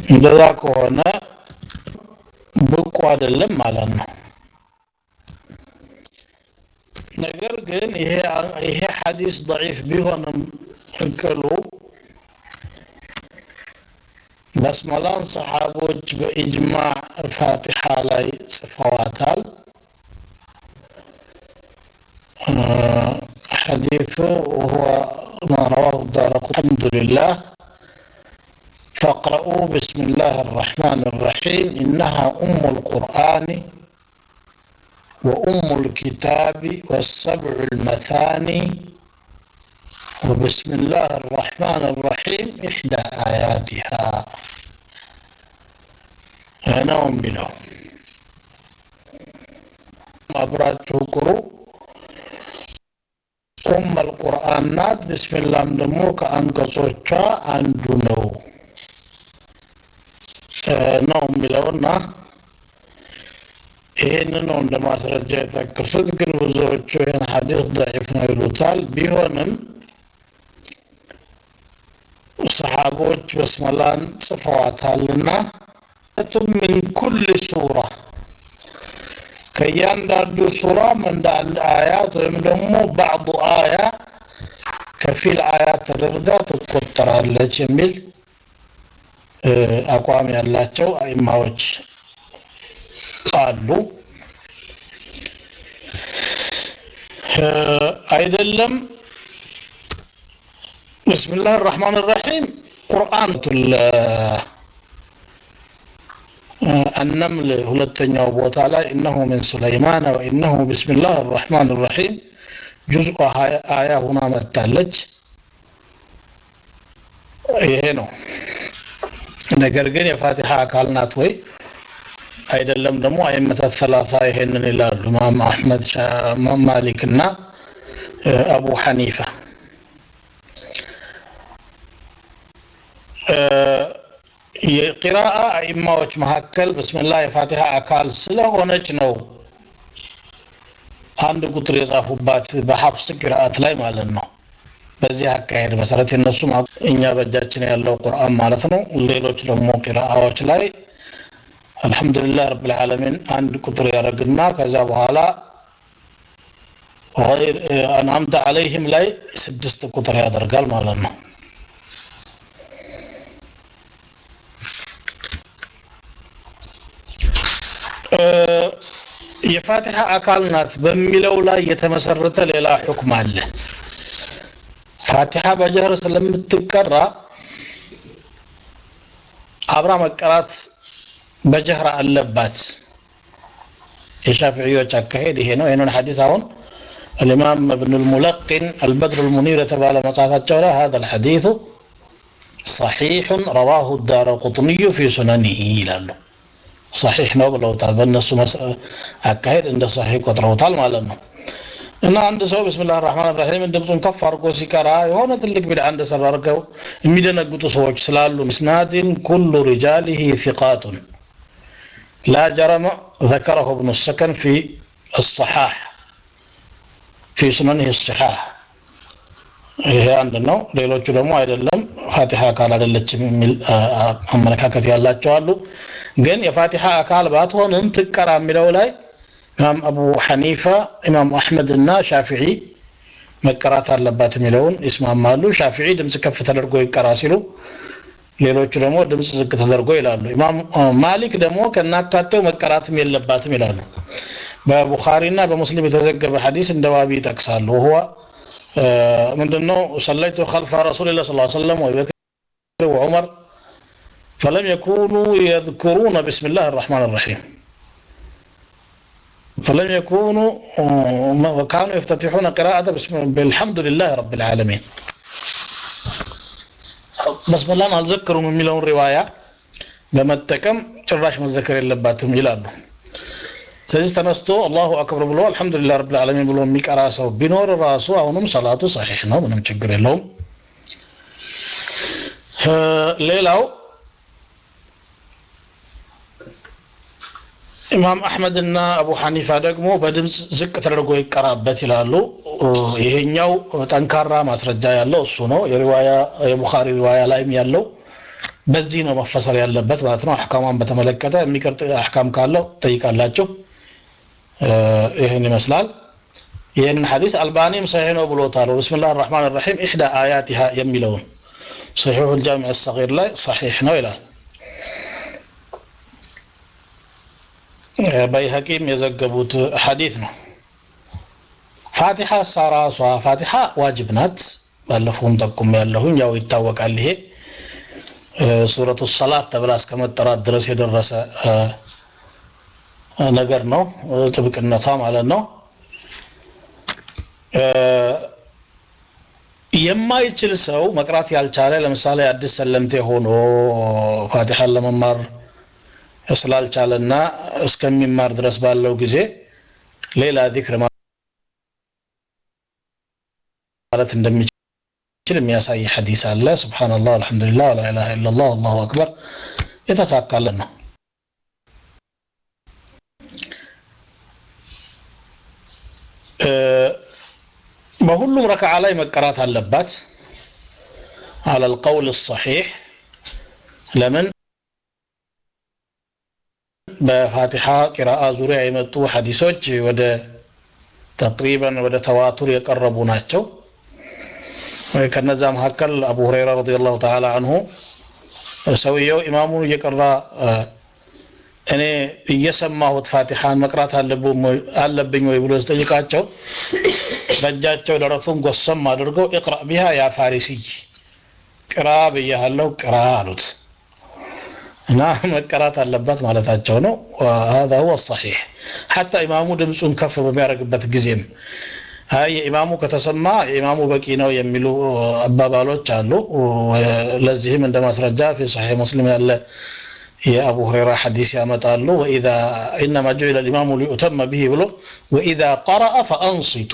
እንደዛ ከሆነ ብቁ አይደለም ማለት ነው። ነገር ግን ይሄ ይሄ ሐዲስ ضعيف ቢሆንም እቅሉ በስመላን ሰሓቦች በኢጅማዕ ፋቲሓ ላይ ጽፈዋታል። ሐዲሱ ወሁወ ማ ረዋሁ ዳረቁ አልሐምዱሊላህ فاقرؤوا بسم الله الرحمن الرحيم إنها أم القرآن وأم الكتاب والسبع المثاني وبسم الله الرحمن الرحيم إحدى آياتها أنا بلهم أبراج قرو أم القرآن نات بسم الله دمو كأنقصوشا عندنا ነው የሚለውና ይህን ነው እንደ ማስረጃ የጠቀሱት። ግን ብዙዎቹ ይህን ሐዲስ ضعيف ነው ይሉታል። ቢሆንም ሰሓቦች በስመላን ጽፈዋታልና ምን ኩል ሱራ ከእያንዳንዱ ሱራም እንደ አንድ አያት ወይም ደግሞ ባዕዱ አያ ከፊል አያት ተደርጋ ትቆጠራለች የሚል አቋም ያላቸው አይማዎች አሉ። አይደለም ብስምላህ ራህማን ራሒም ቁርአን النمل ሁለተኛው ቦታ ላይ እነሁ ምን ሱለይማን ወኢነሁ ብስምላህ ራህማን ራሒም ጁዝء አያ ሁና መጥታለች። ይሄ ነው። ነገር ግን የፋቲሃ አካል ናት ወይ አይደለም? ደግሞ አይመታት ሰላሳ ይሄንን ይላሉ ኢማም አሕመድ፣ ማሊክ እና አቡ ሐኒፋ። የቂራአ አኢማዎች መካከል ብስምላህ የፋቲሃ አካል ስለሆነች ነው አንድ ቁጥር የጻፉባት በሐፍስ ቂራአት ላይ ማለት ነው። በዚህ አካሄድ መሰረት የነሱ እኛ በእጃችን ያለው ቁርአን ማለት ነው። ሌሎች ደግሞ ቂራአዎች ላይ አልሐምዱሊላህ ረብል ዓለሚን አንድ ቁጥር ያደርግና ከዛ በኋላ አንዓምተ አለይህም ላይ ስድስት ቁጥር ያደርጋል ማለት ነው። የፋቲሃ አካል ናት በሚለው ላይ የተመሰረተ ሌላ ሁክም አለ። ፋቲሃ በጀህር ስለምትቀራ አብራ መቀራት በጀህር አለባት። የሻፊዒዎች አካሄድ ይሄ ነው። ይህንን ሐዲስ አሁን الإمام ابن الملقن البدر المنير تبع مصافة هذا الحديث صحيح رواه الدار قطني في سننه ይላሉ። صحيح ነው ብለውታል። በእነሱ አካሄድ እንደ صحيح ቆጥረውታል ማለት ነው። እና አንድ ሰው ብስምላህ ራህማን ራሂም ድምፁን ከፍ አድርጎ ሲቀራ የሆነ ትልቅ ቢድዓ እንደሰራ አድርገው የሚደነግጡ ሰዎች ስላሉ ምስናድን ኩሉ ሪጃሊሂ ثقاتን ላ ጀረመ ذكره ابن السكن في الصحاح في سننه الصحاح ይሄ አንድ ነው። ሌሎቹ ደግሞ አይደለም ፋቲሃ አካል አይደለችም የሚል አመለካከት ያላቸው አሉ። ግን የፋቲሃ አካል ባትሆንም ትቀራ የሚለው ላይ ኢማም አቡ ሐኒፋ ኢማም አሕመድ እና ሻፊዒ መቀራት አለባት የሚለውን ይስማማሉ። ሻፊዒ ድምፅ ከፍ ተደርጎ ይቀራ ሲሉ፣ ሌሎቹ ደግሞ ድምፅ ዝቅ ተደርጎ ይላሉ። ኢማም ማሊክ ደግሞ ከናካቴው መቀራትም የለባትም ይላሉ። በቡኻሪና በሙስሊም የተዘገበ ሐዲስ እንደ ዋቢ ይጠቅሳሉ። ሁዋ ምንድነው? ሰለይቱ ከልፈ ረሱሊላህ ሰለላሁ ዐለይሂ ወሰለም ወበክር ወዑመር ፈለም የኩኑ የዝኩሩነ ቢስሚላህ አርረሕማን አርረሒም فلم يكونوا وكانوا يفتتحون قراءة بالحمد لله رب العالمين بسم الله አልዘክሩም የሚለውን ሪዋያ በመጠቀም ጭራሽ መዘከር የለባትም ይላሉ። ስለዚህ ተነስቶ አላሁ አክበር ብሎ አልሐምዱሊላህ ረብል ዓለሚን ብሎ የሚቀራ ሰው ቢኖር ራሱ አሁንም ሰላቱ ሰሒሕ ነው፣ ምንም ችግር የለውም። ሌላው ኢማም አሕመድ እና አቡ ሐኒፋ ደግሞ በድምፅ ዝቅ ተደርጎ ይቀራበት ይላሉ። ይሄኛው ጠንካራ ማስረጃ ያለው እሱ ነው። የሪዋያ የቡኻሪ ሪዋያ ላይም ያለው በዚህ ነው መፈሰር ያለበት ማለት ነው አሕካሟን በተመለከተ የሚቀርጥ አሕካም ካለው ጠይቃላችሁ ይህን ይመስላል ይህንን ሐዲስ አልባኒም ሰሒህ ነው ብሎታል ብስምላህ ራሕማን ራሒም ኢሕዳ አያቲሃ የሚለውን ሰሒሑ ልጃሚዕ ሰጊር ላይ ሰሒሕ ነው ይላል በይሀቂም የዘገቡት ሐዲት ነው ፋቲሓ ሳራሷ ፋቲሓ ዋጅብ ናት ባለፈውም ጠቁም ያለሁኝ ያው ይታወቃል ይሄ ሱረቱ ሰላት ተብላ እስከ መጠራት ድረስ የደረሰ ነገር ነው ጥብቅነቷ ማለት ነው የማይችል ሰው መቅራት ያልቻለ ለምሳሌ አዲስ ሰለምቴ ሆኖ ፋቲሓን ለመማር ስላልቻለና እስከሚማር ድረስ ባለው ጊዜ ሌላ ዚክር ማለት እንደሚችል የሚያሳይ ሐዲስ አለ ስብሓንላህ አልሐምዱሊላህ ወላ ኢላሃ ኢላላህ አላሁ አክበር የተሳካለን ነው በሁሉም ረክዓ ላይ መቀራት አለባት على القول الصحيح ለምን በፋቲሓ ቂራአ ዙሪያ የመጡ ሐዲሶች ወደ ተቅሪበን ወደ ተዋቱር የቀረቡ ናቸው ከነዛ መካከል አቡ ሁረይራ ረዲየላሁ ተዓላ አንሁ ሰውየው ኢማሙን እየቀራ እኔ እየሰማሁት ፋቲሓን መቅራት አለብኝ ወይ ብሎ ሲጠይቃቸው በእጃቸው ደረቱን ጎሰም አድርገው እቅራ ቢሃ ያ ፋሪሲይ ቅራ ብያሃለው ቅራ አሉት እና መቀራት አለባት ማለታቸው ነው هذا هو الصحيح حتى ኢማሙ ድምፁን ከፍ በሚያደርግበት ጊዜም አይ የኢማሙ ከተሰማ የኢማሙ በቂ ነው የሚሉ አባባሎች አሉ ለዚህም እንደ ማስረጃ ፊ ሰሒህ ሙስሊም ያለ የአቡ ሁረይራ ሐዲስ ያመጣሉ ወኢዛ ኢነማ ጁዒለ ልኢማሙ ሊዩተመ ብሂ ብሎ ወኢዛ ቀረአ ፈአንሲቱ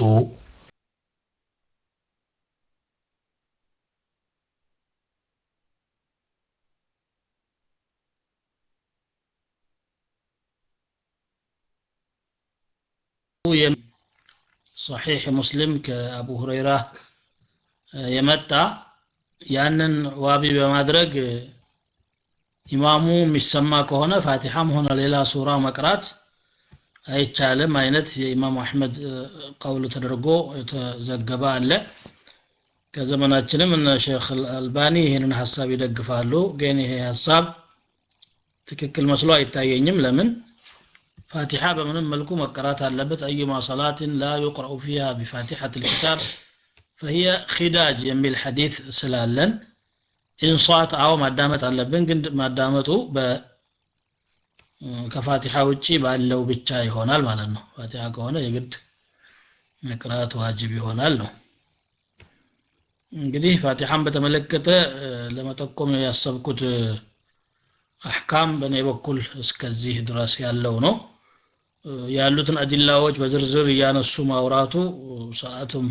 ሰሒሕ ሙስሊም ከአቡ ሁረይራ የመጣ ያንን ዋቢ በማድረግ ኢማሙ የሚሰማ ከሆነ ፋቲሐም ሆነ ሌላ ሱራ መቅራት አይቻልም አይነት የኢማሙ አሕመድ ቀውል ተደርጎ የተዘገበ አለ ከዘመናችንም እነ ሼክ አልባኒ ይህንን ሀሳብ ይደግፋሉ ግን ይሄ ሀሳብ ትክክል መስሎ አይታየኝም ለምን ፋቲሓ በምንም መልኩ መቀራት አለበት አዩማ ሰላትን ላ ዩቅረኡ ፊሃ ቢፋቲሐት ልኪታብ ፈሂየ ኪዳጅ የሚል ሐዲት ስላለን ኢንሷት አዎ ማዳመጥ አለብን ግን ማዳመጡ ከፋቲሓ ውጪ ባለው ብቻ ይሆናል ማለት ነው ፋቲሓ ከሆነ የግድ መቅራት ዋጅብ ይሆናል ነው እንግዲህ ፋቲሓን በተመለከተ ለመጠቆም ያሰብኩት አሕካም በእኔ በኩል እስከዚህ ድረስ ያለው ነው ያሉትን አዲላዎች በዝርዝር እያነሱ ማውራቱ ሰዓቱም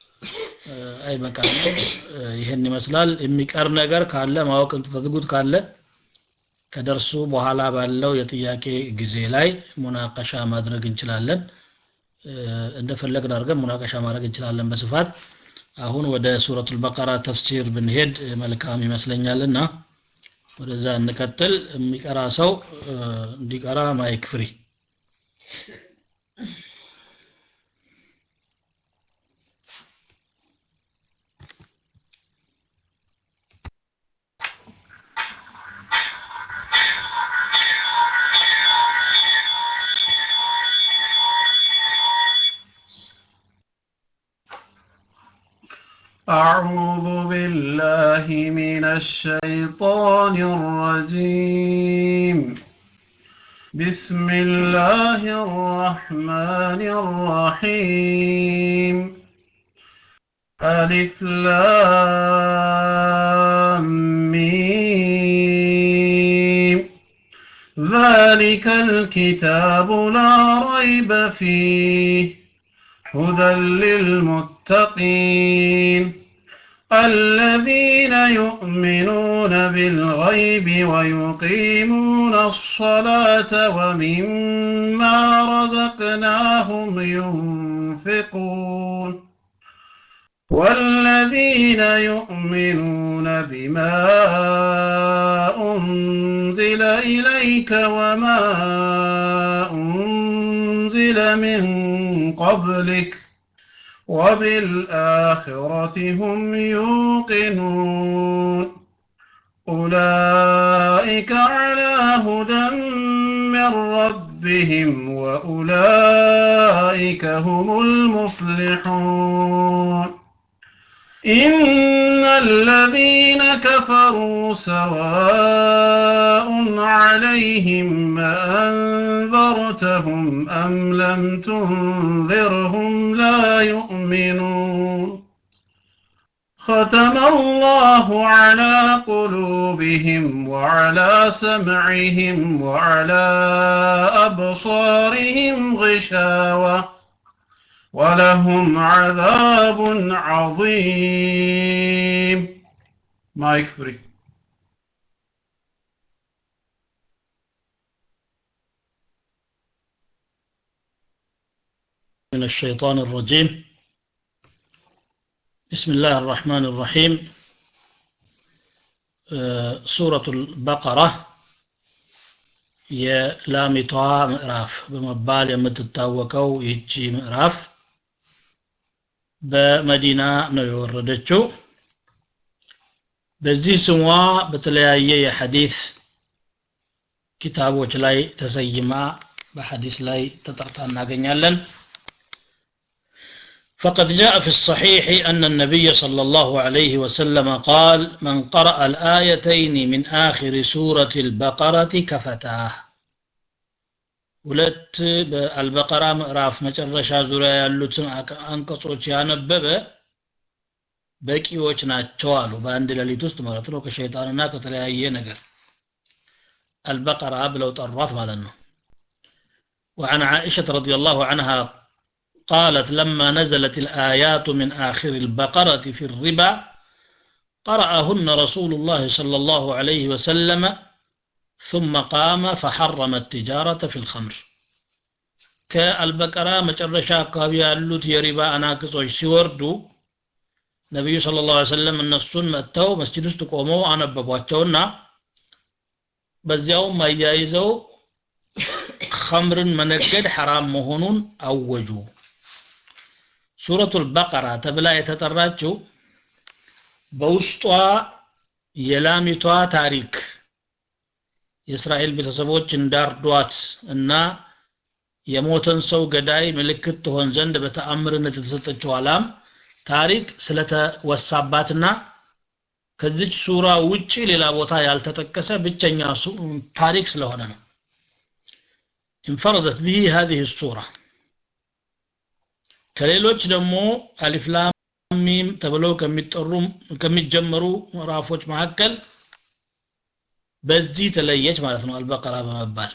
አይበቃም ይህን ይመስላል የሚቀር ነገር ካለ ማወቅ የምትፈልጉት ካለ ከደርሱ በኋላ ባለው የጥያቄ ጊዜ ላይ ሙናቀሻ ማድረግ እንችላለን እንደፈለግን አድርገን ሙናቀሻ ማድረግ እንችላለን በስፋት አሁን ወደ ሱረቱል በቀራ ተፍሲር ብንሄድ መልካም ይመስለኛልና ወደዛ እንቀጥል የሚቀራ ሰው እንዲቀራ ማይክ ፍሪ أعوذ بالله من الشيطان الرجيم بسم الله الرحمن الرحيم ألف لام ميم ذلك الكتاب لا ريب فيه هدى للمتقين الذين يؤمنون بالغيب ويقيمون الصلاة ومما رزقناهم ينفقون والذين يؤمنون بما أنزل إليك وما أنزل من قبلك وبالآخرة هم يوقنون أولئك على هدى من ربهم وأولئك هم المفلحون إن الذين كفروا سواء عليهم أنذرتهم أم لم تنذرهم لا يؤمنون ختم الله على قلوبهم وعلى سمعهم وعلى أبصارهم غشاوة ولهم عذاب عظيم مايك فري من الشيطان الرجيم بسم الله الرحمن الرحيم ሱረቱ በቀራ የላሚቷ ምዕራፍ በመባል የምትታወቀው ይህቺ ምዕራፍ በመዲና ነው የወረደችው በዚህ ስሟ በተለያየ የሐዲስ ኪታቦች ላይ ተሰይማ በሐዲስ ላይ ተጠርታ እናገኛለን فقد جاء في الصحيح أن النبي صلى الله عليه وسلم قال من قرأ الآيتين من آخر سورة البقرة كفتاه ሁለት በአልበቀራ ምዕራፍ መጨረሻ ዙሪያ ያሉትን አንቀጾች ያነበበ በቂዎች ናቸው አሉ በአንድ ሌሊት ውስጥ ማለት ነው ከሸይጣንና ከተለያየ ነገር አልበቀራ ብለው ጠሯት ማለት ነው وعن عائشة رضي الله عنها قالت لما نزلت الآيات من آخر البقرة في الربا قرأهن رسول الله صلى الله عليه وسلم ثم قام فحرم التجارة في الخمر كالبقرة مجرشا كابيا اللوت يربا أناكس وشيوردو ነቢዩ ስለ ላ ሰለም እነሱን መጥተው መስጅድ ውስጥ ቆመው አነበቧቸውና በዚያውም አያይዘው ኸምርን መነገድ ሐራም መሆኑን አወጁ ሱረቱል በቀራ ተብላ የተጠራችው በውስጧ የላሚቷ ታሪክ የእስራኤል ቤተሰቦች እንዳርዷት እና የሞተን ሰው ገዳይ ምልክት ትሆን ዘንድ በተአምርነት የተሰጠችው አላም ታሪክ ስለተወሳባትና ከዚች ሱራ ውጪ ሌላ ቦታ ያልተጠቀሰ ብቸኛ ታሪክ ስለሆነ ነው انفردت به هذه السورة ከሌሎች ደግሞ አሊፍላም ሚም ተብለው ከሚጠሩ ከሚጀመሩ ምዕራፎች መካከል በዚህ ተለየች ማለት ነው አልበቀራ በመባል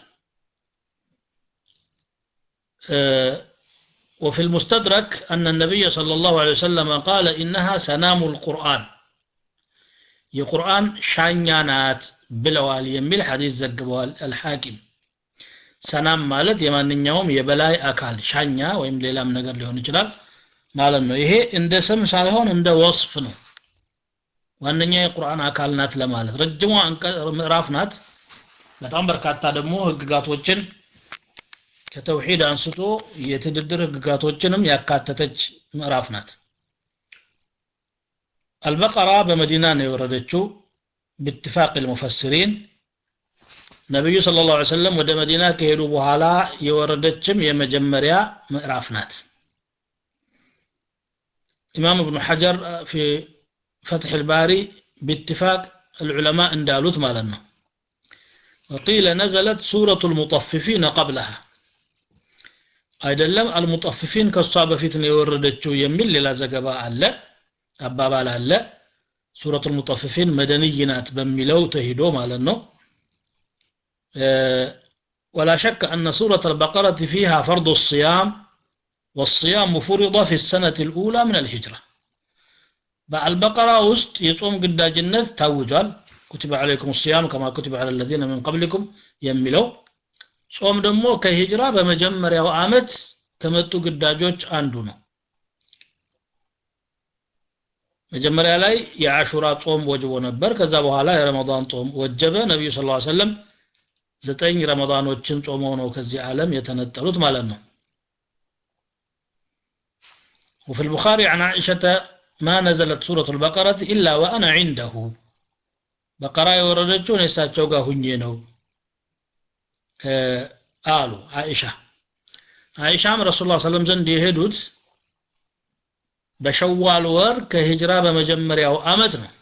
وفي المستدرك أن النبي صلى الله عليه وسلم قال إنها سنام القرآن የቁርአን ሻኛ ናት ብለዋል የሚል ሐዲስ ዘግበዋል አልሐኪም ሰናም ማለት የማንኛውም የበላይ አካል ሻኛ ወይም ሌላም ነገር ሊሆን ይችላል ማለት ነው ይሄ እንደ ስም ሳይሆን እንደ ወስፍ ነው ዋነኛ የቁርአን አካል ናት ለማለት ረጅሟ ምዕራፍ ናት በጣም በርካታ ደግሞ ህግጋቶችን ከተውሂድ አንስቶ የትድድር ህግጋቶችንም ያካተተች ምዕራፍ ናት አልበቀራ በመዲና ነው የወረደችው باتفاق المفسرين ነብዩ ሰለላሁ ዐለይሂ ወሰለም ወደ መዲና ከሄዱ በኋላ የወረደችም የመጀመሪያ ምዕራፍ ናት ኢማም ኢብኑ ሐጀር في فتح الباري باتفاق العلماء እንዳሉት ማለት ነው وقيل نزلت سورة المطففين قبلها አይደለም አልሙጠፍፊን ከሷ በፊት ነው የወረደችው የሚል ሌላ ዘገባ አለ አባባል አለ ሱረቱ ልሙጠፍፊን መደንይ ናት በሚለው ተሂዶ ማለት ነው ولا شك أن سورة البقرة فيها فرض الصيام والصيام فرض في السنة الأولى من الهجرة بالبقرة وسط يصوم قد جنة توجال كتب عليكم الصيام كما كتب على الذين من قبلكم يملوا ጾም ደግሞ ከሂጅራ በመጀመሪያው አመት ከመጡ ግዳጆች አንዱ ነው መጀመሪያ ላይ የአሹራ ጾም ወጅቦ ነበር ከዛ በኋላ የረመዳን ጾም ወጀበ ነቢዩ ስ ሰለም ዘጠኝ ረመዳኖችን ጾመው ነው ከዚህ ዓለም የተነጠሉት ማለት ነው وفي البخاري عن عائشة ما نزلت سورة البقرة إلا وأنا عنده بقرة يوردتشو نساتشو قا هنينو አሉ አይሻ አይሻም ረሱል ላ ሰለም ዘንድ የሄዱት በሸዋል ወር ከሂጅራ በመጀመሪያው አመት ነው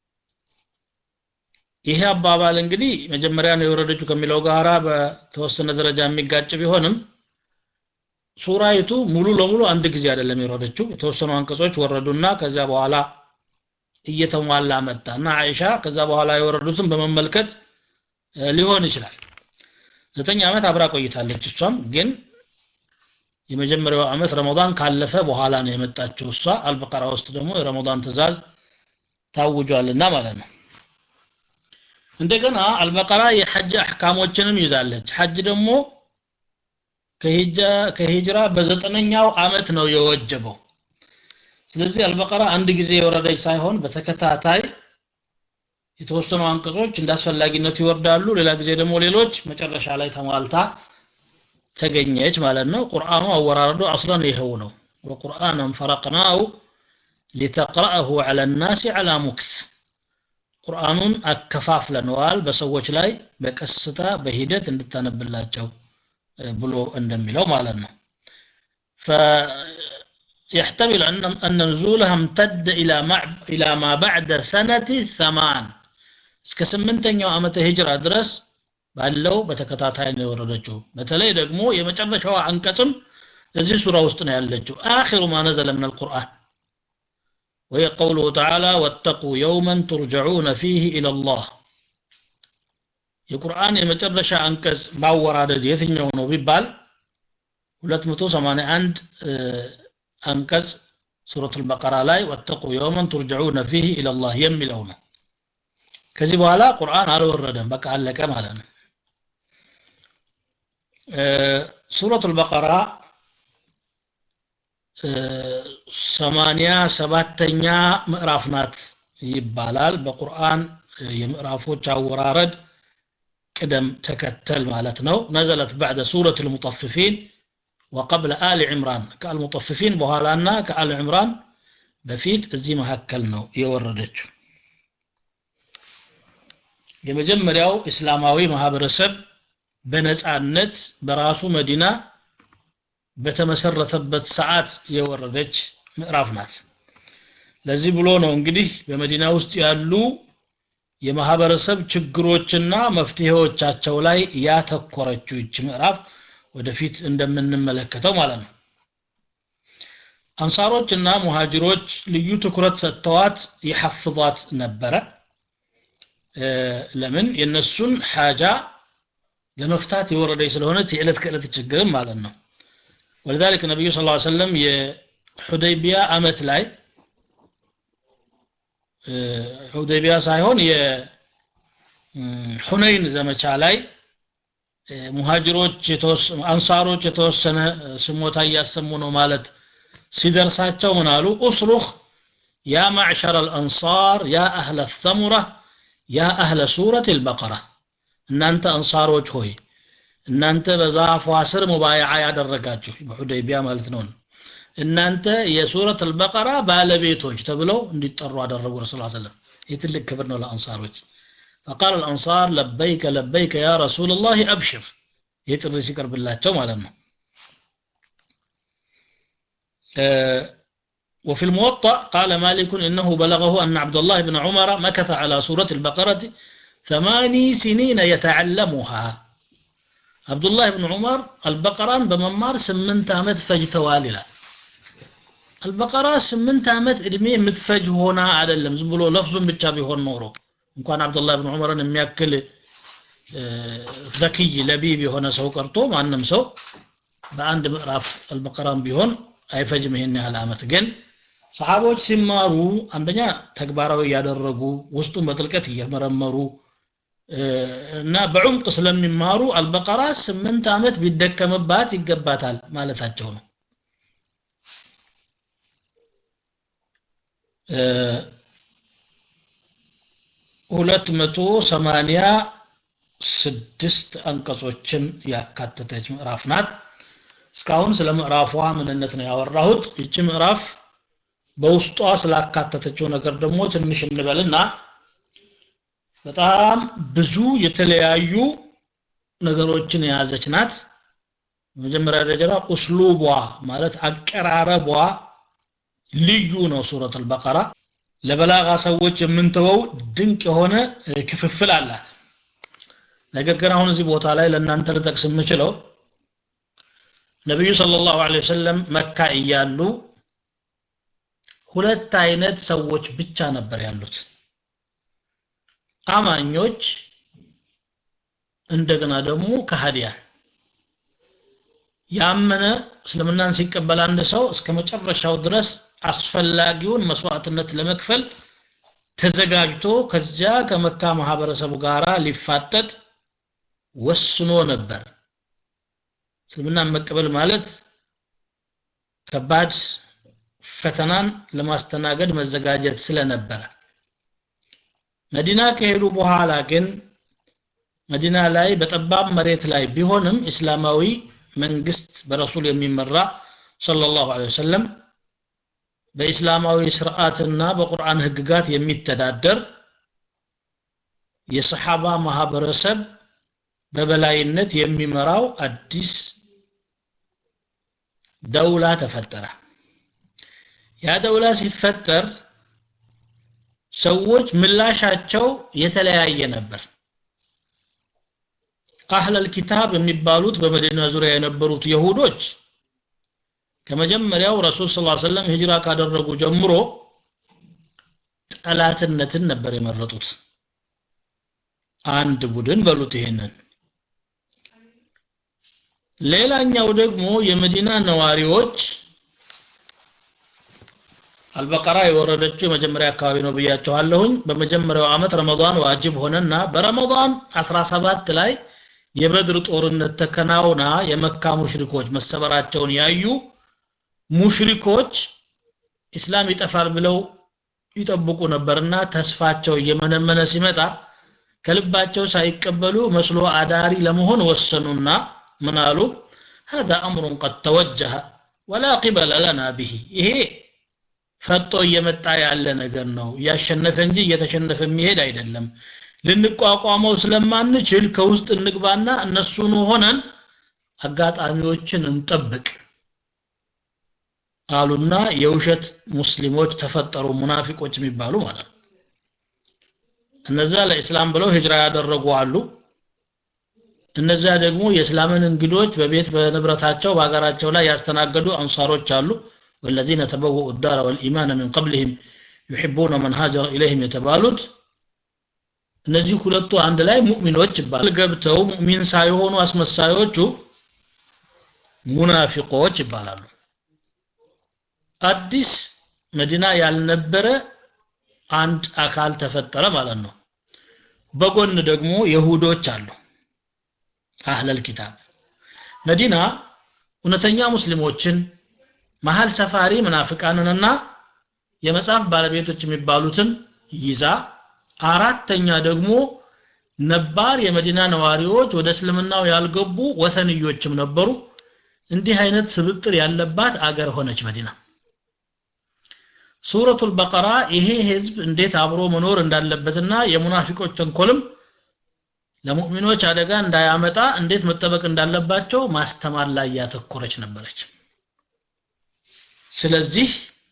ይሄ አባባል እንግዲህ መጀመሪያ ነው የወረደችው ከሚለው ጋራ በተወሰነ ደረጃ የሚጋጭ ቢሆንም ሱራይቱ ሙሉ ለሙሉ አንድ ጊዜ አይደለም የወረደችው የተወሰኑ አንቀጾች ወረዱና ከዚያ በኋላ እየተሟላ መጣ እና አይሻ ከዛ በኋላ የወረዱትን በመመልከት ሊሆን ይችላል ዘጠኝ ዓመት አብራ ቆይታለች እሷም ግን የመጀመሪያው ዓመት ረመዳን ካለፈ በኋላ ነው የመጣችው እሷ አልበቀራ ውስጥ ደግሞ የረመዳን ትእዛዝ ታውጇልና ማለት ነው እንደገና አልበቀራ የሐጅ አሕካሞችንም ይዛለች ሐጅ ደግሞ ከሂጅራ በዘጠነኛው ዓመት ነው የወጀበው ስለዚህ አልበቀራ አንድ ጊዜ የወረደች ሳይሆን በተከታታይ የተወሰኑ አንቀጾች እንዳስፈላጊነቱ ይወርዳሉ ሌላ ጊዜ ደግሞ ሌሎች መጨረሻ ላይ ተሟልታ ተገኘች ማለት ነው ቁርአኑ አወራረዱ አስለን ይኸው ነው ወቁርአንን ፈረቅናው ሊተቅረአሁ ዐላ ናሲ ዐላ ሙክስ ቁርአኑን አከፋፍለነዋል በሰዎች ላይ በቀስታ በሂደት እንድታነብላቸው ብሎ እንደሚለው ማለት ነው يحتمل أن أن نزولها امتد إلى مع إلى ما بعد سنة ثمان እስከ ስምንተኛው ዓመተ ሂጅራ ድረስ ባለው በተከታታይ ነው የወረደችው በተለይ ደግሞ የመጨረሻዋ አንቀጽም እዚህ ሱራ ውስጥ ነው ያለችው አኺሩ ማ ነዘለ ምን አልቁርአን وهي قوله تعالى واتقوا يوما ترجعون فيه إلى الله የቁርአን የመጨረሻ አንቀጽ ማወራደድ የትኛው ነው ቢባል 281 አንቀጽ ሱረቱል በቀራ ላይ ወተቁ የውመን ቱርጀዑነ ፊህ ኢለላህ የሚለው ነው ከዚህ በኋላ ቁርአን አልወረደም በቃ አለቀ ማለት ነው ሱረቱል በቀራ ሰማንያ ሰባተኛ ምዕራፍ ናት ይባላል በቁርአን የምዕራፎች አወራረድ ቅደም ተከተል ማለት ነው ነዘለት ባዕደ ሱረት ልሙጠፍፊን وقبل آل عمران كالمطففين بوهالانا كآل عمران بفيد እዚህ መካከል ነው የወረደችው የመጀመሪያው እስላማዊ ማህበረሰብ በነጻነት በራሱ መዲና በተመሰረተበት ሰዓት የወረደች ምዕራፍ ናት ለዚህ ብሎ ነው እንግዲህ በመዲና ውስጥ ያሉ የማህበረሰብ ችግሮችና መፍትሄዎቻቸው ላይ ያተኮረችው ይች ምዕራፍ ወደፊት እንደምንመለከተው ማለት ነው አንሳሮች እና ሙሃጅሮች ልዩ ትኩረት ሰጥተዋት ይሐፍዟት ነበረ ለምን የነሱን ሓጃ ለመፍታት የወረደች ስለሆነች የዕለት ከዕለት ችግርም ማለት ነው ولذلك ነቢዩ ስ ሰለም የሑደይቢያ አመት ላይ ሑደይቢያ ሳይሆን የሁነይን ዘመቻ ላይ ሙሃጅሮች አንሳሮች የተወሰነ ስሞታ እያሰሙ ነው ማለት ሲደርሳቸው ምን አሉ ኡስሩኽ ያ ማዕሸር አልአንሳር ያ አህለ ተሙራ ያ አህለ ሱረት ልበቀራ እናንተ አንሳሮች ሆይ እናንተ በዛፏ ስር ሙባያዓ ያደረጋችሁ በሑደይቢያ ማለት ነው እናንተ የሱረት አልበቀራ ባለቤቶች ተብለው እንዲጠሩ አደረጉ ረሱል ሰለም ይህ ትልቅ ክብር ነው ለአንሳሮች فقال الأنصار لبيك لبيك يا رسول الله أبشر يتري سكر بالله مالنا أه وفي الموطأ قال مالك إنه بلغه أن عبد الله بن عمر مكث على سورة البقرة ثماني سنين يتعلمها عبد الله بن عمر البقرة بممار سمنت عمد فجتواللا البقرة سمنت عمد إدمي متفج هنا على اللمز بلو لفظ بتشابه هون نورو እንኳን አብዱላህ ብን ዑመርን የሚያክል ዘክይ ለቢብ የሆነ ሰው ቀርቶ ማንም ሰው በአንድ ምዕራፍ አልበቀራም ቢሆን አይፈጅም ይሄን ያህል አመት ግን ሰሃቦች ሲማሩ አንደኛ ተግባራዊ እያደረጉ ውስጡን በጥልቀት እየመረመሩ እና በዑምቅ ስለሚማሩ አልበቀራ ስምንት ዓመት ቢደከምባት ይገባታል ማለታቸው ነው ሁለት መቶ ሰማንያ ስድስት አንቀጾችን ያካተተች ምዕራፍ ናት። እስካሁን ስለ ምዕራፏ ምንነት ነው ያወራሁት። ይቺ ምዕራፍ በውስጧ ስላካተተችው ነገር ደግሞ ትንሽ እንበልና በጣም ብዙ የተለያዩ ነገሮችን የያዘች ናት። በመጀመሪያ ደረጃ ኡስሉቧ ማለት አቀራረቧ ልዩ ነው። ሱረት አልበቀራ ለበላጋ ሰዎች የምንተወው ድንቅ የሆነ ክፍፍል አላት። ነገር ግን አሁን እዚህ ቦታ ላይ ለእናንተ ልጠቅስ የምችለው ነቢዩ ሰለላሁ ዐለይሂ ወሰለም መካ እያሉ ሁለት አይነት ሰዎች ብቻ ነበር ያሉት። አማኞች እንደገና ደግሞ ከሃዲያን። ያመነ እስልምናን ሲቀበል አንድ ሰው እስከ መጨረሻው ድረስ አስፈላጊውን መስዋዕትነት ለመክፈል ተዘጋጅቶ ከዚያ ከመካ ማህበረሰቡ ጋር ሊፋጠጥ ወስኖ ነበር። እስልምናን መቀበል ማለት ከባድ ፈተናን ለማስተናገድ መዘጋጀት ስለነበረ መዲና ከሄዱ በኋላ ግን መዲና ላይ በጠባብ መሬት ላይ ቢሆንም እስላማዊ መንግስት በረሱል የሚመራ ሰለላሁ ዐለይሂ ወሰለም በእስላማዊ ስርዓትና በቁርአን ህግጋት የሚተዳደር የሰሓባ ማህበረሰብ በበላይነት የሚመራው አዲስ ደውላ ተፈጠረ። ያ ደውላ ሲፈጠር ሰዎች ምላሻቸው የተለያየ ነበር። አህለል ኪታብ የሚባሉት በመዲና ዙሪያ የነበሩት የሁዶች ከመጀመሪያው ረሱል ሰለላሁ ዐለይሂ ወሰለም ሂጅራ ካደረጉ ጀምሮ ጠላትነትን ነበር የመረጡት። አንድ ቡድን በሉት ይሄንን። ሌላኛው ደግሞ የመዲና ነዋሪዎች አልበቀራ የወረደችው የመጀመሪያ አካባቢ ነው ብያቸዋለሁኝ። በመጀመሪያው ዓመት ረመዳን ዋጅብ ሆነና በረመዳን 17 ላይ የበድር ጦርነት ተከናውና የመካ ሙሽሪኮች መሰበራቸውን ያዩ ሙሽሪኮች ኢስላም ይጠፋል ብለው ይጠብቁ ነበርና ተስፋቸው እየመነመነ ሲመጣ ከልባቸው ሳይቀበሉ መስሎ አዳሪ ለመሆን ወሰኑና ምን አሉ هذا امر قد توجه ولا قبل لنا به ይሄ ፈጦ እየመጣ ያለ ነገር ነው እያሸነፈ እንጂ እየተሸነፈ የሚሄድ አይደለም ልንቋቋመው ስለማንችል ከውስጥ እንግባና እነሱን ሆነን አጋጣሚዎችን እንጠብቅ አሉና የውሸት ሙስሊሞች ተፈጠሩ ሙናፊቆች የሚባሉ ማለት ነው እነዛ ለእስላም ብለው ሂጅራ ያደረጉ አሉ እነዚያ ደግሞ የእስላምን እንግዶች በቤት በንብረታቸው በሀገራቸው ላይ ያስተናገዱ አንሳሮች አሉ والذين تبوؤوا الدار والإيمان من قبلهم يحبون من هاجر إليهم የተባሉት እነዚህ ሁለቱ አንድ ላይ ሙእሚኖች ይባላል ገብተው ሙእሚን ሳይሆኑ አስመሳዮቹ ሙናፊቆች ይባላሉ አዲስ መዲና ያልነበረ አንድ አካል ተፈጠረ ማለት ነው በጎን ደግሞ የሁዶች አሉ አህለል ኪታብ መዲና እውነተኛ ሙስሊሞችን መሀል ሰፋሪ ምናፍቃንንና የመጽሐፍ ባለቤቶች የሚባሉትን ይዛ አራተኛ ደግሞ ነባር የመዲና ነዋሪዎች ወደ እስልምናው ያልገቡ ወሰንዮችም ነበሩ እንዲህ አይነት ስብጥር ያለባት አገር ሆነች መዲና ሱረቱል በቀራ ይሄ ህዝብ እንዴት አብሮ መኖር እንዳለበትና የሙናፊቆች ተንኮልም ለሙእሚኖች አደጋ እንዳያመጣ እንዴት መጠበቅ እንዳለባቸው ማስተማር ላይ ያተኮረች ነበረች ስለዚህ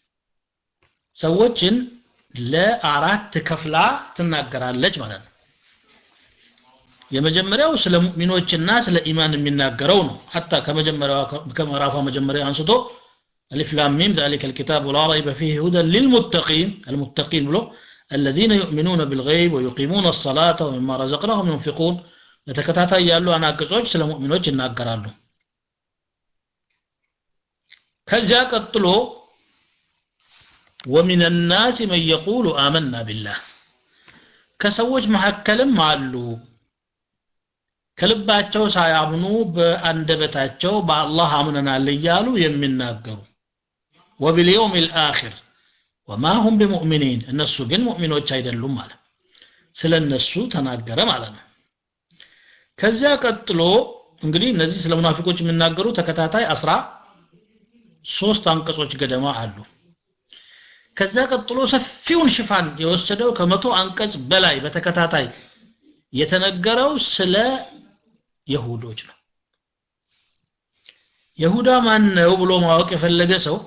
ሰዎችን ለአራት ከፍላ ትናገራለች ማለት ነው የመጀመሪያው ስለ ሙእሚኖችና ስለ ኢማን የሚናገረው ነው ሐታ ከመጀመሪያው ከምዕራፏ መጀመሪያ አንስቶ አሊፍ ላም ሚም ذلك الكتاب لا ريب فيه هدى للمتقين المتقين ብሎ الذين يؤمنون بالغيب ويقيمون الصلاة ومما رزقناهم ينفقون ለተከታታይ ያሉ አናቅጾች ስለ ሙእሚኖች ይናገራሉ ከዚያ ቀጥሎ ومن الناس من يقول آمنا بالله ከሰዎች መካከልም አሉ ከልባቸው ሳያምኑ በአንደበታቸው በአላህ አምነናል እያሉ የሚናገሩ ወቢልየውም ልአኪር ወማ ሁም ቢሙእሚኒን እነሱ ግን ሙእሚኖች አይደሉም ማለት ስለ እነሱ ተናገረ ማለት ነው ከዚያ ቀጥሎ እንግዲህ እነዚህ ስለ ሙናፊቆች የሚናገሩ ተከታታይ አስራ ሶስት አንቀጾች ገደማ አሉ ከዛ ቀጥሎ ሰፊውን ሽፋን የወሰደው ከመቶ አንቀጽ በላይ በተከታታይ የተነገረው ስለ የሁዶች ነው የሁዳ ማን ነው ብሎ ማወቅ የፈለገ ሰው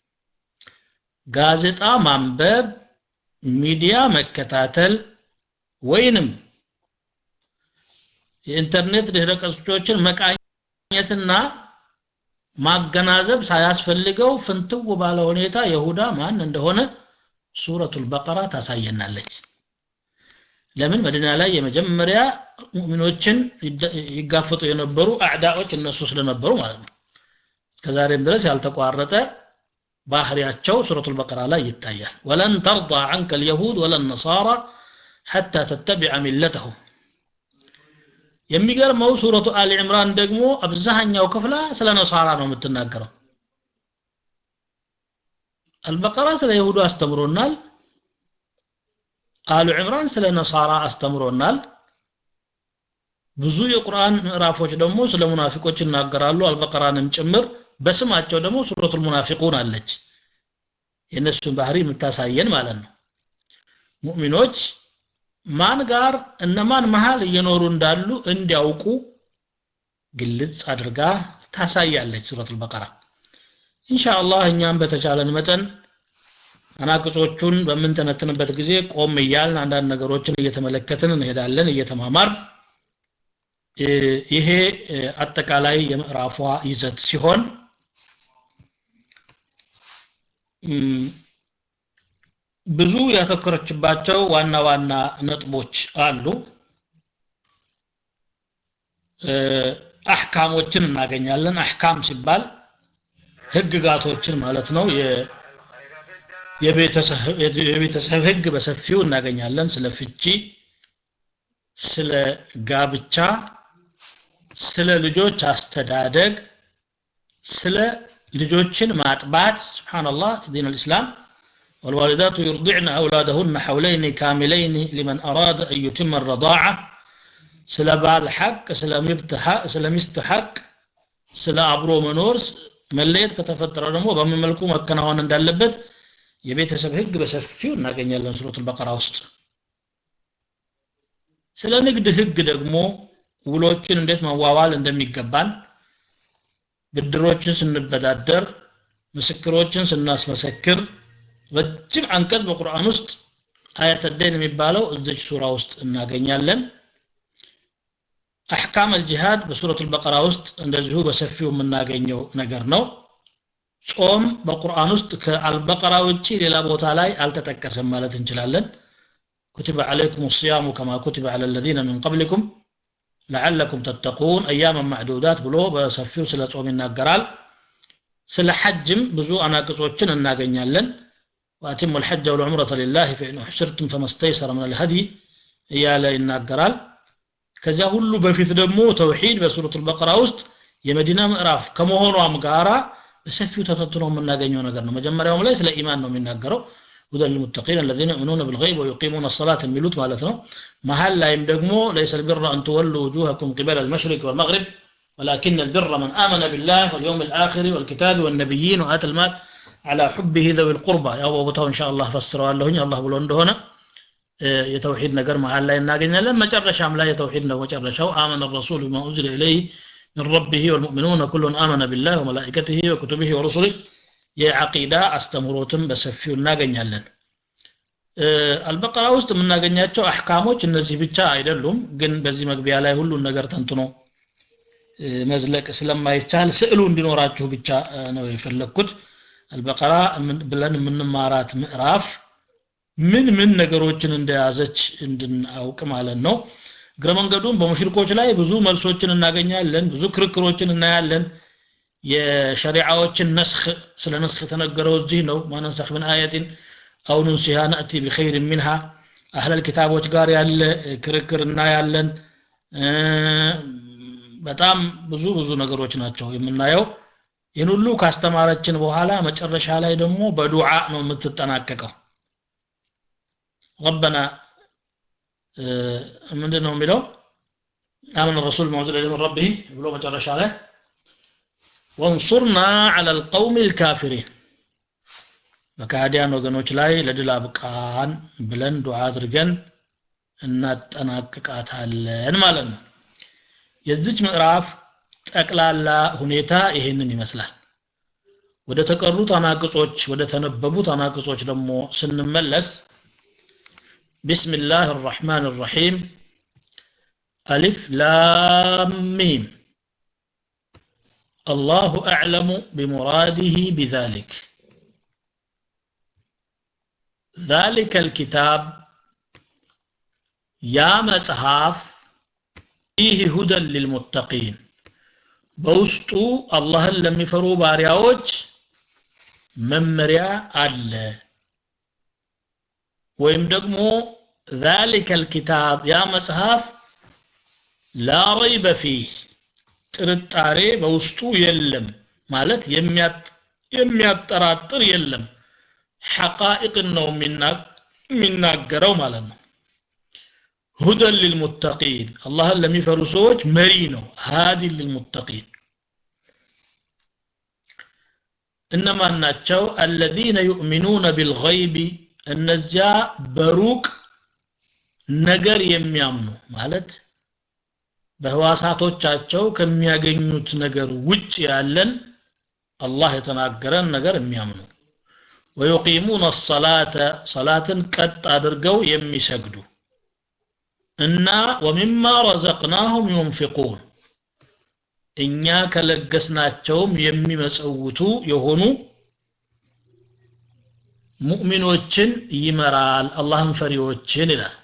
ጋዜጣ ማንበብ ሚዲያ መከታተል ወይንም የኢንተርኔት ድህረ ገጾችን መቃኘትና ማገናዘብ ሳያስፈልገው ፍንትው ባለ ሁኔታ የሁዳ ማን እንደሆነ ሱረቱል በቀራ ታሳየናለች ለምን መዲና ላይ የመጀመሪያ ሙእሚኖችን ይጋፈጡ የነበሩ አዕዳዎች እነሱ ስለነበሩ ማለት ነው እስከዛሬም ድረስ ያልተቋረጠ ባህሪያቸው ሱረቱል በቀራ ላይ ይታያል ወለን ተርዳ عنك اليهود ولا النصارى حتى تتبع ملتهم የሚገርመው ሱረቱ አሊ ዕምራን ደግሞ አብዛኛው ክፍላ ስለ ነሳራ ነው የምትናገረው አልበቀራ ስለ ይሁዱ አስተምሮናል አሉ ዕምራን ስለ ነሳራ አስተምሮናል ብዙ የቁርአን ምዕራፎች ደግሞ ስለ ሙናፊቆች ይናገራሉ አልበቀራንም ጭምር በስማቸው ደግሞ ሱረቱል ሙናፊቁን አለች የእነሱን ባህሪ የምታሳየን ማለት ነው ሙእሚኖች ማን ጋር እነማን መሃል እየኖሩ እንዳሉ እንዲያውቁ ግልጽ አድርጋ ታሳያለች ሱረቱል በቀራ ኢንሻአላህ እኛም በተቻለን መጠን አናቅጾቹን በምንተነትንበት ጊዜ ቆም እያልን አንዳንድ ነገሮችን እየተመለከትን እንሄዳለን እየተማማር ይሄ አጠቃላይ የምዕራፏ ይዘት ሲሆን ብዙ ያተኮረችባቸው ዋና ዋና ነጥቦች አሉ አህካሞችን እናገኛለን አህካም ሲባል ህግጋቶችን ማለት ነው የቤተሰብ ህግ በሰፊው እናገኛለን ስለ ፍቺ ስለ ጋብቻ ስለ ልጆች አስተዳደግ ስለ ልጆችን ማጥባት ስብሓንላህ ዲን الإسلام والوالدات يرضعن أولادهن حولين كاملين لمن أراد أن يتم الرضاعة ስለ ባል ሐቅ ስለ ሚስት ሐቅ ስለ አብሮ መኖር መለየት ከተፈጠረ ደግሞ በምን መልኩ መከናወን እንዳለበት የቤተሰብ ህግ በሰፊው እናገኛለን ሱረቱል በቀራ ውስጥ ስለ ንግድ ህግ ደግሞ ውሎችን እንዴት መዋዋል እንደሚገባን ብድሮችን ስንበዳደር ምስክሮችን ስናስመሰክር ረጅም አንቀጽ በቁርአን ውስጥ አያተደን የሚባለው እዚች ሱራ ውስጥ እናገኛለን አሕካም አልጂሃድ በሱረቱል በቀራ ውስጥ እንደዚሁ በሰፊው የምናገኘው ነገር ነው ጾም በቁርአን ውስጥ ከአልበቀራ ውጪ ሌላ ቦታ ላይ አልተጠቀሰም ማለት እንችላለን كتب عليكم الصيام كما كتب على الذين من قبلكم لعلكم تتقون أياما معدودات ብሎ በሰፊው ስለ ጾም ይናገራል ስለ ሐጅም ብዙ አናቅጾችን እናገኛለን وأتموا الحج والعمرة لله فإن أحسرتم فما استيسر من الهدي እያለ ይናገራል ከዚያ ሁሉ በፊት ደግሞ ተውሂድ በሱረቱል በቀራ ውስጥ የመዲና ምዕራፍ ከመሆኗም ጋራ በሰፊው ተተንትኖ የምናገኘው ነገር ነው መጀመሪያውም ላይ ስለ ኢማን ነው የሚናገረው هدى للمتقين الذين يؤمنون بالغيب ويقيمون الصلاة የሚሉት ማለት ነው መሀል ላይም ደግሞ ليس البر أن تولوا وجوهكم قبل المشرق والمغرب ولكن البر من آمن بالله واليوم الآخر والكتاب والنبيين وآتى المال على حبه ذوي القربى ያው በቦታው إن شاء الله ፈስረዋለሁኝ አላህ ብሎ እንደሆነ የተውሂድ ነገር መሀል ላይ እናገኛለን መጨረሻም ላይ የተውሂድ ነው መጨረሻው آمن الرسول بما أنزل إليه من ربه والمؤمنون كل آمن بالله وملائكته وكتبه ورسله የዓቂዳ አስተምሮትም በሰፊው እናገኛለን አልበቀራ ውስጥ የምናገኛቸው አሕካሞች እነዚህ ብቻ አይደሉም ግን በዚህ መግቢያ ላይ ሁሉን ነገር ተንትኖ መዝለቅ ስለማይቻል ስዕሉ እንዲኖራችሁ ብቻ ነው የፈለግኩት አልበቀራ ብለን የምንማራት ምዕራፍ ምን ምን ነገሮችን እንደያዘች እንድናውቅ ማለት ነው እግረ መንገዱን በሙሽሪኮች ላይ ብዙ መልሶችን እናገኛለን ብዙ ክርክሮችን እናያለን የሸሪዓዎችን ነስኽ ስለ ነስኽ የተነገረው እዚህ ነው ማነንሰኽ ምን አየትን አው ኑንሲሃ ነእቲ ቢኸይር ሚንሃ አህለል ኪታቦች ጋር ያለ ክርክር እናያለን በጣም ብዙ ብዙ ነገሮች ናቸው የምናየው ይህን ሁሉ ካስተማረችን በኋላ መጨረሻ ላይ ደግሞ በዱዓ ነው የምትጠናቀቀው ረበና ምንድን ነው የሚለው አመነ ረሱል መውዝለ ምን ረቢህ ብሎ መጨረሻ ላይ ወንሱርና ዐላ ልቀውም ልካፊሪን በካህዲያን ወገኖች ላይ ለድል አብቃን ብለን ዱዓ አድርገን እናጠናቅቃታለን ማለት ነው የዚች ምዕራፍ ጠቅላላ ሁኔታ ይሄንን ይመስላል ወደ ተቀሩት አናቅጾች ወደ ተነበቡት አናቅጾች ደግሞ ስንመለስ ቢስሚላህ الرحمن الرحيم ألف لام ميم الله أعلم بمراده بذلك ذلك الكتاب يا مصحف فيه هدى للمتقين በውስጡ አላህን ለሚፈሩ ባሪያዎች መመሪያ አለ ወይም ደግሞ ذلك الكتاب ያ መጽሐፍ ላ ረይበ ፊህ ጥርጣሬ በውስጡ የለም ማለት የሚያጠራጥር የለም ሐቃኢቅን ነው የሚናገረው ማለት ነው ሁደን ልልሙተቂን አላህን ለሚፈሩ ሰዎች መሪ ነው ሃዲን ልልሙተቂን እነማን ናቸው አለዚነ ዩእሚኑነ ቢልገይቢ እነዚያ በሩቅ ነገር የሚያምኑ ማለት በህዋሳቶቻቸው ከሚያገኙት ነገር ውጭ ያለን አላህ የተናገረን ነገር የሚያምኑ ወዩቂሙነ ሰላተ ሰላትን ቀጥ አድርገው የሚሰግዱ እና ወሚማ ረዘቅናሁም ዩንፊቁን እኛ ከለገስናቸውም የሚመጸውቱ የሆኑ ሙእሚኖችን ይመራል አላህን ፈሪዎችን ይላል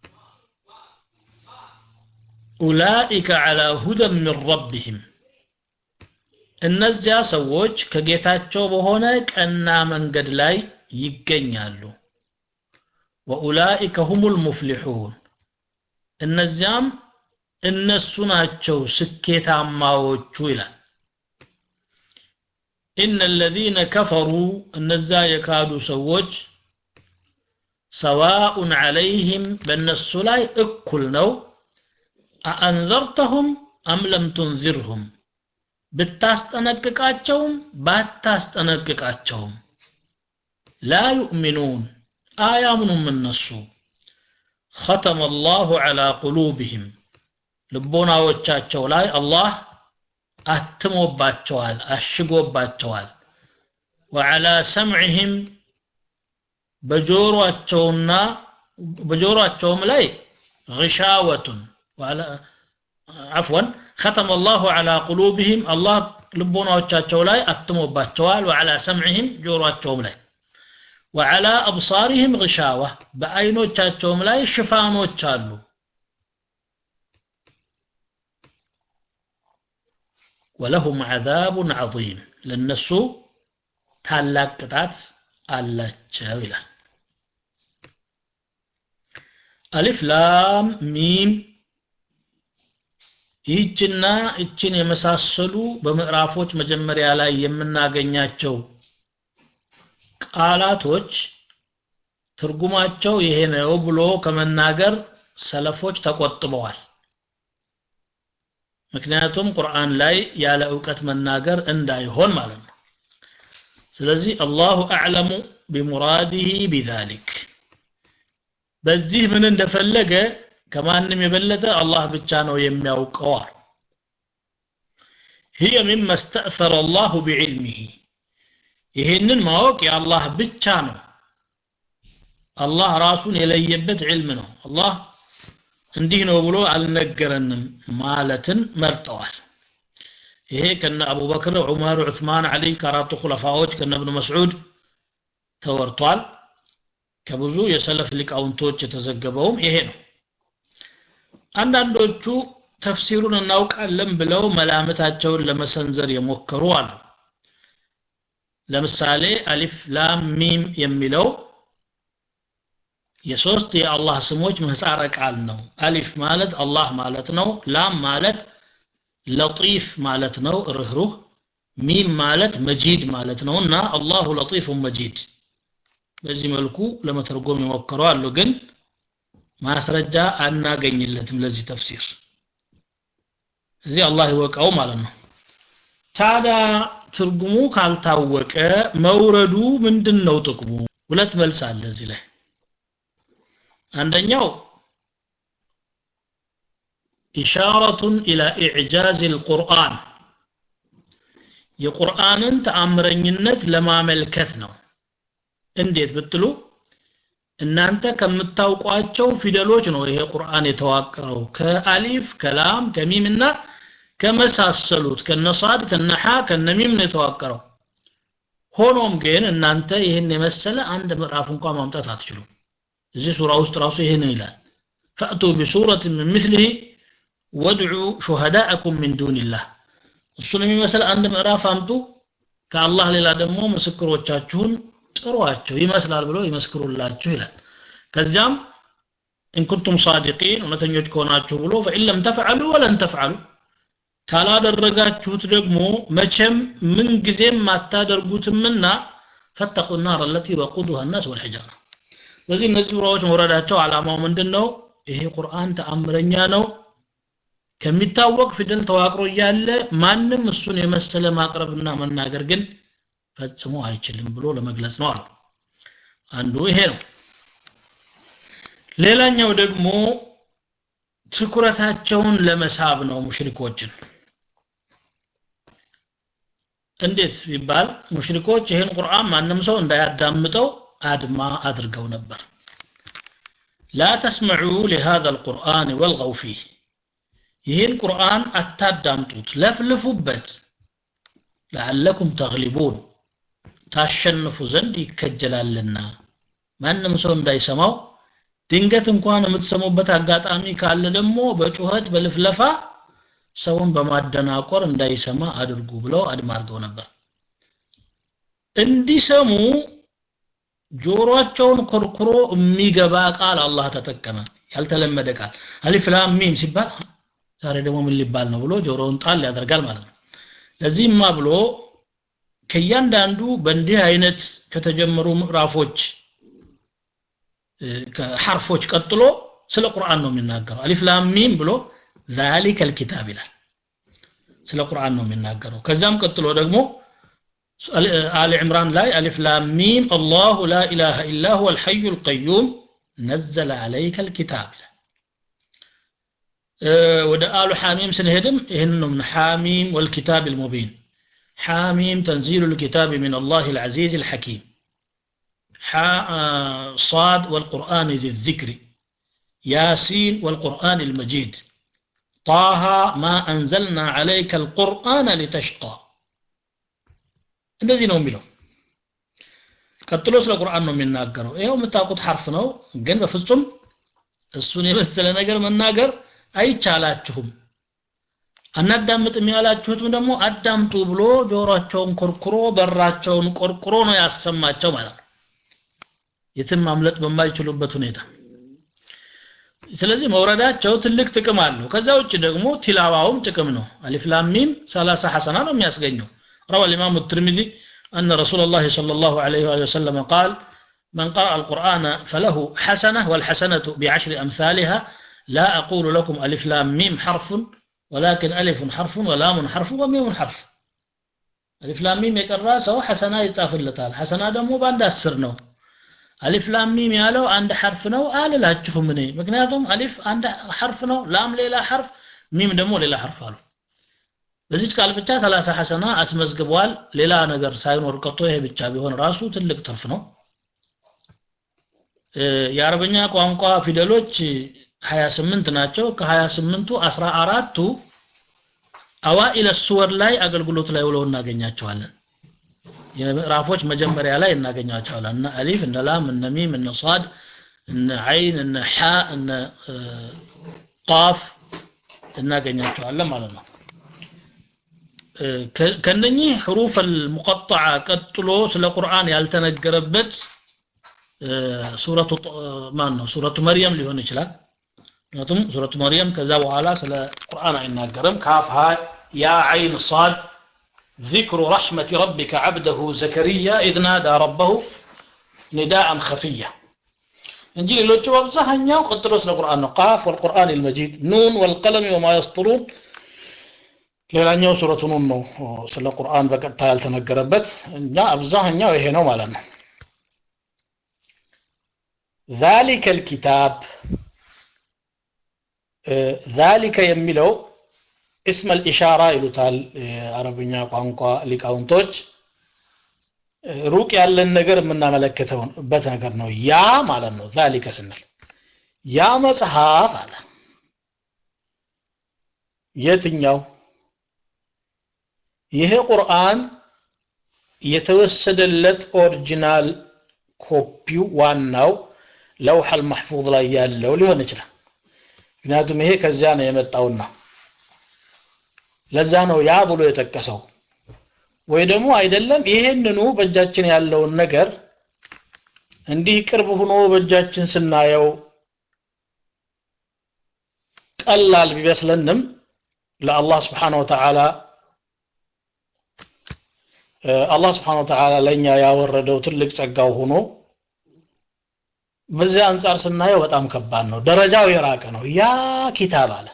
ኡላኢከ ዐላ ሁደን ሚን ረቢህም እነዚያ ሰዎች ከጌታቸው በሆነ ቀና መንገድ ላይ ይገኛሉ ወኡላኢከ ሁሙል ሙፍሊሑን እነዚያም እነሱ ናቸው ስኬታማዎቹ ይላል ኢነ አለዚነ ከፈሩ እነዛ የካዱ ሰዎች ሰዋኡን ዐለይህም በእነሱ ላይ እኩል ነው አአንዘርተሁም አም ለም ቱንዚርሁም ብታስጠነቅቃቸውም ባታስጠነቅቃቸውም ላ ዩእሚኑን አያምኑም እነሱ ختم الله على قلوبهم ልቦናዎቻቸው ላይ አላህ አትሞባቸዋል አሽጎባቸዋል ወዓላ ሰምዕህም በጆሮአቸውና በጆሮአቸውም ላይ غشاوة عفوا ختم الله على قلوبهم الله ልቦናዎቻቸው ላይ አትሞባቸዋል وعلى سمعهم ጆሮአቸውም ላይ وعلى أبصارهم غشاوة በአይኖቻቸውም ላይ ሽፋኖች አሉ ولهم عذاب عظيم ለነሱ ታላቅ ቅጣት አላቸው ይላል አሊፍ ላም ሚም ይህችና እችን የመሳሰሉ በምዕራፎች መጀመሪያ ላይ የምናገኛቸው ቃላቶች ትርጉማቸው ይሄ ነው ብሎ ከመናገር ሰለፎች ተቆጥበዋል ምክንያቱም ቁርአን ላይ ያለ እውቀት መናገር እንዳይሆን ማለት ነው ስለዚህ አላሁ አዕለሙ ቢሙራዲህ ቢዛሊክ በዚህ ምን እንደፈለገ ከማንም የበለጠ አላህ ብቻ ነው የሚያውቀው هي مما استأثر الله بعلمه ይሄንን ማወቅ የአላህ ብቻ ነው አላህ ራሱን የለየበት ዕልም ነው አላህ እንዲህ ነው ብሎ አልነገረንም ማለትን መርጠዋል ይሄ ከነ አቡበክር ዑመር ዑስማን አሊ ከአራቱ ኩለፋዎች ከነ እብኑ መስዑድ ተወርቷል ከብዙ የሰለፍ ሊቃውንቶች የተዘገበውም ይሄ ነው አንዳንዶቹ ተፍሲሩን እናውቃለን ብለው መላምታቸውን ለመሰንዘር የሞከሩ አሉ ለምሳሌ አሊፍ ላም ሚም የሚለው የሶስት የአላህ ስሞች ምህጻረ ቃል ነው አሊፍ ማለት አላህ ማለት ነው ላም ማለት ለጢፍ ማለት ነው ርህሩህ ሚም ማለት መጂድ ማለት ነውና አላሁ ለጢፉን መጂድ በዚህ መልኩ ለመተርጎም የሞከረው አሉ ግን ማስረጃ አናገኝለትም ለዚህ ተፍሲር እዚህ አላህ ይወቀው ማለት ነው ታዲያ ትርጉሙ ካልታወቀ መውረዱ ምንድን ነው ጥቅሙ ሁለት መልስ አለ እዚህ ላይ አንደኛው ኢሻረቱን ኢላ ኢዕጃዝ ልቁርአን የቁርአንን ተአምረኝነት ለማመልከት ነው እንዴት ብትሉ እናንተ ከምታውቋቸው ፊደሎች ነው ይሄ ቁርአን የተዋቀረው ከአሊፍ ከላም ከሚም እና ከመሳሰሉት ከነሳድ ከነሓ ከነሚም ነው የተዋቀረው ሆኖም ግን እናንተ ይህን የመሰለ አንድ ምዕራፍ እንኳን ማምጣት አትችሉም እዚህ ሱራ ውስጥ ራሱ ይህን ይላል ፈእቱ ቢሱረት ምን ምስሊህ ወድዑ ሹሃዳአኩም ምን ዱንላህ እሱን የሚመስል አንድ ምዕራፍ አምጡ ከአላህ ሌላ ደግሞ ምስክሮቻችሁን ጥሯቸው ይመስላል ብሎ ይመስክሩላችሁ ይላል ከዚያም ኢንኩንቱም ሳዲቂን እውነተኞች ከሆናችሁ ብሎ ፈኢን ለም ተፍዓሉ ወለን ተፍዓሉ ካላደረጋችሁት ደግሞ መቼም ምን ጊዜም አታደርጉትምና ፈተቁ ናር አለቲ ወቁዱሃ ናስ ወልሒጃራ ስለዚህ እነዚህ ሱራዎች መውረዳቸው ዓላማው ምንድን ነው ይሄ ቁርአን ተአምረኛ ነው ከሚታወቅ ፊደል ተዋቅሮ እያለ ማንም እሱን የመሰለ ማቅረብና መናገር ግን ፈጽሞ አይችልም ብሎ ለመግለጽ ነው አሉ አንዱ ይሄ ነው ሌላኛው ደግሞ ትኩረታቸውን ለመሳብ ነው ሙሽሪኮችን እንዴት ቢባል ሙሽሪኮች ይህን ቁርአን ማንም ሰው እንዳያዳምጠው አድማ አድርገው ነበር ላ ተስመዑ ሊሃذا القرآن والغوا فيه ይህን ቁርአን አታዳምጡት ለፍልፉበት ለዓለኩም ተግሊቡን ታሸንፉ ዘንድ ይከጀላልና ማንም ሰው እንዳይሰማው ድንገት እንኳን የምትሰሙበት አጋጣሚ ካለ ደግሞ በጩኸት በልፍለፋ ሰውን በማደናቆር እንዳይሰማ አድርጉ ብለው አድማ አድርገው ነበር እንዲሰሙ ጆሮአቸውን ኮርኩሮ የሚገባ ቃል አላህ ተጠቀመ ያልተለመደ ቃል አሊፍ ላም ሚም ሲባል ዛሬ ደግሞ ምን ሊባል ነው ብሎ ጆሮውን ጣል ያደርጋል ማለት ነው ለዚህማ ብሎ ከእያንዳንዱ በእንዲህ አይነት ከተጀመሩ ምዕራፎች ከሐርፎች ቀጥሎ ስለ ቁርአን ነው የሚናገረው አሊፍ ላም ሚም ብሎ ذلك الكتاب ይላል ስለ ቁርአን ነው የሚናገረው ከዛም ቀጥሎ ደግሞ آل عمران لاي ألف لام ميم الله لا إله إلا هو الحي القيوم نزل عليك الكتاب أه ودا آل حاميم سنهدم إنه من حاميم والكتاب المبين حاميم تنزيل الكتاب من الله العزيز الحكيم صاد والقرآن ذي الذكر ياسين والقرآن المجيد طه ما أنزلنا عليك القرآن لتشقى እንደዚህ ነው የሚለው ቀጥሎ ስለ ቁርአን ነው የሚናገረው ይኸው የምታውቁት ሐርፍ ነው ግን በፍጹም እሱን የመሰለ ነገር መናገር አይቻላችሁም አናዳምጥም ያላችሁትም ደግሞ አዳምጡ ብሎ ጆሮአቸውን ኮርኩሮ በራቸውን ቆርቁሮ ነው ያሰማቸው ማለት ነው የትም ማምለጥ በማይችሉበት ሁኔታ ስለዚህ መውረዳቸው ትልቅ ጥቅም አለው ከዛ ውጭ ደግሞ ቲላዋውም ጥቅም ነው አሊፍ ላም ሚም 30 ሐሰና ነው የሚያስገኘው روى الإمام الترمذي أن رسول الله صلى الله عليه وآله وسلم قال من قرأ القرآن فله حسنة والحسنة بعشر أمثالها لا أقول لكم ألف لام ميم حرف ولكن ألف حرف ولام حرف وميم حرف ألف لام ميم يقرأ سو حسنة يتافل لتال حسنة دمو باند أسر نو ألف لام ميم يالو عند حرف نو آل لا تشوفوا مني مكنياتهم ألف عند حرف نو لام ليلا حرف ميم دمو ليلا حرف አሉ በዚች ቃል ብቻ 30 ሐሰና አስመዝግቧል ሌላ ነገር ሳይኖር ቀርቶ ይሄ ብቻ ቢሆን ራሱ ትልቅ ትርፍ ነው የአረበኛ ቋንቋ ፊደሎች 28 ናቸው ከ28ቱ 14ቱ አዋኢለ ሱወር ላይ አገልግሎት ላይ ውለው እናገኛቸዋለን የምዕራፎች መጀመሪያ ላይ እናገኛቸዋለን እነ አሊፍ እነ ላም እነ ሚም እነ ሷድ እነ አይን እነ ሐ እነ ቃፍ እናገኛቸዋለን ማለት ነው ከነኚህ ሕሩፍ አልሙቀጠዓ ቀጥሎ ስለ ቁርአን ያልተነገረበት ሱረቱ ማን ነው ሱረቱ መርየም ሊሆን ይችላል ምክንያቱም ሱረቱ መርየም ከዛ በኋላ ስለ ቁርአን አይናገርም ካፍ ሀ ያ አይን ሳድ ذكر رحمة ربك عبده زكريا إذ نادى ربه نداء خفيا እንጂ ሌሎቹ አብዛኛው ቀጥሎ ስለ ቁርአን ነው ቃፍ ወልቁርአን ልመጂድ ኑን ወልቀለም ወማ የስጥሩን ሌላኛው ሱረቱ ኑን ነው ስለ ቁርአን በቀጥታ ያልተነገረበት እኛ አብዛኛው ይሄ ነው ማለት ነው ذلك الكتاب ذلك የሚለው እስመ الإشارة ይሉታል የአረብኛ ቋንቋ ሊቃውንቶች ሩቅ ያለን ነገር የምናመለክተውበት ነገር ነው ያ ማለት ነው ዛሊከ ስንል ያ መጽሐፍ አለ የትኛው ይሄ ቁርአን የተወሰደለት ኦሪጂናል ኮፒው ዋናው ለውሐል ማሕፉዝ ላይ ያለው ሊሆን ይችላል ምክንያቱም ይሄ ከዚያ ነው የመጣውና ለዛ ነው ያ ብሎ የጠቀሰው ወይ ደግሞ አይደለም ይሄንኑ በእጃችን ያለውን ነገር እንዲህ ቅርብ ሆኖ በእጃችን ስናየው ቀላል ቢመስለንም ለአላህ ስብሓን ወተዓላ አላህ ስብሓን ወተዓላ ለእኛ ያወረደው ትልቅ ጸጋው ሆኖ በዚያ አንጻር ስናየው በጣም ከባድ ነው ደረጃው የራቀ ነው ያ ኪታብ አለ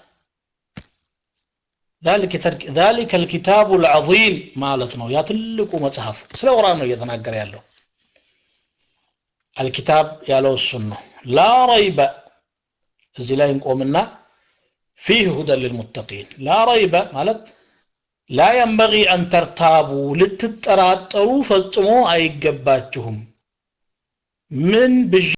ذلك الكتاب العظيم ማለት ነው ያ ትልቁ መጽሐፍ ስለ ቁርአን ነው እየተናገረ ያለው አልኪታብ ያለው እሱን ነው ላ ረይበ እዚህ ላይ እንቆምና ፊህ ሁደን ልልሙተቂን ላ ረይበ ማለት ላ የንበጊ አን ተርታቡ ልትጠራጠሩ ፈጽሞ አይገባችሁም ምን ብዥ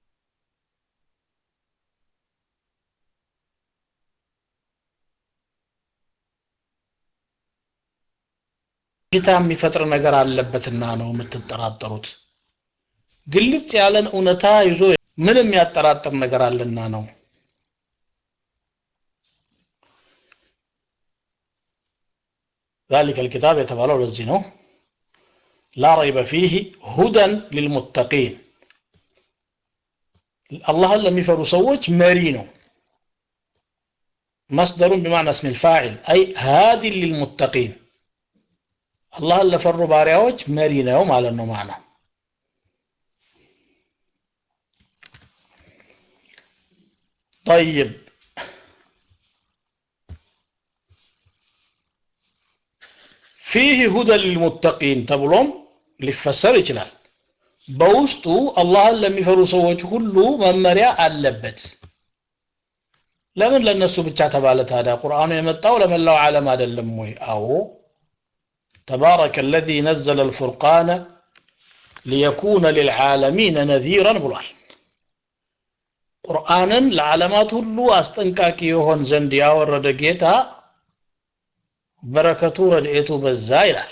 ብዥታ የሚፈጥር ነገር አለበትና ነው የምትጠራጠሩት ግልጽ ያለን እውነታ ይዞ ምን የሚያጠራጥር ነገር አለና ነው ذلك الكتاب የተባለው ለዚህ ነው لا ريب فيه هدى للمتقين አላህን ለሚፈሩ ሰዎች መሪ ነው مصدر بمعنى اسم الفاعل أي هاد للمتقين አላህን ለፈሩ ባሪያዎች መሪ ነው ማለት ነው ማና طيب فيه هدى للمتقين ተብሎም ሊፈሰር ይችላል በውስጡ አላህን ለሚፈሩ ሰዎች ሁሉ መመሪያ አለበት ለምን ለነሱ ብቻ ተባለ ታዲያ ቁርአኑ የመጣው ለመላው ዓለም አይደለም ወይ አዎ تبارك الذي نزل الفرقان ليكون للعالمين نذيرا ብሏል ቁርአንን ለዓለማት ሁሉ አስጠንቃቂ የሆን ዘንድ ያወረደ ጌታ በረከቱ ረድኤቱ በዛ ይላል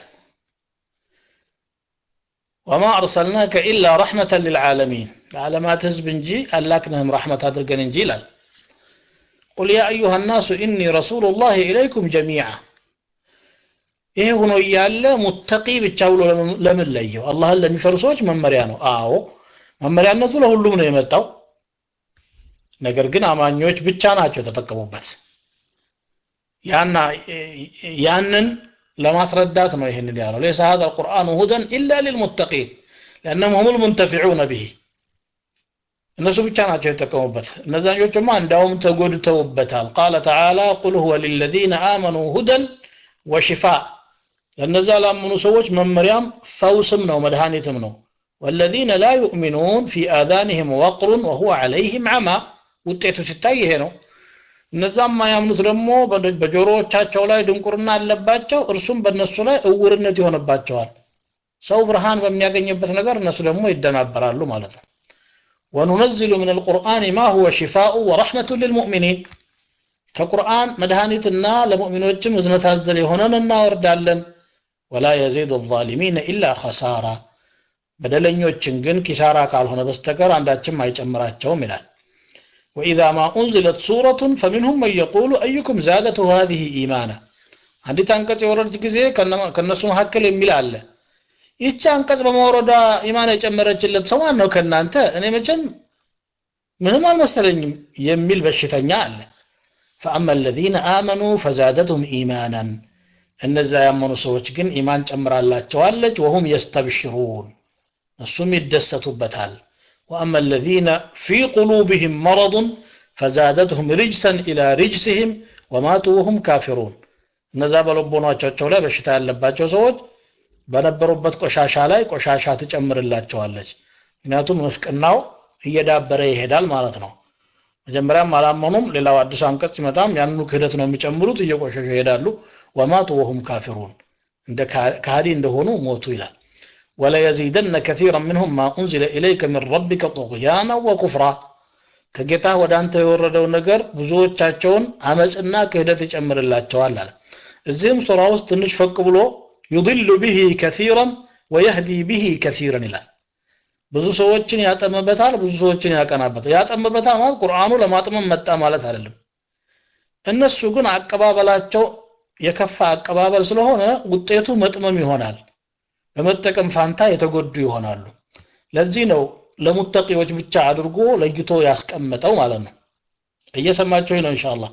ወማ አርሰልናከ ኢላ ረሕመተን ልልዓለሚን ለዓለማት ህዝብ እንጂ አላክንህም ረሕመት አድርገን እንጂ ይላል ቁል ያ አዩሃ ናሱ ኢኒ ረሱሉ ላህ ኢለይኩም ጀሚዓ ይሄ ሆኖ እያለ ሙተቂ ብቻ ብሎ ለምን ለየው አላህን ለሚፈሩ ሰዎች መመሪያ ነው አዎ መመሪያነቱ ለሁሉም ነው የመጣው ነገር ግን አማኞች ብቻ ናቸው የተጠቀሙበት ያና ያንን ለማስረዳት ነው ይህንን ያለው ليس هذا القرآن هدى إلا للمتقين لأنهم هم المنتفعون به እነሱ ብቻ ናቸው የተጠቀሙበት እነዛኞቹማ እንዳውም ተጎድተውበታል ቃለ ተዓላ ቁል ሁወ ሊለዚነ አመኑ ሁደን ወሽፋ ለነዛ ላመኑ ሰዎች መመሪያም ፈውስም ነው መድኃኒትም ነው ወለዚነ ላ ዩእሚኑን ፊ አዛንህም ወቅሩን ወሁወ ዐለይህም ዐማ ውጤቱ ሲታይ ይሄ ነው እነዛም ማያምኑት ደግሞ በጆሮዎቻቸው ላይ ድንቁርና አለባቸው እርሱም በእነሱ ላይ እውርነት ይሆንባቸዋል ሰው ብርሃን በሚያገኝበት ነገር እነሱ ደግሞ ይደናበራሉ ማለት ነው ወኑነዝሉ ምን አልቁርአን ማ ሁወ ሽፋኡ ወረሕመቱ ልልሙእሚኒን ከቁርአን መድኃኒትና ለሙእሚኖችም እዝነት አዘል የሆነን እናወርዳለን ወላ የዚዱ ዛሊሚነ ኢላ ኸሳራ በደለኞችን ግን ኪሳራ ካልሆነ በስተቀር አንዳችም አይጨምራቸውም ይላል وإذا ما أنزلت سورة فمنهم من يقول أيكم زادته هذه إيمانا አንዲት አንቀጽ የወረደች ጊዜ ከነሱ መካከል የሚል አለ ይቺ አንቀጽ በመውረዷ ኢማን የጨመረችለት ሰው ማን ነው ከእናንተ እኔ መቼም ምንም አልመሰለኝም የሚል በሽተኛ አለ فأما الذين آمنوا فزادتهم إيمانا እነዚያ ያመኑ ሰዎች ግን ኢማን ጨምራላቸዋለች ወሁም የስተብሽሩን እሱም ይደሰቱበታል ወአማ አለዚነ ፊ ቁሉብህም መረዱን ፈዛደትሁም ሪጅሰን ኢላ ሪጅስህም ወማቱ ወሁም ካፊሩን እነዛ በልቦናቸው ላይ በሽታ ያለባቸው ሰዎች በነበሩበት ቆሻሻ ላይ ቆሻሻ ትጨምርላቸዋለች ምክንያቱም ንፍቅናው እየዳበረ ይሄዳል ማለት ነው መጀመሪያም አላመኑም ሌላው አዲስ አንቀጽ ሲመጣም ያንኑ ክህደት ነው የሚጨምሩት እየቆሸሹ ይሄዳሉ ወማቱ ወሁም ካፊሩን እንደ ካህዲ እንደሆኑ ሞቱ ይላል ወለየዚደነ ከሲራ ምንሁም ማ ኡንዚለ ኢለይከ ምን ረቢከ ጡغያና ወኩፍራ ከጌታ ወደ አንተ የወረደው ነገር ብዙዎቻቸውን አመፅና ክህደት ይጨምርላቸዋል አለ እዚህም ሱራ ውስጥ ትንሽ ፈቅ ብሎ ዩድሉ ብሂ ከሲራን ወየህዲ ብሂ ከሲራን ይላል ብዙ ሰዎችን ያጠምበታል ብዙ ሰዎችን ያቀናበታል ያጠምበታል ማለት ቁርአኑ ለማጥመም መጣ ማለት አይደለም እነሱ ግን አቀባበላቸው የከፋ አቀባበል ስለሆነ ውጤቱ መጥመም ይሆናል በመጠቀም ፋንታ የተጎዱ ይሆናሉ ለዚህ ነው ለሙተቂዎች ብቻ አድርጎ ለይቶ ያስቀመጠው ማለት ነው እየሰማችሁ ነው ኢንሻአላህ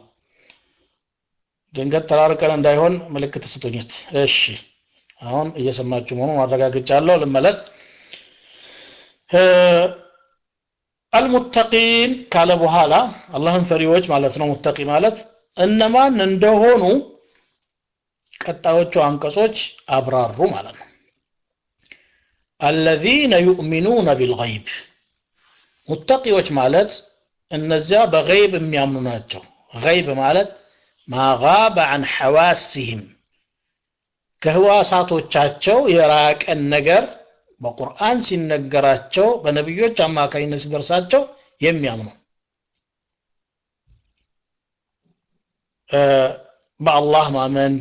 ድንገት ተራርቀን እንዳይሆን ምልክት ስጡኝ እስቲ እሺ አሁን እየሰማችሁ መሆኑን አረጋግጫለሁ ልመለስ አልሙተቂን ካለ በኋላ አላህን ፈሪዎች ማለት ነው ሙተቂ ማለት እነማን እንደሆኑ ቀጣዮቹ አንቀጾች አብራሩ ማለት ነው አለዚነ ዩእሚኑነ ቢልገይብ ሙተቂዎች ማለት እነዚያ በገይብ የሚያምኑ ናቸው ገይብ ማለት ማጋበ አን ሐዋሲህም ከህዋሳቶቻቸው የራቀን ነገር በቁርአን ሲነገራቸው በነቢዮች አማካኝነት ሲደርሳቸው የሚያምኑ በአላህ ማመን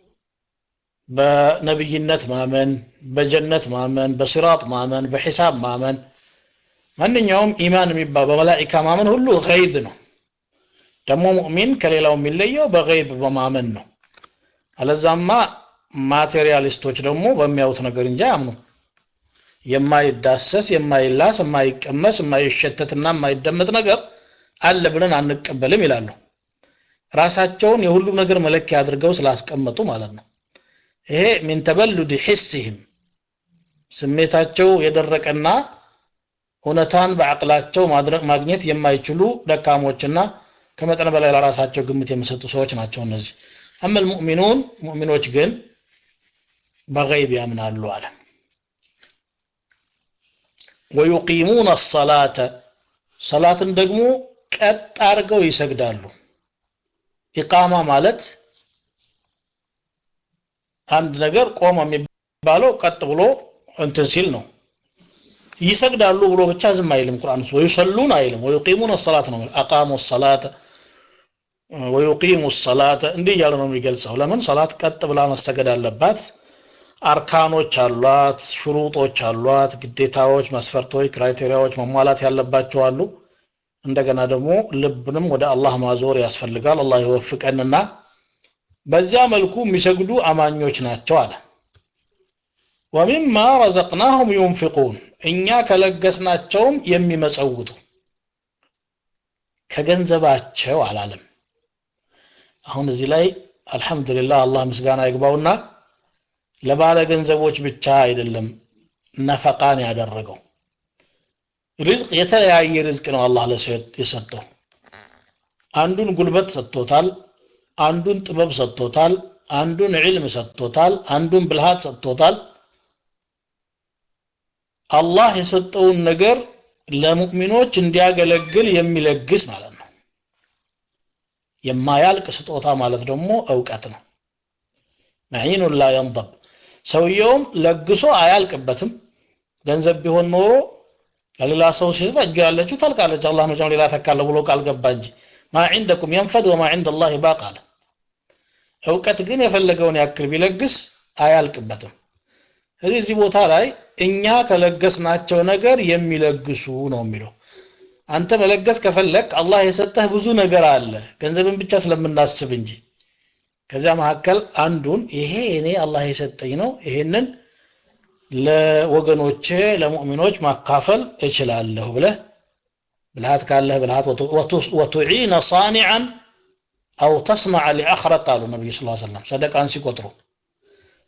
በነብይነት ማመን በጀነት ማመን በሲራጥ ማመን በሒሳብ ማመን ማንኛውም ኢማን የሚባል በመላኢካ ማመን ሁሉ ገይብ ነው ደግሞ ሙእሚን ከሌላው የሚለየው በገይብ በማመን ነው አለዛማ ማቴሪያሊስቶች ደግሞ በሚያዩት ነገር እንጂ አያምኑ የማይዳሰስ የማይላስ የማይቀመስ የማይሸተትና የማይደመጥ ነገር አለ ብለን አንቀበልም ይላሉ ራሳቸውን የሁሉም ነገር መለኪያ አድርገው ስላስቀመጡ ማለት ነው ይሄ ሚን ተበሉድ ሒስህም ስሜታቸው የደረቀና እውነታን በአቅላቸው ማግኘት የማይችሉ ደካሞችና ከመጠን በላይ ለራሳቸው ግምት የሚሰጡ ሰዎች ናቸው እነዚህ አመል ሙእሚኑን ሙእሚኖች ግን በገይብ ያምናሉ አለ ወዩቂሙን አሰላተ ሰላትን ደግሞ ቀጥ አድርገው ይሰግዳሉ ኢቃማ ማለት አንድ ነገር ቆመ የሚባለው ቀጥ ብሎ እንትን ሲል ነው ይሰግዳሉ ብሎ ብቻ ዝም አይልም ቁርአን ውስጥ ወይሰሉን አይልም ወዩቂሙን ሰላት ነው አቃሙ ሰላተ ወዩቂሙ ሰላተ እንዲህ እያለ ነው የሚገልጸው ለምን ሰላት ቀጥ ብላ መሰገድ አለባት አርካኖች አሏት ሽሩጦች አሏት ግዴታዎች መስፈርቶች ክራይቴሪያዎች መሟላት ያለባቸው አሉ እንደገና ደግሞ ልብንም ወደ አላህ ማዞር ያስፈልጋል አላህ ይወፍቀንና በዚያ መልኩ የሚሰግዱ አማኞች ናቸው አለ ወሚማ ረዘቅናሁም ዩንፊቁን እኛ ከለገስናቸውም የሚመጸውቱ ከገንዘባቸው አላለም አሁን እዚህ ላይ አልহামዱሊላህ አላህ ምስጋና ይግባውና ለባለ ገንዘቦች ብቻ አይደለም ነፈቃን ያደረገው ሪዝቅ የተለያየ ሪዝቅ ነው አላህ ለሰው የሰጠው አንዱን ጉልበት ሰጥቶታል አንዱን ጥበብ ሰጥቶታል አንዱን ዒልም ሰጥቶታል አንዱን ብልሃት ሰጥቶታል አላህ የሰጠውን ነገር ለሙእሚኖች እንዲያገለግል የሚለግስ ማለት ነው የማያልቅ ስጦታ ማለት ደግሞ እውቀት ነው መዒኑን ላ የንضብ ሰውየውም ለግሶ አያልቅበትም ገንዘብ ቢሆን ኖሮ ለሌላ ሰው ሲሰጥ እጁ ያለችው ታልቃለች አላህ መቼም ሌላ ተካለ ብሎ ቃል ገባ እንጂ ማ ዒንደኩም የንፈድ ወማ ዒንደ ላህ ባቅ አለ እውቀት ግን የፈለገውን ያክል ቢለግስ አያልቅበትም ስለዚህ እዚህ ቦታ ላይ እኛ ከለገስናቸው ነገር የሚለግሱ ነው የሚለው አንተ መለገስ ከፈለግ አላህ የሰጠህ ብዙ ነገር አለ ገንዘብን ብቻ ስለምናስብ እንጂ ከዚያ መካከል አንዱን ይሄ እኔ አላህ የሰጠኝ ነው ይሄንን ለወገኖቼ ለሙእሚኖች ማካፈል እችላለሁ ብለህ ብልሃት ካለህ ብልሃት ወቱዒነ ሳኒዓን አው ተስነዐ ሊአኽረ ቃሉ ነቢዩ ስ ሰለም ሰደቃን ሲቆጥሩ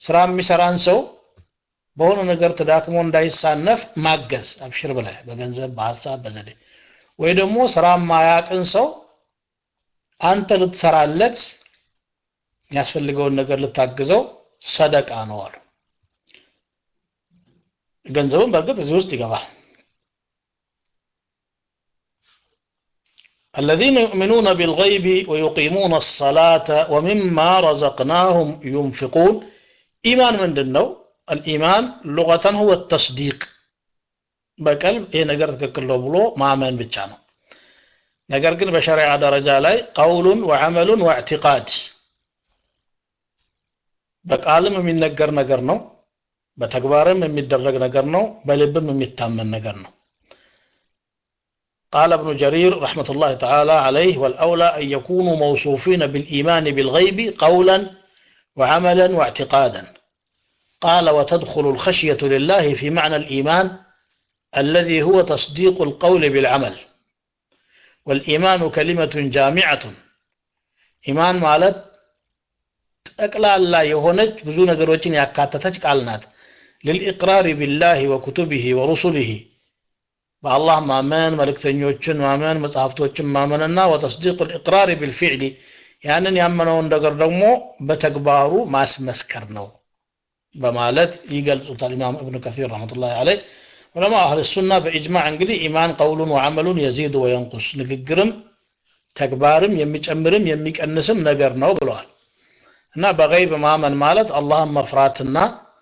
ስራ የሚሰራን ሰው በሆነ ነገር ተዳክሞ እንዳይሳነፍ ማገዝ አብሽር ብለህ በገንዘብ በሀሳብ በዘዴ ወይ ደግሞ ስራ ማያቅን ሰው አንተ ልትሰራለት የሚያስፈልገውን ነገር ልታግዘው ሰደቃ ነው አሉ ገንዘብም በእርግጥ እዚህ ውስጥ ይገባል الذين يؤمنون بالغيب ويقيمون الصلاة ومما رزقناهم ينفقون إيمان من دنو الإيمان لغة هو التصديق በቀልብ ይሄ ነገር ትክክል ነው ብሎ ማመን ብቻ ነው ነገር ግን በሸሪዓ ደረጃ ላይ ቀውሉን ወዐመሉን ወእዕቲቃድ በቃልም የሚነገር ነገር ነው በተግባርም የሚደረግ ነገር ነው በልብም የሚታመን ነገር ነው قال ابن جرير رحمة الله تعالى عليه والأولى أن يكونوا موصوفين بالإيمان بالغيب قولا وعملا واعتقادا قال وتدخل الخشية لله في معنى الإيمان الذي هو تصديق القول بالعمل والإيمان كلمة جامعة إيمان مالت ጠቅላላ የሆነች ብዙ ነገሮችን ያካተተች ቃል ናት ልልኢቅራር ቢላህ ወኩቱብህ ወሩሱልህ በአላህ ማመን መልእክተኞችን ማመን መጽሐፍቶችን ማመንና ወተስዲቅ ልኢቅራር ቢልፊዕሊ ያንን ያመነውን ነገር ደግሞ በተግባሩ ማስመስከር ነው በማለት ይገልጹታል ኢማም እብኑ ከሲር ረመቱላህ አለይ ዑለማ አህል ሱና በኢጅማዕ እንግዲህ ኢማን ቀውሉን ወዐመሉን የዚዱ ወየንቁስ ንግግርም ተግባርም የሚጨምርም የሚቀንስም ነገር ነው ብለዋል እና በገይብ ማመን ማለት አላህን መፍራትና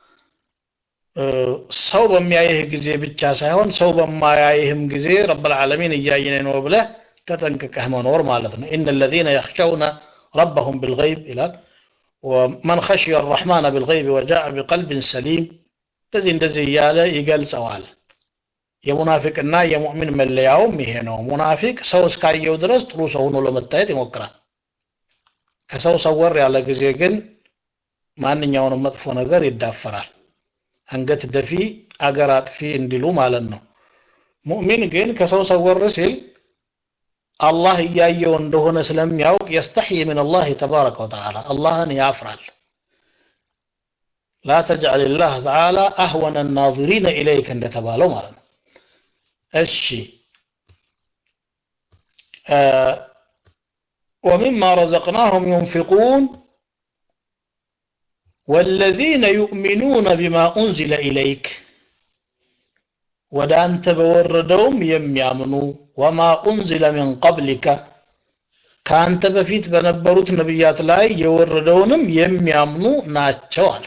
ሰው በሚያይህ ጊዜ ብቻ ሳይሆን ሰው በማያይህም ጊዜ ረብልዓለሚን እያየነ ነው ብለህ ተጠንቅቀህ መኖር ማለት ነው ኢነ ለዚነ የኽሸውነ ረበሁም ብልገይብ ይላል ወመን ኸሽየ አራሕማን ብልገይብ ወጃአ ቢቀልብን ሰሊም እንደዚህ እንደዚህ እያለ ይገልጸዋል የሙናፊቅና የሙእሚን መለያውም ይሄ ነው ሙናፊቅ ሰው እስካየው ድረስ ጥሩ ሰው ሆኖ ለመታየት ይሞክራል ከሰው ሰወር ያለ ጊዜ ግን ማንኛውንም መጥፎ ነገር ይዳፈራል አንገት ደፊ አገር አጥፊ እንዲሉ ማለት ነው ሙእሚን ግን ከሰው ሰወር ሲል አላህ እያየው እንደሆነ ስለሚያውቅ የስተሕይ ምን አላህ ተባረከ ወተዓላ አላህን ያፍራል ላ ተጅዓል ላህ ተዓላ አህወነ ናظሪነ ኢለይክ እንደተባለው ማለት ነው እሺ ومما رزقناهم ينفقون والذين يؤمنون بما أنزل إليك ወደ አንተ በወረደውም የሚያምኑ ወማ ኡንዝለ ሚን ቀብሊከ ከአንተ በፊት በነበሩት ነቢያት ላይ የወረደውንም የሚያምኑ ናቸው አለ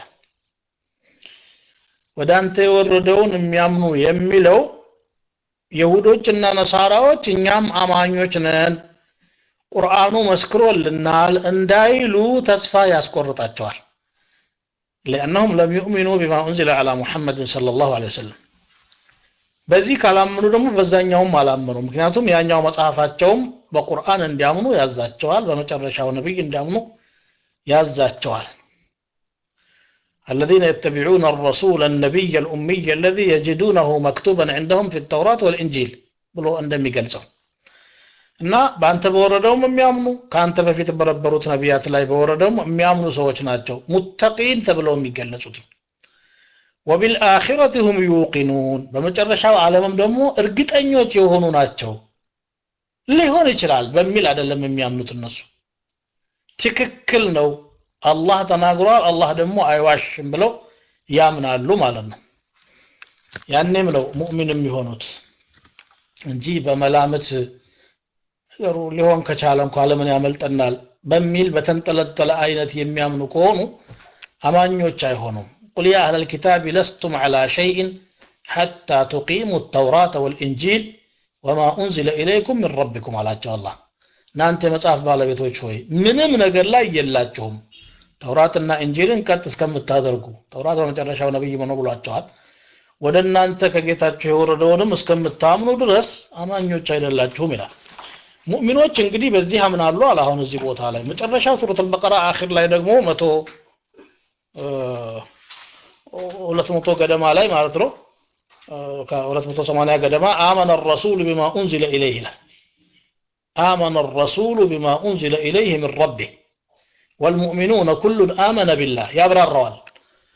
ወደ አንተ የወረደውን የሚያምኑ የሚለው የሁዶችና ነሳራዎች እኛም አማኞች ነን ቁርአኑ መስክሮልናል እንዳይሉ ተስፋ ያስቆርጣቸዋል لأنهم لم يؤمنوا بما أنزل على محمد صلى الله عليه وسلم በዚህ ካላመኑ ደግሞ በዛኛውም አላመኑ ምክንያቱም ያኛው መጽሐፋቸውም በቁርአን እንዲያምኑ ያዛቸዋል በመጨረሻው ነቢይ እንዲያምኑ ያዛቸዋል الذين يتبعون الرسول النبي الأمي الذي يجدونه مكتوبا عندهم في التوراة والإنجيل ብሎ እንደሚገልጸው እና በአንተ በወረደውም የሚያምኑ ከአንተ በፊት በነበሩት ነቢያት ላይ በወረደውም የሚያምኑ ሰዎች ናቸው ሙተቂን ተብለው የሚገለጹት ወቢልአኺረት ሁም ዩቂኑን በመጨረሻው ዓለምም ደግሞ እርግጠኞች የሆኑ ናቸው ሊሆን ይችላል በሚል አይደለም የሚያምኑት እነሱ ትክክል ነው አላህ ተናግሯል አላህ ደግሞ አይዋሽም ብለው ያምናሉ ማለት ነው ያኔም ነው ሙእሚን የሚሆኑት እንጂ በመላምት ነገሩ ሊሆን ከቻለ እንኳ ለምን ያመልጠናል በሚል በተንጠለጠለ አይነት የሚያምኑ ከሆኑ አማኞች አይሆኑም قل يا أهل الكتاب لستم على شيء حتى تقيموا التوراة والإنجيل وما أنزل إليكم من ربكم على الله እናንተ የመጽሐፍ ባለቤቶች ሆይ ምንም ነገር ላይ የላችሁም ተውራትና እንጂልን ቀጥ እስከምታደርጉ ተውራት በመጨረሻው ነብይ መኖ ብሏቸዋል ወደ እናንተ ከጌታችሁ የወረደውንም እስከምታምኑ ድረስ አማኞች አይደላችሁም ይላል ሙእሚኖች እንግዲህ በዚህ አምናሉ አለ አሁን እዚህ ቦታ ላይ መጨረሻው ሱረት አልበቀራ አኺር ላይ ደግሞ መቶ ሁለት መቶ ገደማ ላይ ማለት ነው ከሁለት መቶ ሰማንያ ገደማ አመነ ረሱሉ ቢማ ኡንዚለ ኢለይህ ይላል آمن الرسول بما أنزل إليه من ربه والمؤمنون كل آمن بالله يا برار روال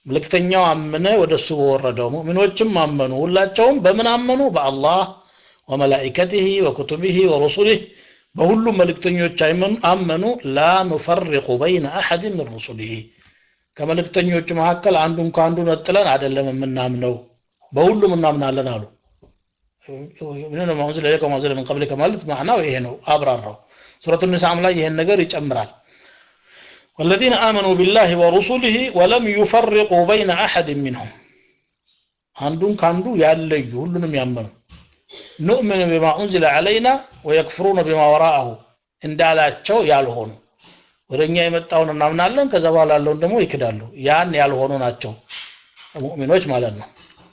መልእክተኛው አመነ ወደ እሱ በወረደው ሙእሚኖችም አመኑ ሁላቸውም በምን አመኑ በአላህ ወመላኢከቲህ ወኩቱቢህ ወሩሱሊህ በሁሉም መልእክተኞች አመኑ ላ ኑፈሪቁ በይነ አሐድ ምን ሩሱሊህ ከመልእክተኞቹ መካከል አንዱን ከአንዱ ነጥለን አይደለም የምናምነው በሁሉም እናምናለን አሉ ምን ማውዝ ለለከ ማውዝ ምን ቀብሊከ ማለት ማዕናው ይሄ ነው አብራራው ሱረቱ ኒሳም ላይ ይሄን ነገር ይጨምራል والذين آمنوا بالله ورسله ولم يفرقوا بين أحد منهم عندهم كاندو يالي ሁሉንም ያመኑ نؤمن بما أنزل علينا ويكفرون بما وراءه እንዳላቸው ያልሆኑ ወደኛ የመጣውን እናምናለን ከዛ በኋላ ያለውን ደግሞ ይክዳሉ ያን ያልሆኑ ናቸው ሙእሚኖች ማለት ነው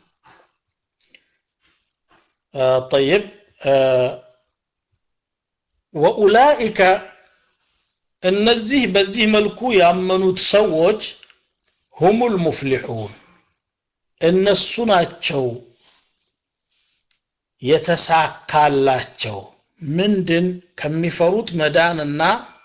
طيب ወኡላኢከ እነዚህ በዚህ መልኩ ያመኑት ሰዎች ሁሙል ሙፍሊሑን እነሱ ናቸው የተሳካላቸው ምንድን ከሚፈሩት መዳንና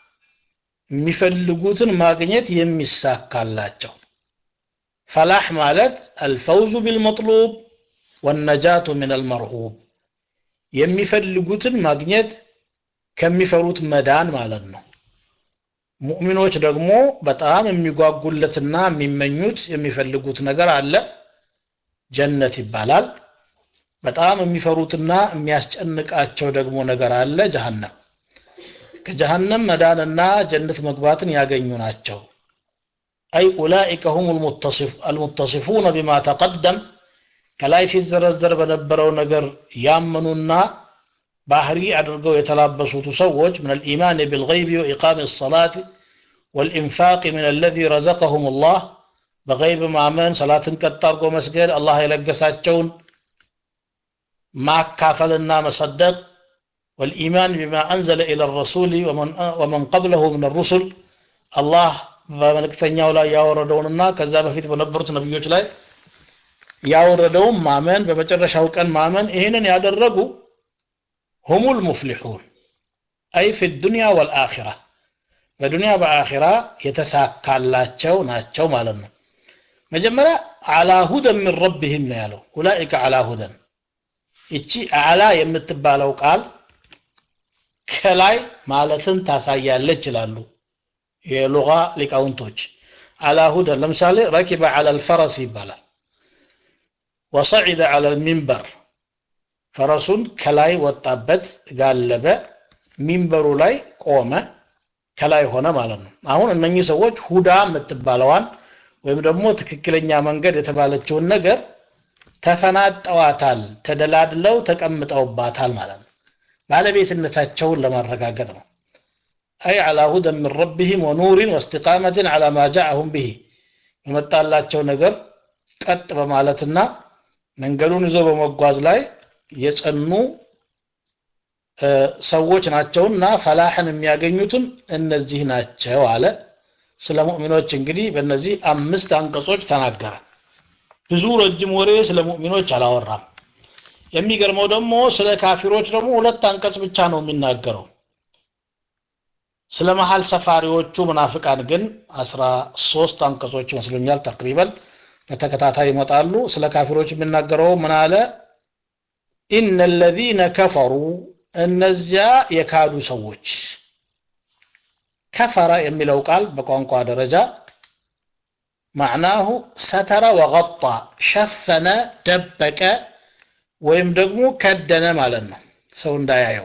የሚፈልጉትን ማግኘት የሚሳካላቸው ፈላህ ማለት አልፈውዙ ቢልመጥሉብ ወነጃቱ ምን አልመርሁብ የሚፈልጉትን ማግኘት ከሚፈሩት መዳን ማለት ነው ሙእሚኖች ደግሞ በጣም የሚጓጉለትና የሚመኙት የሚፈልጉት ነገር አለ ጀነት ይባላል በጣም የሚፈሩትና የሚያስጨንቃቸው ደግሞ ነገር አለ ጀሃነም ከጀሃነም መዳንና ጀነት መግባትን ያገኙ ናቸው አይ ኡላኢከ ሁም አልሙተሲፉነ ቢማ ተቀደም ከላይ ሲዘረዘር በነበረው ነገር ያመኑና ባህሪ አድርገው የተላበሱት ሰዎች ምን الإيمان بالغيب وإقام الصلاة والإنفاق من الذي رزقهم الله በገይብ ማመን ሰላትን ቀጥ አድርጎ መስገድ አላህ የለገሳቸውን ማካፈልና መሰደቅ والإيمان بما أنزل إلى الرسول ومن, ومن قبله من الرسل الله በመልእክተኛው ላይ ያወረደውንና ከዛ በፊት በነበሩት ነቢዮች ላይ ያወረደውን ማመን በመጨረሻው ቀን ማመን ይህንን ያደረጉ ሁሙል ሙፍሊሑን አይ ፊ ዱንያ ወልአኺራ በዱንያ በአኺራ የተሳካላቸው ናቸው ማለት ነው መጀመሪያ አላ ሁደን ምን ረብህም ነው ያለው ኡላኢከ አላ ሁደን ይቺ አላ የምትባለው ቃል ከላይ ማለትን ታሳያለች ይላሉ የሉጋ ሊቃውንቶች አላ ሁደን ለምሳሌ ረኪበ አላ ልፈረስ ይባላል ወሰዒደ አላ ልሚንበር ፈረሱን ከላይ ወጣበት ጋለበ ሚንበሩ ላይ ቆመ ከላይ ሆነ ማለት ነው አሁን እነኚህ ሰዎች ሁዳ የምትባለዋን ወይም ደግሞ ትክክለኛ መንገድ የተባለችውን ነገር ተፈናጠዋታል ተደላድለው ተቀምጠውባታል ማለት ነው ባለቤትነታቸውን ለማረጋገጥ ነው አይ አላ ሁደን ምን ረቢህም ወኑሪን ወስትቃመትን አላ ማ ጃአሁም ብሂ የመጣላቸው ነገር ቀጥ በማለትና መንገዱን ይዞ በመጓዝ ላይ የጸኑ ሰዎች ናቸውና ፈላሕን የሚያገኙትም እነዚህ ናቸው አለ ስለ ሙእሚኖች እንግዲህ በእነዚህ አምስት አንቀጾች ተናገረ ብዙ ረጅም ወሬ ስለ ሙእሚኖች አላወራም የሚገርመው ደግሞ ስለ ካፊሮች ደግሞ ሁለት አንቀጽ ብቻ ነው የሚናገረው ስለ መሀል ሰፋሪዎቹ ምናፍቃን ግን አስራ ሶስት አንቀጾች ይመስሉኛል ተቅሪበን በተከታታይ ይመጣሉ ስለ ካፊሮች የሚናገረው ምን አለ ኢነ ለዚነ ከፈሩ እነዚያ የካዱ ሰዎች ከፈረ የሚለው ቃል በቋንቋ ደረጃ ማዕናሁ ሰተረ ወገጣ ሸፈነ ደበቀ ወይም ደግሞ ከደነ ማለት ነው ሰው እንዳያየው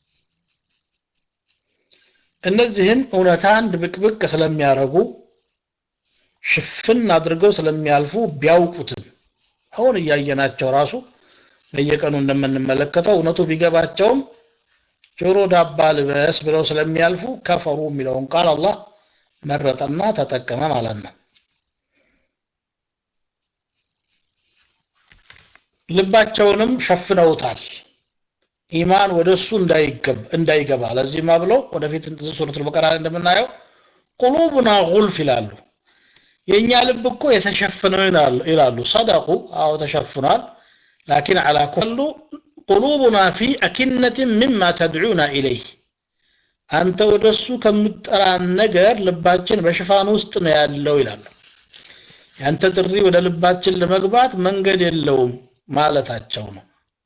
እነዚህም እውነታን ድብቅብቅ ስለሚያረጉ ሽፍን አድርገው ስለሚያልፉ ቢያውቁትም አሁን እያየናቸው ራሱ በየቀኑ እንደምንመለከተው እውነቱ ቢገባቸውም ጆሮ ዳባ ልበስ ብለው ስለሚያልፉ ከፈሩ የሚለውን ቃል አላህ መረጠና ተጠቀመ ማለት ነው ልባቸውንም ሸፍነውታል ኢማን ወደ እሱ እንዳይገባ ለዚህማ ብለው ወደፊት ሱረቱል በቀራ እንደምናየው ቁሉቡና ጉልፍ ይላሉ የእኛ ልብ እኮ የተሸፈነው ይላሉ ሰደቁ አዎ ተሸፍኗል ላኪን አላ ኩሉ ቁሉቡና ፊ አኪነትን ምማ ተድዑና ኢለይህ አንተ ወደ እሱ ከምጠራን ነገር ልባችን በሽፋን ውስጥ ነው ያለው ይላሉ ያንተ ጥሪ ወደ ልባችን ለመግባት መንገድ የለውም ማለታቸው ነው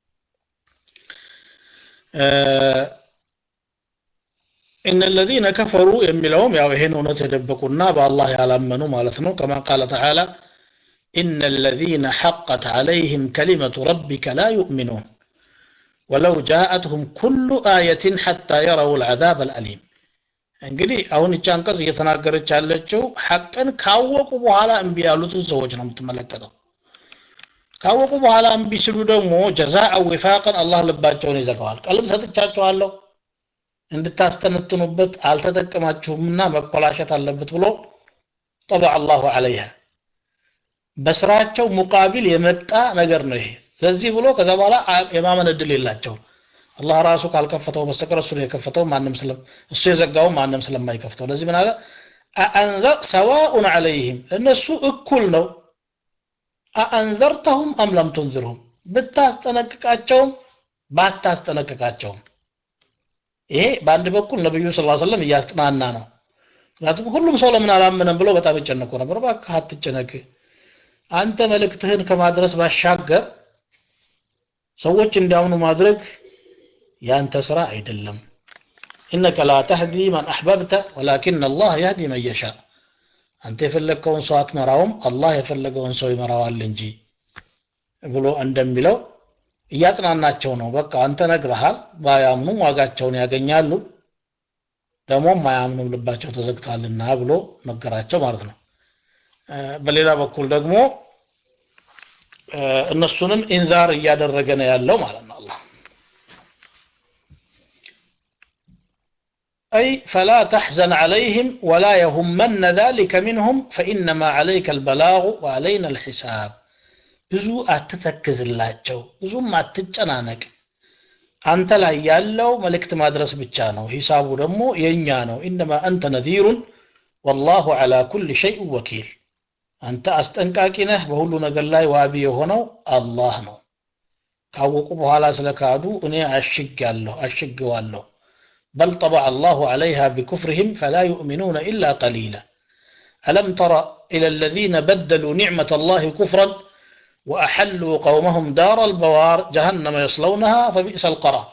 إن الذين كفروا የሚለውም ያው ይሄን እውነት የደበቁና በአላህ ያላመኑ ማለት ነው كما قال تعالى إن الذين حقت عليهم كلمة ربك لا يؤمنون ولو جاءتهم كل آية حتى يروا العذاب الأليم እንግዲህ አሁን እቺ አንቀጽ እየተናገረች ያለችው ሐቅን ካወቁ በኋላ እምቢ ያሉትን ሰዎች ነው የምትመለከተው ካወቁ በኋላ እምቢ ሲሉ ደግሞ ጀዛአ ዊፋቅን አላህ ልባቸውን ይዘጋዋል ቀልብ ሰጥቻችኋለሁ እንድታስተነትኑበት አልተጠቀማችሁምና መኮላሸት አለበት ብሎ ጠበ አላሁ አለይሃ በስራቸው ሙቃቢል የመጣ ነገር ነው ይሄ ስለዚህ ብሎ ከዛ በኋላ የማመን እድል የላቸውም አላህ ራሱ ካልከፈተው በስተቀር እሱ የከፈተው ማንም ስለም እሱ የዘጋው ማንም ስለማይከፍተው ለዚህ ምን አለ አአንዘር ሰዋኡን ዐለይህም እነሱ እኩል ነው አአንዘርተሁም አም ለም ቱንዝርሁም ብታስጠነቅቃቸውም ባታስጠነቅቃቸውም ይሄ በአንድ በኩል ነብዩ ስ ሰለም እያስጠናና ነው ምክንያቱም ሁሉም ሰው ለምን አላመነም ብሎ በጣም ይጨነቁ ነበር እባክህ አትጨነቅ አንተ መልእክትህን ከማድረስ ባሻገር ሰዎች እንዲያምኑ ማድረግ ያንተ ስራ አይደለም ኢነከ ላ ተህዲ መን አሕበብተ ወላኪን አላህ ያህዲ መን የሻ አንተ የፈለግከውን ሰው አትመራውም አላህ የፈለገውን ሰው ይመራዋል እንጂ ብሎ እንደሚለው እያጽናናቸው ነው በቃ አንተ ነግረሃል ባያምኑም ዋጋቸውን ያገኛሉ ደግሞ ማያምኑም ልባቸው ተዘግቷልና ብሎ ነገራቸው ማለት ነው በሌላ በኩል ደግሞ እነሱንም ኢንዛር እያደረገ ነው ያለው ማለት ነው አላህ أي فلا تحزن عليهم ولا يهمن ذلك منهم فإنما عليك البلاغ وعلينا الحساب ብዙ አትተክዝላቸው ብዙም አትጨናነቅ አንተ ላይ ያለው መልእክት ማድረስ ብቻ ነው ሂሳቡ ደግሞ የኛ ነው ኢነማ አንተ ነዚሩን ወላሁ ዐላ ኩል ሸይء ወኪል አንተ አስጠንቃቂ ነህ በሁሉ ነገር ላይ ዋቢ የሆነው አላህ ነው ካወቁ በኋላ ስለካዱ እኔ አሽጋለሁ አሽገዋለሁ بل طبع الله عليها بكفرهم فلا يؤمنون إلا قليلا ألم تر إلى الذين بدلوا نعمة الله كفرا وأحلوا قومهم دار البوار جهنم يصلونها فبئس القرار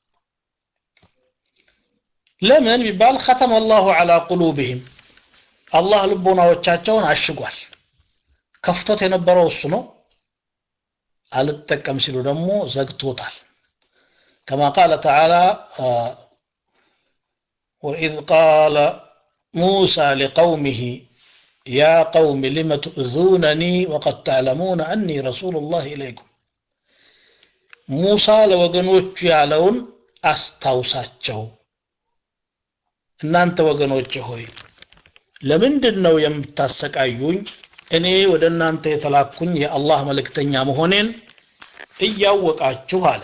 لمن ببال ختم الله على قلوبهم الله لبونا وچاچون عشقوال كفتت የነበረው እሱ ነው አልጠቀም ሲሉ ደግሞ ዘግቶታል كما قال تعالى آه وإذ قال موسى لقومه يا قوم لم تؤذونني وقد تعلمون أني رسول الله إليكم موسى ለወገኖቹ ያለውን አስታውሳቸው እናንተ ወገኖች ሆይ ለምንድን ነው የምታሰቃዩኝ እኔ ወደ እናንተ የተላኩኝ የአላህ መልእክተኛ መሆኔን እያወቃችሁ አለ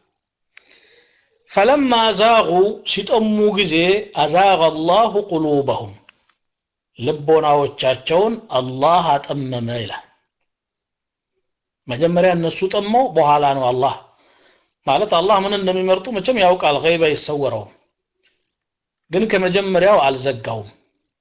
ፈለማ ዛጉ ሲጠሙ ጊዜ አዛቀ አላሁ ቁሉበሁም ልቦናዎቻቸውን አላህ አጠመመ ይላል መጀመሪያ እነሱ ጠመው በኋላ ነው አላህ ማለት አላህ ምን እንደሚመርጡ መቼም ያውቃል ገይብ አይሰወረውም ግን ከመጀመሪያው አልዘጋውም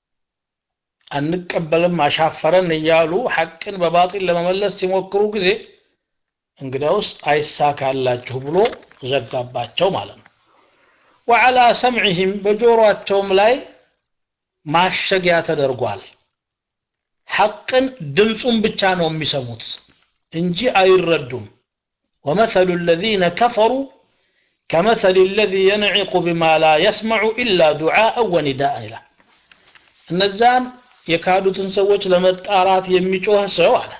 አንቀበልም አሻፈረን እያሉ ሐቅን በባጢል ለመመለስ ሲሞክሩ ጊዜ እንግዲያውስ አይሳካላችሁ ብሎ ዘጋባቸው ማለት ነው ወዓላ ሰምዕህም በጆሮአቸውም ላይ ማሸጊያ ተደርጓል ሐቅን ድምፁን ብቻ ነው የሚሰሙት እንጂ አይረዱም ወመثሉ الذين كفروا كمثل الذي ينعق بما لا يسمع إلا دعاء ونداء ይላል እነዛን የካዱትን ሰዎች ለመጣራት የሚጮህ ሰው አለ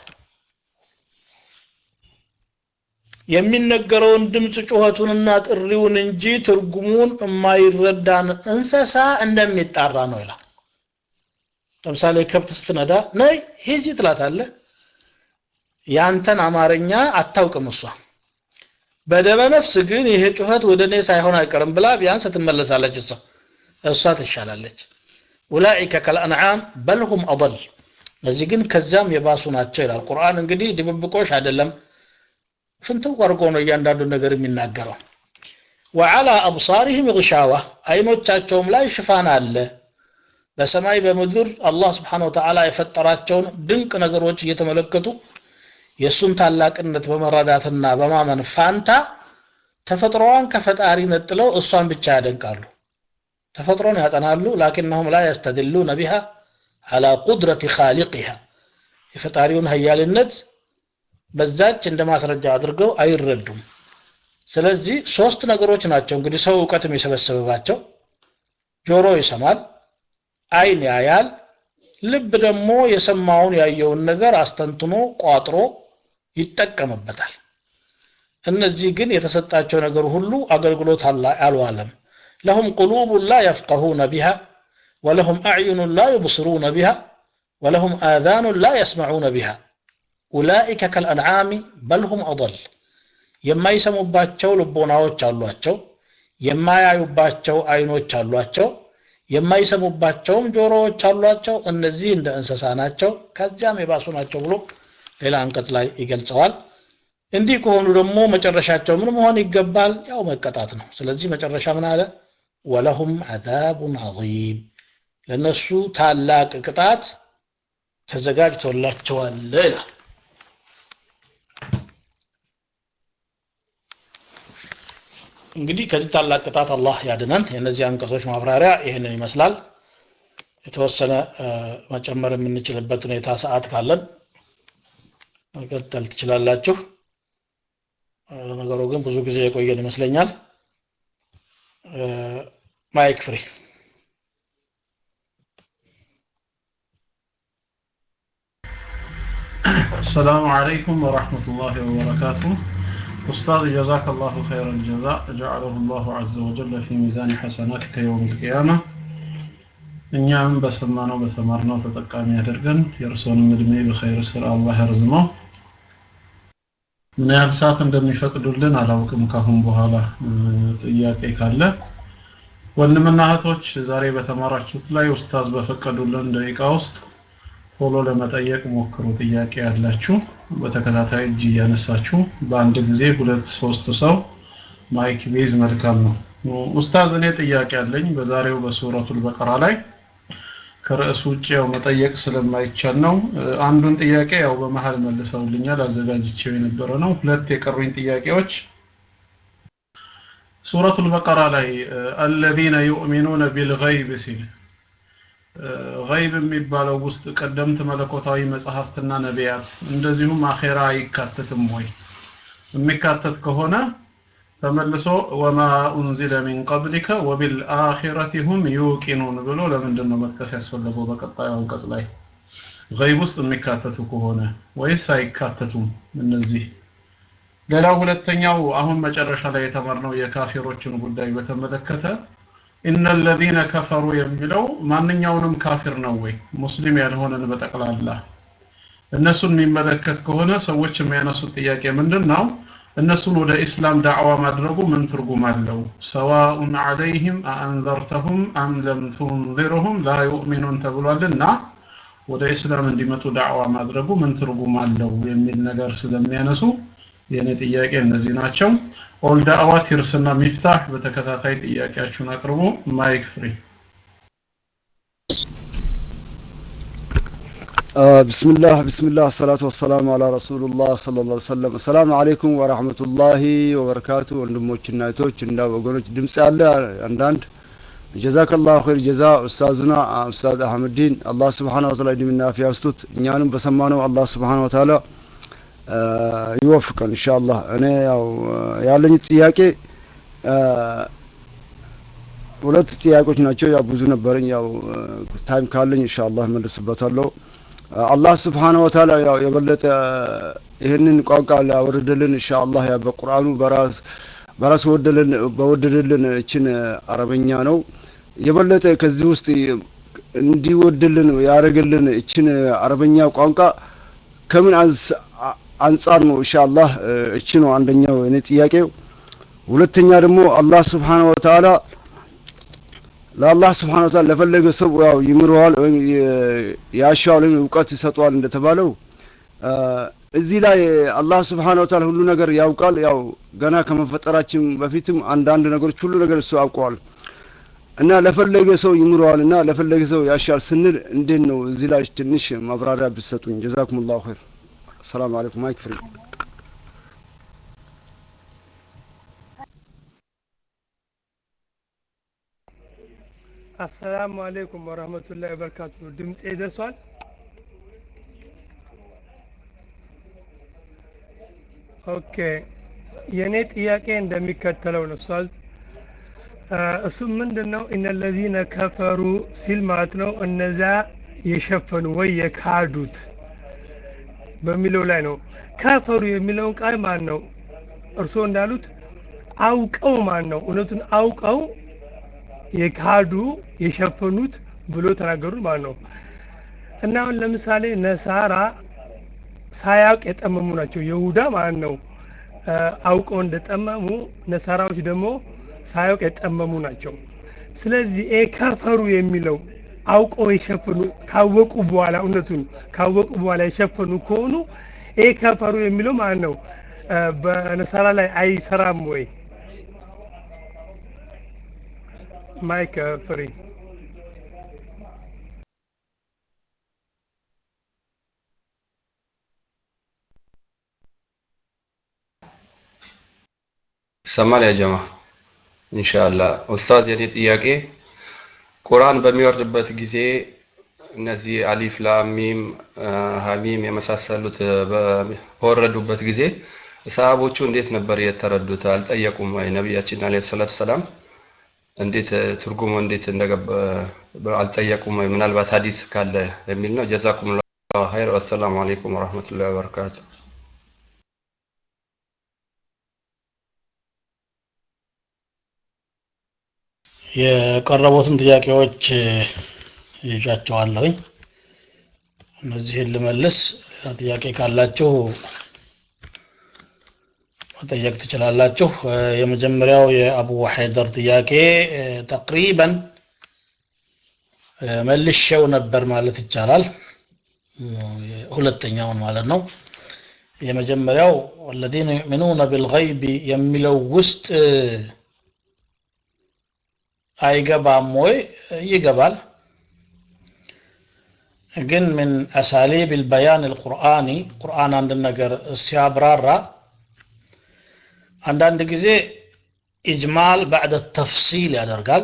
የሚነገረውን ድምፅ ጩኸቱንና ጥሪውን እንጂ ትርጉሙን የማይረዳን እንስሳ እንደሚጣራ ነው ይላል ለምሳሌ ከብት ስትነዳ ነይ ሂጂ ትላታለ ያንተን አማርኛ አታውቅም እሷ በደመ ነፍስ ግን ይሄ ጩኸት ወደ እኔ ሳይሆን አይቀርም ብላ ቢያንስ ትመለሳለች እሷ እሷ ትሻላለች ኡላኢከ ከልአንዓም በልሁም አضል እነዚህ ግን ከዚያም የባሱ ናቸው ይላል ቁርአን እንግዲህ ድብብቆሽ አይደለም ፍንትው አድርጎ ነው እያንዳንዱ ነገር የሚናገረው ወዓላ አብሳሪህም ግሻዋ አይኖቻቸውም ላይ ሽፋን አለ በሰማይ በምድር አላህ ስብሓን ወተዓላ የፈጠራቸውን ድንቅ ነገሮች እየተመለከቱ የእሱን ታላቅነት በመረዳትና በማመን ፋንታ ተፈጥሮዋን ከፈጣሪ ነጥለው እሷን ብቻ ያደንቃሉ ተፈጥሮን ያጠናሉ ላኪነሁም ላ የስተድሉነ ቢሃ አላ ቁድረት ካሊቅሃ የፈጣሪውን ሀያልነት በዛች እንደ ማስረጃ አድርገው አይረዱም ስለዚህ ሶስት ነገሮች ናቸው እንግዲህ ሰው እውቀት የሚሰበስብባቸው ጆሮ ይሰማል አይን ያያል ልብ ደግሞ የሰማውን ያየውን ነገር አስተንትኖ ቋጥሮ ይጠቀምበታል እነዚህ ግን የተሰጣቸው ነገር ሁሉ አገልግሎት አልዋለም ለሁም ቁሉቡን ላ የፍቀሁነ ቢሃ ወለሁም አዕዩኑን ላ ዩብስሩነ ቢሃ ወለሁም አዛኑን ላ የስመዑነ ቢሃ ኡላኢከ ከልአንዓሚ በልሁም አضል የማይሰሙባቸው ልቦናዎች አሏቸው የማያዩባቸው አይኖች አሏቸው የማይሰሙባቸውም ጆሮዎች አሏቸው እነዚህ እንደ እንስሳ ናቸው ከዚያም የባሱ ናቸው ብሎ ሌላ አንቀጽ ላይ ይገልጸዋል እንዲህ ከሆኑ ደግሞ መጨረሻቸው ምን መሆን ይገባል ያው መቀጣት ነው ስለዚህ መጨረሻ ምን አለ ወለሁም አዛቡን ዐዚም ለነሱ ታላቅ ቅጣት ተዘጋጅቶላቸዋል ይላል እንግዲህ ከዚህ ታላቅ ቅጣት አላህ ያድነን የእነዚህ አንቀጾች ማብራሪያ ይህንን ይመስላል የተወሰነ መጨመር የምንችልበት ሁኔታ ሰዓት ካለን መቀጠል ትችላላችሁ ነገሩ ግን ብዙ ጊዜ የቆየን ይመስለኛል ማይክ ፍሪ السلام عليكم ورحمة الله وبركاته أستاذ جزاك الله خير الجزاء جعله الله عز وجل في ميزان حسناتك يوم القيامة እኛም በሰማነው በተማርነው ተጠቃሚ ያደርገን የእርስዎንም እድሜ በኸይር ስራ አላህ ያርዝመው ምን ያህል ሰዓት እንደሚፈቅዱልን አላውቅም ካሁን በኋላ ጥያቄ ካለ ወንድምና እህቶች ዛሬ በተማራችሁት ላይ ኡስታዝ በፈቀዱልን ደቂቃ ውስጥ ቶሎ ለመጠየቅ ሞክሩ ጥያቄ ያላችሁ በተከታታይ እጅ እያነሳችሁ በአንድ ጊዜ ሁለት ሶስት ሰው ማይክ ቤዝ መልካም ነው ኡስታዝ እኔ ጥያቄ አለኝ በዛሬው በሱረቱል በቀራ ላይ ከርዕሱ ውጭ ያው መጠየቅ ስለማይቻል ነው አንዱን ጥያቄ ያው በመሀል መልሰውልኛል አዘጋጅቼው የነበረ ነው ሁለት የቀሩኝ ጥያቄዎች ሱረቱል በቀራ ላይ አለዚነ ዩእሚኑነ ቢልገይብ ሲል ገይብ የሚባለው ውስጥ ቀደምት መለኮታዊ መጽሐፍትና ነቢያት እንደዚሁም አኼራ አይካተትም ወይ የሚካተት ከሆነ ተመልሶ ወማ ኡንዚለ ሚን ቀብሊከ ወቢልአኺረቲ ሁም ዩቂኑን ብሎ ለምንድን ነው መጥቀስ ያስፈለገው በቀጣዩ አንቀጽ ላይ ገይብ ውስጥ የሚካተቱ ከሆነ ወይስ አይካተቱም እነዚህ ሌላው ሁለተኛው አሁን መጨረሻ ላይ የተማርነው የካፊሮችን ጉዳይ በተመለከተ ኢነ ለዚነ ከፈሩ የሚለው ማንኛውንም ካፊር ነው ወይ ሙስሊም ያልሆነን በጠቅላላ እነሱን የሚመለከት ከሆነ ሰዎች የሚያነሱት ጥያቄ ምንድን ነው እነሱን ወደ ኢስላም ዳዕዋ ማድረጉ ምን ትርጉም አለው ሰዋኡን ዐለይህም አአንዘርተሁም አም ለም ቱንዚርሁም ላ ዩእሚኑን ተብሏልና ወደ ኢስላም እንዲመጡ ዳዕዋ ማድረጉ ምን ትርጉም አለው የሚል ነገር ስለሚያነሱ የእኔ ጥያቄ እነዚህ ናቸው ኦል ዳዕዋ ቲርስና ሚፍታህ በተከታታይ ጥያቄያችሁን አቅርቡ ማይክ ፍሪ بسم الله بسم الله الصلاة والسلام على رسول الله صلى الله عليه وسلم السلام عليكم ورحمة الله وبركاته ወንድሞችና እህቶች እና ወገኖች ድምጽ ያለ አንዳንድ ጀዛከ ላሁ ኸይር ጀዛ ኡስታዝና ኡስታዝ አህመዲን አላህ ስብሓን ወተላ እድሜና አፊያ ስጡት እኛንም በሰማነው አላህ ስብሓን ወተላ ይወፍቀን ኢንሻአላህ እኔ ያው ያለኝ ጥያቄ ሁለት ጥያቄዎች ናቸው ያው ብዙ ነበረኝ ያው ታይም ካለኝ ኢንሻአላህ መልስበታለሁ አላህ ስብሓነሁ ወተዓላ ያው የበለጠ ይህንን ቋንቋ ላወረደልን ኢንሻአላህ ያ በቁርአኑ በራስ በራስ ወደልን በወደደልን እችን አረበኛ ነው የበለጠ ከዚህ ውስጥ እንዲወድልን ያደረገልን እችን አረበኛ ቋንቋ ከምን አንጻር ነው ኢንሻአላህ እቺ ነው አንደኛው እኔ ጥያቄው ሁለተኛ ደግሞ አላህ ስብሓነሁ ወተዓላ ለአላህ ስብሓን ወተዓላ ለፈለገ ሰው ያው ይምረዋል ወይም ያሻዋል ወይም እውቀት ይሰጠዋል እንደተባለው እዚህ ላይ አላህ ስብሓን ወተዓላ ሁሉ ነገር ያውቃል ያው ገና ከመፈጠራችን በፊትም አንዳንድ ነገሮች ሁሉ ነገር እሱ ያውቀዋል እና ለፈለገ ሰው ይምረዋል እና ለፈለገ ሰው ያሻል ስንል እንዴት ነው? እዚህ ላይ ትንሽ ማብራሪያ ብትሰጡኝ። ጀዛኩሙላሁ ኸይር። ሰላም አለይኩም። ማይክ ፍሪ አሰላሙ አሌይኩም ወረህመቱላሂ ወበረካቱ። ድምፄ ደርሷል? ኦኬ የእኔ ጥያቄ እንደሚከተለው ነው ኡስታዝ። እሱም ምንድን ነው እነለዚነ ከፈሩ ሲል ማለት ነው እነዚያ የሸፈኑ ወይ የካዱት በሚለው ላይ ነው። ከፈሩ የሚለውን ቃል ማን ነው እርስዎ እንዳሉት አውቀው ማን ነው እውነቱን አውቀው የካዱ የሸፈኑት ብሎ ተናገሩት ማለት ነው። እና አሁን ለምሳሌ ነሳራ ሳያውቅ የጠመሙ ናቸው። ይሁዳ ማለት ነው አውቀው እንደጠመሙ፣ ነሳራዎች ደግሞ ሳያውቅ የጠመሙ ናቸው። ስለዚህ ይሄ ከፈሩ የሚለው አውቀው የሸፈኑ ካወቁ በኋላ እውነቱን ካወቁ በኋላ የሸፈኑ ከሆኑ ይሄ ከፈሩ የሚለው ማለት ነው በነሳራ ላይ አይሰራም ወይ? ማይክ ፍሪ ይሰማል ያ ጀማ ኢንሻአላህ ኡስታዝ የኔ ጥያቄ ቁርአን በሚወርድበት ጊዜ እነዚህ አሊፍ ላም ሚም ሀሚም የመሳሰሉት በወረዱበት ጊዜ ሰሃቦቹ እንዴት ነበር የተረዱት አልጠየቁም ወይ ነቢያችን አለይሂ ሰላቱ ሰላም እንዴት ትርጉሙ እንዴት እንደገባ አልጠየቁም ወይ ምናልባት ሀዲስ ካለ የሚል ነው ጀዛኩም ላሁ ኸይር ወሰላሙ አለይኩም ወረህመቱላሂ ወበረካቱ የቀረቡትን ጥያቄዎች ይዣቸዋለሁኝ። እነዚህን ልመልስ። ሌላ ጥያቄ ካላችሁ መጠየቅ ትችላላችሁ። የመጀመሪያው የአቡ ሐይደር ጥያቄ ተቅሪበን መልሼው ነበር ማለት ይቻላል። ሁለተኛውን ማለት ነው። የመጀመሪያው ወለዚነ ዩእሚኑነ ቢልገይቢ የሚለው ውስጥ አይገባም ወይ? ይገባል። ግን ምን አሳሊብ ልበያን ልቁርአኒ ቁርአን አንድ ነገር ሲያብራራ አንዳንድ ጊዜ ኢጅማል ባዕደ ተፍሲል ያደርጋል።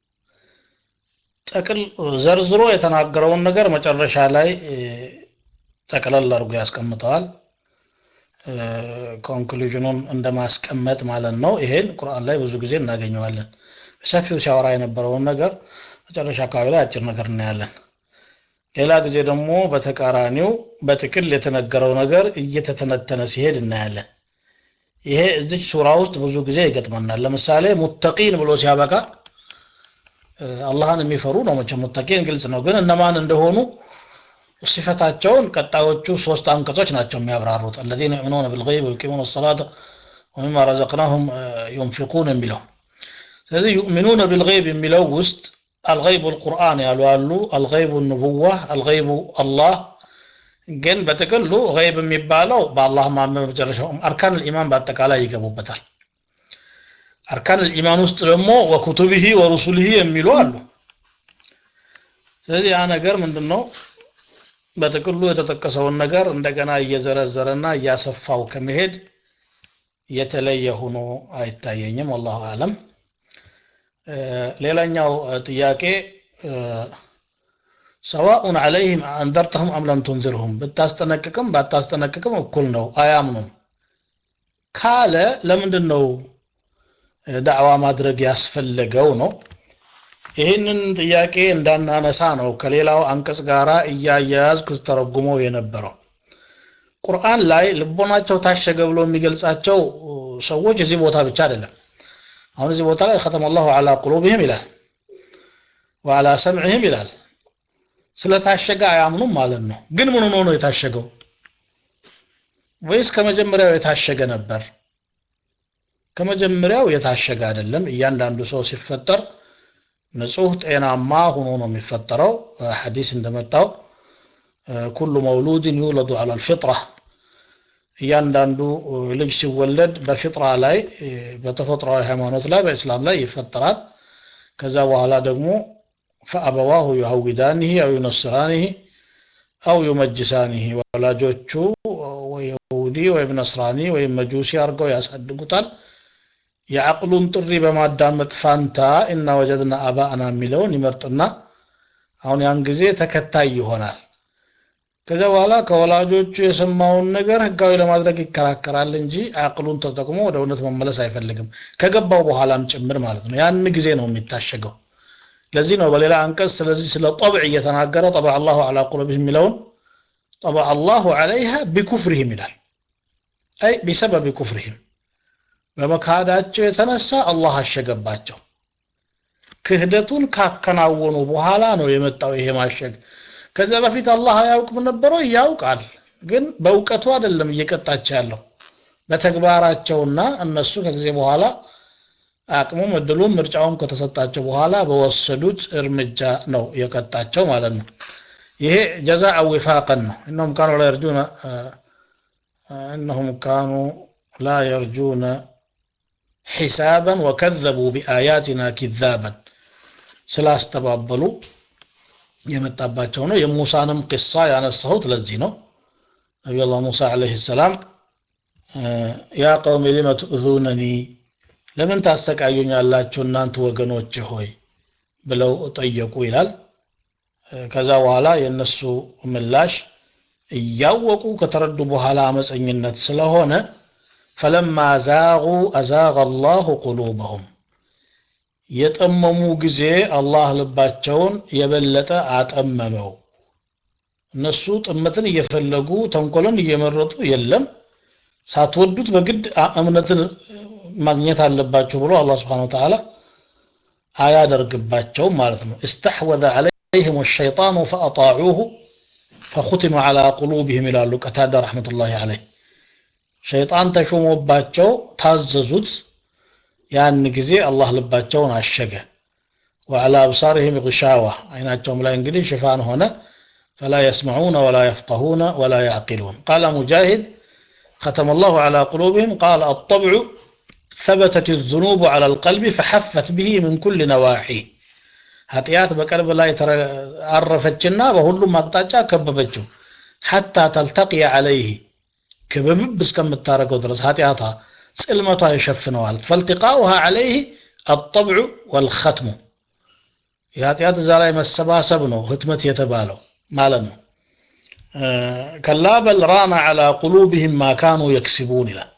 ጠቅል ዘርዝሮ የተናገረውን ነገር መጨረሻ ላይ ጠቅለል አድርጎ ያስቀምጠዋል። ኮንክሉዥኑን እንደማስቀመጥ ማለት ነው። ይሄን ቁርአን ላይ ብዙ ጊዜ እናገኘዋለን። በሰፊው ሲያወራ የነበረውን ነገር መጨረሻ አካባቢ ላይ አጭር ነገር እናያለን። ሌላ ጊዜ ደግሞ በተቃራኒው በጥቅል የተነገረው ነገር እየተተነተነ ሲሄድ እናያለን። ይሄ እዚች ሱራ ውስጥ ብዙ ጊዜ ይገጥመናል። ለምሳሌ ሙተቂን ብሎ ሲያበቃ አላህን የሚፈሩ ነው። መቼም ሙተቂን ግልጽ ነው። ግን እነማን እንደሆኑ ሲፈታቸውን ቀጣዮቹ ሶስት አንቀጾች ናቸው የሚያብራሩት። አለዚነ ዩእሚኑነ ቢልገይብ ወዩቂሙነ ሰላተ ወሚማ ረዘቅናሁም ዩንፊቁን የሚለው ስለዚህ ዩእሚኑነ ቢልገይብ የሚለው ውስጥ አልገይቡ ልቁርአን ያሉ አሉ፣ አልገይቡ ንቡዋ፣ አልገይቡ አላህ። ግን በጥቅሉ ገይብ የሚባለው በአላህ ማመን መጨረሻው አርካን ልኢማን በአጠቃላይ ይገቡበታል። አርካን ልኢማን ውስጥ ደግሞ ወኩቱብሂ ወሩሱልሂ የሚሉ አሉ። ስለዚህ ያ ነገር ምንድን ነው? በጥቅሉ የተጠቀሰውን ነገር እንደገና እየዘረዘረና እያሰፋው ከመሄድ የተለየ ሆኖ አይታየኝም። ወላሁ አለም። ሌላኛው ጥያቄ ሰዋኡን ዐለይህም አንዘርተሁም አም ለም ቱንዝርሁም ብታስጠነቅቅም ባታስጠነቅቅም እኩል ነው፣ አያምኑም ካለ ለምንድን ነው ዳዕዋ ማድረግ ያስፈለገው ነው? ይህንን ጥያቄ እንዳናነሳ ነው ከሌላው አንቀጽ ጋር እያያያዝኩ ተረጉመው የነበረው። ቁርአን ላይ ልቦናቸው ታሸገ ብሎ የሚገልጻቸው ሰዎች እዚህ ቦታ ብቻ አይደለም። አሁን እዚህ ቦታ ላይ ከተመ አላሁ ዐላ ቁሉብህም ይላል ወዐላ ሰምዕህም ይላል። ስለታሸገ አያምኑም ማለት ነው። ግን ምን ሆኖ ነው የታሸገው? ወይስ ከመጀመሪያው የታሸገ ነበር? ከመጀመሪያው የታሸገ አይደለም። እያንዳንዱ ሰው ሲፈጠር ንጹህ ጤናማ ሆኖ ነው የሚፈጠረው። ሐዲስ እንደመጣው ኩሉ መውሉድን ዩውለዱ ዐላ አልፊጥራ እያንዳንዱ ልጅ ሲወለድ በፊጥራ ላይ በተፈጥሯዊ ሃይማኖት ላይ በእስላም ላይ ይፈጠራል። ከዛ በኋላ ደግሞ ፈአበዋሁ ዩሀዊዳኒህ አው ዩነስራኒህ አው ዩመጅሳኒህ ወላጆቹ ወይ ይሁዲ ወይም ነስራኒ ወይም መጁሲ አድርገው ያሳድጉታል የአቅሉን ጥሪ በማዳመጥ ፋንታ እና ወጀድና አባአና የሚለውን ይመርጥና አሁን ያን ጊዜ ተከታይ ይሆናል ከዚያ በኋላ ከወላጆቹ የሰማውን ነገር ህጋዊ ለማድረግ ይከራከራል እንጂ አቅሉን ተጠቅሞ ወደ እውነት መመለስ አይፈልግም ከገባው በኋላም ጭምር ማለት ነው ያን ጊዜ ነው የሚታሸገው ለዚህ ነው በሌላ አንቀጽ ስለዚህ ስለ ጠብዕ እየተናገረ ጠበ አላሁ አላ ቁሉብህም የሚለውን ጠበ አላሁ አለይሃ ቢኩፍርህም ይላል አይ ቢሰበብ ኩፍርህም በመካዳቸው የተነሳ አላህ አሸገባቸው ክህደቱን ካከናወኑ በኋላ ነው የመጣው ይሄ ማሸግ ከዚያ በፊት አላህ አያውቅም ነበረው ያውቃል ግን በእውቀቱ አይደለም እየቀጣቸው ያለው በተግባራቸውና እነሱ ከጊዜ በኋላ አቅሙም እድሉም ምርጫውም ከተሰጣቸው በኋላ በወሰዱት እርምጃ ነው የቀጣቸው ማለት ነው ይሄ ጀዛ ዊፋቀን ነው እነሁም ካኑ ላ የርጁነ እነሁም ካኑ ላ የርጁነ ሒሳበን ወከዘቡ ቢአያቲና ኪዛበን ስላስተባበሉ የመጣባቸው ነው የሙሳንም ቅሳ ያነሳሁት ለዚህ ነው ነቢዩላህ ሙሳ አለይሂ ሰላም ያ ቀውም ሊመ ትእዙነኒ ለምን ታሰቃዩኛላችሁ እናንተ ወገኖች ሆይ ብለው ጠየቁ ይላል ከዛ በኋላ የእነሱ ምላሽ እያወቁ ከተረዱ በኋላ አመፀኝነት ስለሆነ ፈለማ ዛጉ አዛቀ አላሁ ቁሉበሁም የጠመሙ ጊዜ አላህ ልባቸውን የበለጠ አጠመመው እነሱ ጥመትን እየፈለጉ ተንኮልን እየመረጡ የለም ሳትወዱት በግድ እምነትን ማግኘት አለባቸው ብሎ አላህ ስብሓን ወተዓላ አያደርግባቸውም ማለት ነው እስተሕወዘ ዓለይህም ሸይጣኑ ፈአጣዑሁ ፈኹቲመ ዓላ ቁሉብህም ይላሉ ቀታዳ ረሕመቱላሂ ዓለይህ ሸይጣን ተሾሞባቸው ታዘዙት ያን ጊዜ አላህ ልባቸውን አሸገ ወዓላ አብሳርህም ግሻዋ አይናቸውም ላይ እንግዲህ ሽፋን ሆነ ፈላ የስመዑነ ወላ የፍቀሁነ ወላ ያዕቂሉን ቃለ ሙጃሂድ ختم الله على قلوبهم قال الطبع ثبتت الذنوب على القلب فحفت به من كل نواحي ኃጢአት በቀልብ ላይ አረፈችና በሁሉም አቅጣጫ ከበበችው ሐታ ተልተቅየ ዓለይህ ክብብብ እስከምታደረገው ድረስ ኃጢአቷ ጽልመቷ ይሸፍነዋል ፈልትቃኡሃ ዓለይህ አጠብዑ ወልኸትሙ የኃጢአት እዛ ላይ መሰባሰብ ነው ህትመት የተባለው ማለት ነው ከላ በል ራና ዓላ ቁሉብህም ማ ካኑ የክስቡን ይላል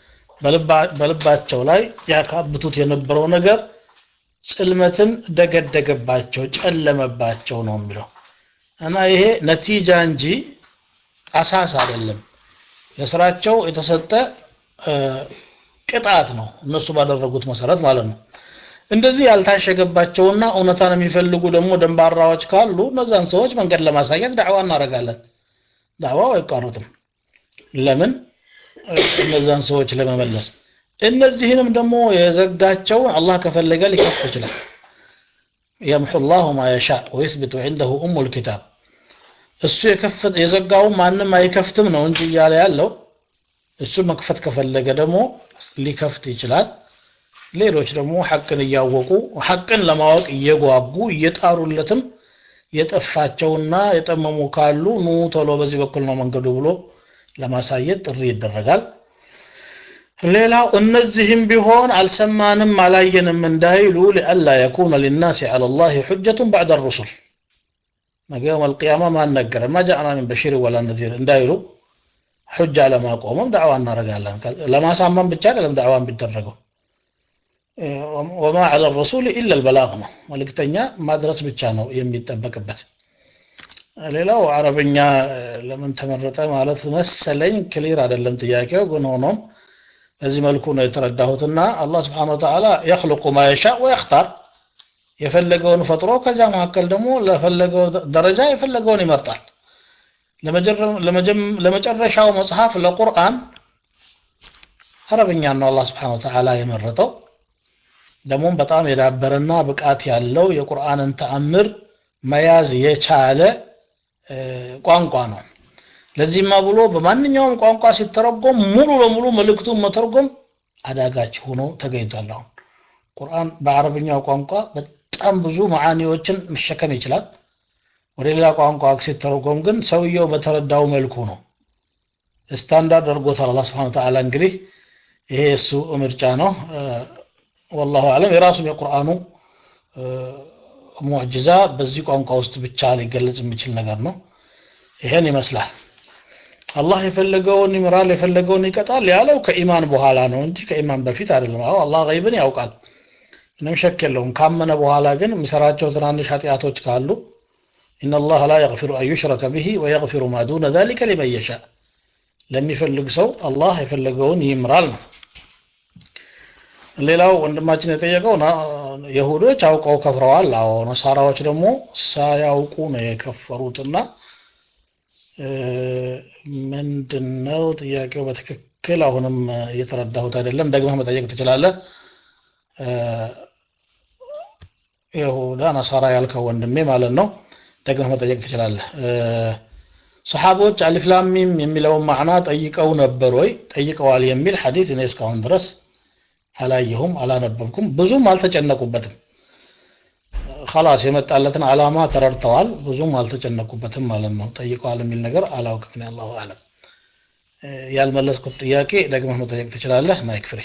በልባቸው ላይ ያካብቱት የነበረው ነገር ጽልመትን ደገደገባቸው ጨለመባቸው ነው የሚለው እና ይሄ ነቲጃ እንጂ አሳስ አይደለም ለስራቸው የተሰጠ ቅጣት ነው እነሱ ባደረጉት መሰረት ማለት ነው እንደዚህ ያልታሸገባቸውና እውነታን የሚፈልጉ ደግሞ ደንባራዎች ካሉ እነዛን ሰዎች መንገድ ለማሳየት ዳዕዋ እናደርጋለን ዳዕዋው አይቋረጥም ለምን እነዛን ሰዎች ለመመለስ እነዚህንም ደግሞ የዘጋቸውን አላህ ከፈለገ ሊከፍት ይችላል የምሑ ላሁ ማ የሻ ወይስብቱ ዐንደሁ ኡሙ ልኪታብ እሱ የከፈት የዘጋውን ማንም አይከፍትም ነው እንጂ እያለ ያለው እሱ መክፈት ከፈለገ ደግሞ ሊከፍት ይችላል ሌሎች ደግሞ ሐቅን እያወቁ ሐቅን ለማወቅ እየጓጉ እየጣሩለትም የጠፋቸውና የጠመሙ ካሉ ኑ ቶሎ በዚህ በኩል ነው መንገዱ ብሎ ለማሳየት ጥሪ ይደረጋል ሌላው እነዚህም ቢሆን አልሰማንም አላየንም እንዳይሉ ሊአላ የኩነ ሊናስ ዐላ ላህ ሑጀቱን ባዕደ ሩሱል ነገ የውም አልቅያማ ማን ነገረ ማ ጃዕና ሚን በሺር ወላ ነዚር እንዳይሉ ሑጃ ለማቆምም ዳዕዋ እናደርጋለን ለማሳመን ብቻ አይደለም ዳዕዋ ቢደረገው ወማ ዐላ ረሱል ኢላ ልበላግ ነው መልእክተኛ ማድረስ ብቻ ነው የሚጠበቅበት ሌላው አረብኛ ለምን ተመረጠ ማለት መሰለኝ ክሊር አይደለም ጥያቄው ግን ሆኖም በዚህ መልኩ ነው የተረዳሁትና አላህ ስብሓን ወተዓላ የክልቁ ማ የሻ ወየክታር የፈለገውን ፈጥሮ ከዚያ መካከል ደግሞ ለፈለገው ደረጃ የፈለገውን ይመርጣል ለመጨረሻው መጽሐፍ ለቁርአን አረብኛ ነው አላህ ስብሓን ወተዓላ የመረጠው ደግሞም በጣም የዳበረና ብቃት ያለው የቁርአንን ተአምር መያዝ የቻለ ቋንቋ ነው ለዚህማ ብሎ በማንኛውም ቋንቋ ሲተረጎም ሙሉ ለሙሉ መልእክቱን መተርጎም አዳጋች ሆኖ ተገኝቷል አሁን ቁርአን በአረብኛው ቋንቋ በጣም ብዙ መዓኒዎችን መሸከም ይችላል። ወደ ሌላ ቋንቋ ሲተረጎም ግን ሰውየው በተረዳው መልኩ ነው። ስታንዳርድ አድርጎታል አላህ ስብሐነ ወተዓላ። እንግዲህ ይሄ የእሱ ምርጫ ነው። ወላሁ አለም። የራሱም የቁርአኑ ሙዕጅዛ በዚህ ቋንቋ ውስጥ ብቻ ሊገለጽ የሚችል ነገር ነው። ይሄን ይመስላል። አላህ የፈለገውን ይምራል፣ የፈለገውን ይቀጣል ያለው ከኢማን በኋላ ነው እንጂ ከኢማን በፊት አይደለም። አዎ አላህ ገይብን ያውቃል፣ ምንም ሸክ የለውም። ካመነ በኋላ ግን የሚሰራቸው ትናንሽ ኃጢአቶች ካሉ ኢነላህ ላ የግፊሩ አን ዩሽረከ ቢሂ ወየግፊሩ ማ ዱነ ዛሊከ ሊመን የሻእ ለሚፈልግ ሰው አላህ የፈለገውን ይምራል ነው። ሌላው ወንድማችን የጠየቀው የሁዶች አውቀው ከፍረዋል። አዎ ነሳራዎች ደግሞ ሳያውቁ ነው የከፈሩትና ምንድነው ጥያቄው በትክክል አሁንም እየተረዳሁት አይደለም። ደግመህ መጠየቅ ትችላለህ። ይሁዳ ነሳራ ያልከው ወንድሜ ማለት ነው። ደግመህ መጠየቅ ትችላለህ። ሰሓቦች አሊፍ ላም ሚም የሚለውን ማዕና ጠይቀው ነበር ወይ? ጠይቀዋል የሚል ሐዲስ እኔ እስካሁን ድረስ አላየሁም፣ አላነበብኩም፣ ብዙም አልተጨነቁበትም። ኸላስ የመጣለትን ዓላማ ተረድተዋል፣ ብዙም አልተጨነቁበትም ማለት ነው። ጠይቀዋል የሚል ነገር አላውቅም። እኔ አላሁ አለም። ያልመለስኩት ጥያቄ ደግመህ መጠየቅ ትችላለህ። ማይክ ፍሬ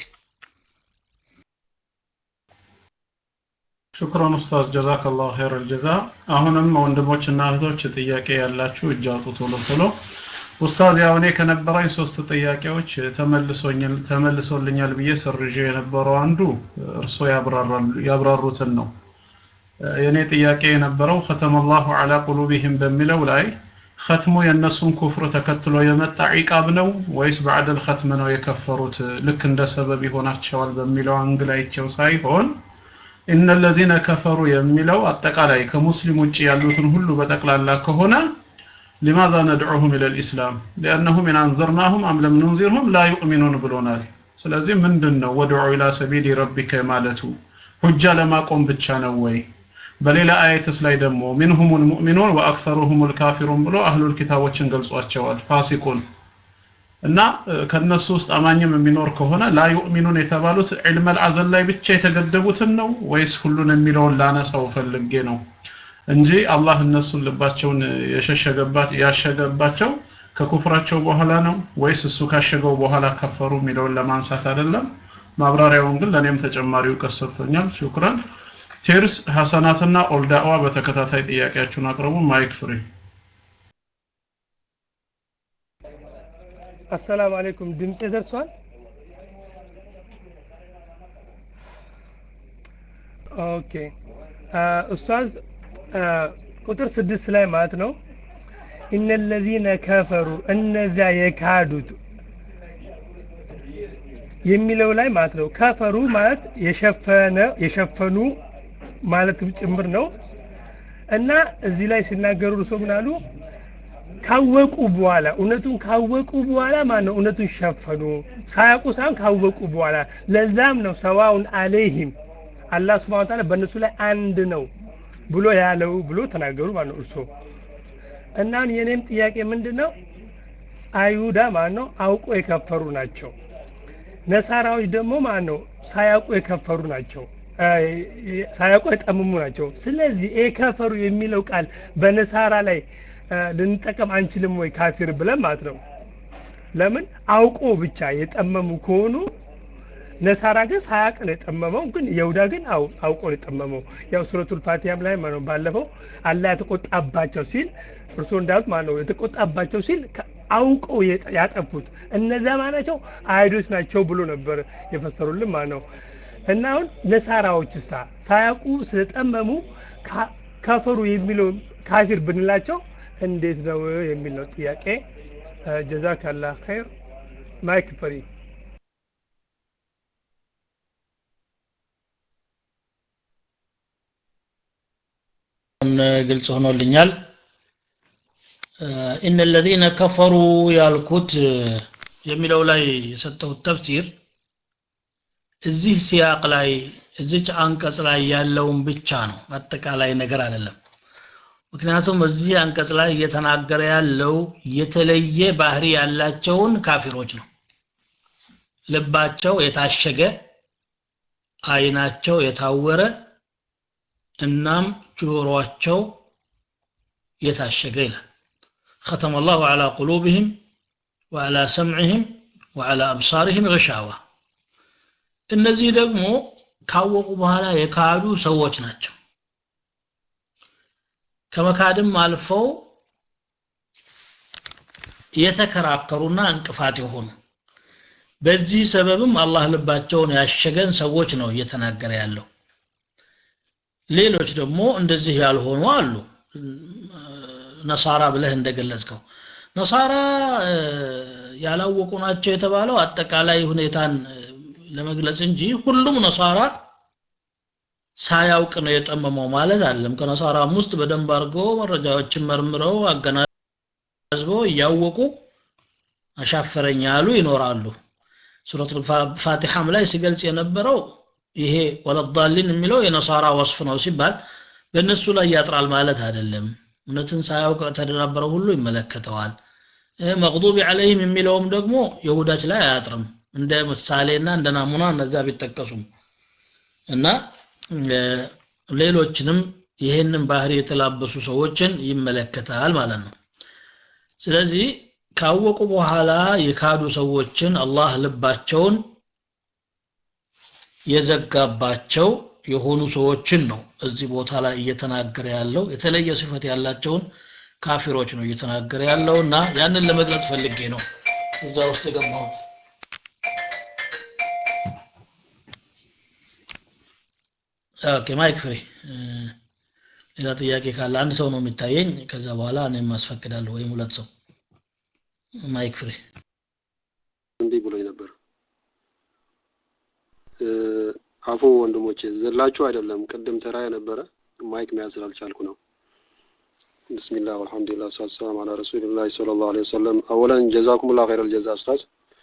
ሹክራን ኡስታዝ ጀዛከላሁ ኸይረል ጀዛ። አሁንም ወንድሞችና እህቶች ጥያቄ ያላችሁ እጅ አውጡ ቶሎ ቶሎ። ኡስታዝ ያው እኔ ከነበረኝ ሶስት ጥያቄዎች ተመልሶኛል ተመልሶልኛል ብዬ ሰርዤ የነበረው አንዱ እርሶ ያብራሩትን ነው። የኔ ጥያቄ የነበረው ኸተመላሁ ዐላ ቁሉቢሂም በሚለው ላይ ኸትሙ የእነሱን ኩፍር ተከትሎ የመጣ ዒቃብ ነው ወይስ ባዕደል ኸትም ነው የከፈሩት ልክ እንደ ሰበብ ይሆናቸዋል በሚለው አንግል አይቼው ሳይሆን ኢነ ለዚነ ከፈሩ የሚለው አጠቃላይ ከሙስሊም ውጭ ያሉትን ሁሉ በጠቅላላ ከሆነ ሊማዛ ነድዑሁም ኢለል ኢስላም ሊአነሁም ኢን አንዘርናሁም አም ለም ኑንዚርሁም ላ ዩእሚኑን ብሎናል። ስለዚህ ምንድን ነው ወድዑ ኢላ ሰቢሊ ረቢከ ማለቱ ሁጃ ለማቆም ብቻ ነው ወይ? በሌላ አየትስ ላይ ደግሞ ሚንሁሙል ሙእሚኑን ወአክሰሩሁሙል ካፊሩን ብሎ አህሉል ኪታቦችን ገልጿቸዋል። ፋሲቁን እና ከነሱ ውስጥ አማኝም የሚኖር ከሆነ ላ ዩእሚኑን የተባሉት ዒልመል አዘል ላይ ብቻ የተገደቡትን ነው ወይስ ሁሉን የሚለውን ላነሳው ፈልጌ ነው እንጂ አላህ እነሱን ልባቸውን የሸሸገባት ያሸገባቸው ከኩፍራቸው በኋላ ነው ወይስ እሱ ካሸገው በኋላ ከፈሩ የሚለውን ለማንሳት አይደለም። ማብራሪያውን ግን ለእኔም ተጨማሪ እውቀት ሰጥቶኛል። ሹክራን። ቴርስ ሐሰናትና ኦልዳዋ በተከታታይ ጥያቄያችሁን አቅርቡ። ማይክ ፍሪ አሰላሙ አለይኩም ድምጼ ደርሷል? ኦኬ ኡስታዝ ቁጥር ስድስት ላይ ማለት ነው ኢነ ለዚነ ከፈሩ እነዚያ የካዱት የሚለው ላይ ማለት ነው ከፈሩ ማለት የሸፈነ የሸፈኑ ማለትም ጭምር ነው እና እዚህ ላይ ሲናገሩ እርሶ ምን አሉ? ካወቁ በኋላ እውነቱን ካወቁ በኋላ ማን ነው እውነቱን ሸፈኑ ሳያውቁ ሳይሆን ካወቁ በኋላ ለዛም ነው ሰዋውን አለይህም አላህ ስብሐ ወተዓላ በእነሱ ላይ አንድ ነው ብሎ ያለው ብሎ ተናገሩ ማለት ነው እርሶ እና የኔም ጥያቄ ምንድን ነው አይሁዳ ማን ነው አውቆ የከፈሩ ናቸው ነሳራዎች ደግሞ ማን ነው ሳያውቁ የከፈሩ ናቸው ሳያውቁ የጠመሙ ናቸው ስለዚህ የከፈሩ የሚለው ቃል በነሳራ ላይ ልንጠቀም አንችልም ወይ ካፊር ብለን ማለት ነው ለምን አውቆ ብቻ የጠመሙ ከሆኑ ነሳራ ግን ሳያቅ ነው የጠመመው ግን የሁዳ ግን አውቆ ነው የጠመመው ያው ሱረቱል ፋቲሃም ላይ ማለት ነው ባለፈው አላህ የተቆጣባቸው ሲል እርሶ እንዳሉት ማለት ነው የተቆጣባቸው ሲል አውቀው ያጠፉት እነዛ ማናቸው አይሁዶች ናቸው ብሎ ነበር የፈሰሩልን ማለት ነው እና አሁን ነሳራዎች ሳ ሳያውቁ ስለጠመሙ ከፈሩ የሚለው ካፊር ብንላቸው እንዴት ነው የሚል ነው ጥያቄ ጀዛከላ ኸይር ማይክ ፍሪ ግልጽ ሆኖልኛል ኢነ ለዚነ ከፈሩ ያልኩት የሚለው ላይ የሰጠሁት ተፍሲር እዚህ ሲያቅ ላይ እዚች አንቀጽ ላይ ያለውን ብቻ ነው አጠቃላይ ነገር አይደለም ምክንያቱም እዚህ አንቀጽ ላይ እየተናገረ ያለው የተለየ ባህሪ ያላቸውን ካፊሮች ነው ልባቸው የታሸገ አይናቸው የታወረ እናም ጆሮአቸው የታሸገ ይላል ختم الله على قلوبهم وعلى سمعهم وعلى أبصارهم غشاوة እነዚህ ደግሞ ካወቁ በኋላ የካዱ ሰዎች ናቸው ከመካድም አልፈው የተከራከሩና እንቅፋት የሆኑ በዚህ ሰበብም አላህ ልባቸውን ያሸገን ሰዎች ነው እየተናገረ ያለው ሌሎች ደግሞ እንደዚህ ያልሆኑ አሉ ነሳራ ብለህ እንደገለጽከው ነሳራ ያላወቁ ናቸው የተባለው አጠቃላይ ሁኔታን ለመግለጽ እንጂ ሁሉም ነሳራ ሳያውቅ ነው የጠመመው ማለት አለም ከነሳራም ውስጥ በደንብ አድርገው መረጃዎችን መርምረው አገናዝበው እያወቁ አሻፈረኝ ያሉ ይኖራሉ ሱረት ፋቲሐም ላይ ሲገልጽ የነበረው ይሄ ወለዳሊን የሚለው የነሳራ ወስፍ ነው ሲባል በእነሱ ላይ ያጥራል ማለት አይደለም እውነትን ሳያውቅ ተደናበረው ሁሉ ይመለከተዋል መቅዱቢ አለይህም የሚለውም ደግሞ የሁዳች ላይ አያጥርም እንደ ምሳሌና እንደ ናሙና እነዛ ቢጠቀሱም እና ሌሎችንም ይህንን ባህሪ የተላበሱ ሰዎችን ይመለከታል ማለት ነው ስለዚህ ካወቁ በኋላ የካዱ ሰዎችን አላህ ልባቸውን የዘጋባቸው የሆኑ ሰዎችን ነው እዚህ ቦታ ላይ እየተናገረ ያለው የተለየ ስፈት ያላቸውን ካፊሮች ነው እየተናገረ ያለው እና ያንን ለመግለጽ ፈልጌ ነው እዛ ውስጥ የገባው ኦኬ ማይክ ፍሬ ሌላ ጥያቄ ካለ አንድ ሰው ነው የሚታየኝ ከዛ በኋላ እኔም አስፈቅዳለሁ ወይም ሁለት ሰው ማይክ ፍሬ እምቢ ብሎኝ ነበር አፎ ወንድሞቼ ዘላችሁ አይደለም ቅድም ተራ የነበረ ማይክ መያዝ ስላልቻልኩ ነው ብስሚላህ ወልሐምዱሊላህ ሰላት ሰላም አላ ረሱሊላህ ሰለላሁ ዐለይሂ ወሰለም አወለን ጀዛኩሙላህ ኸይረል ጀዛ ኡስታዝ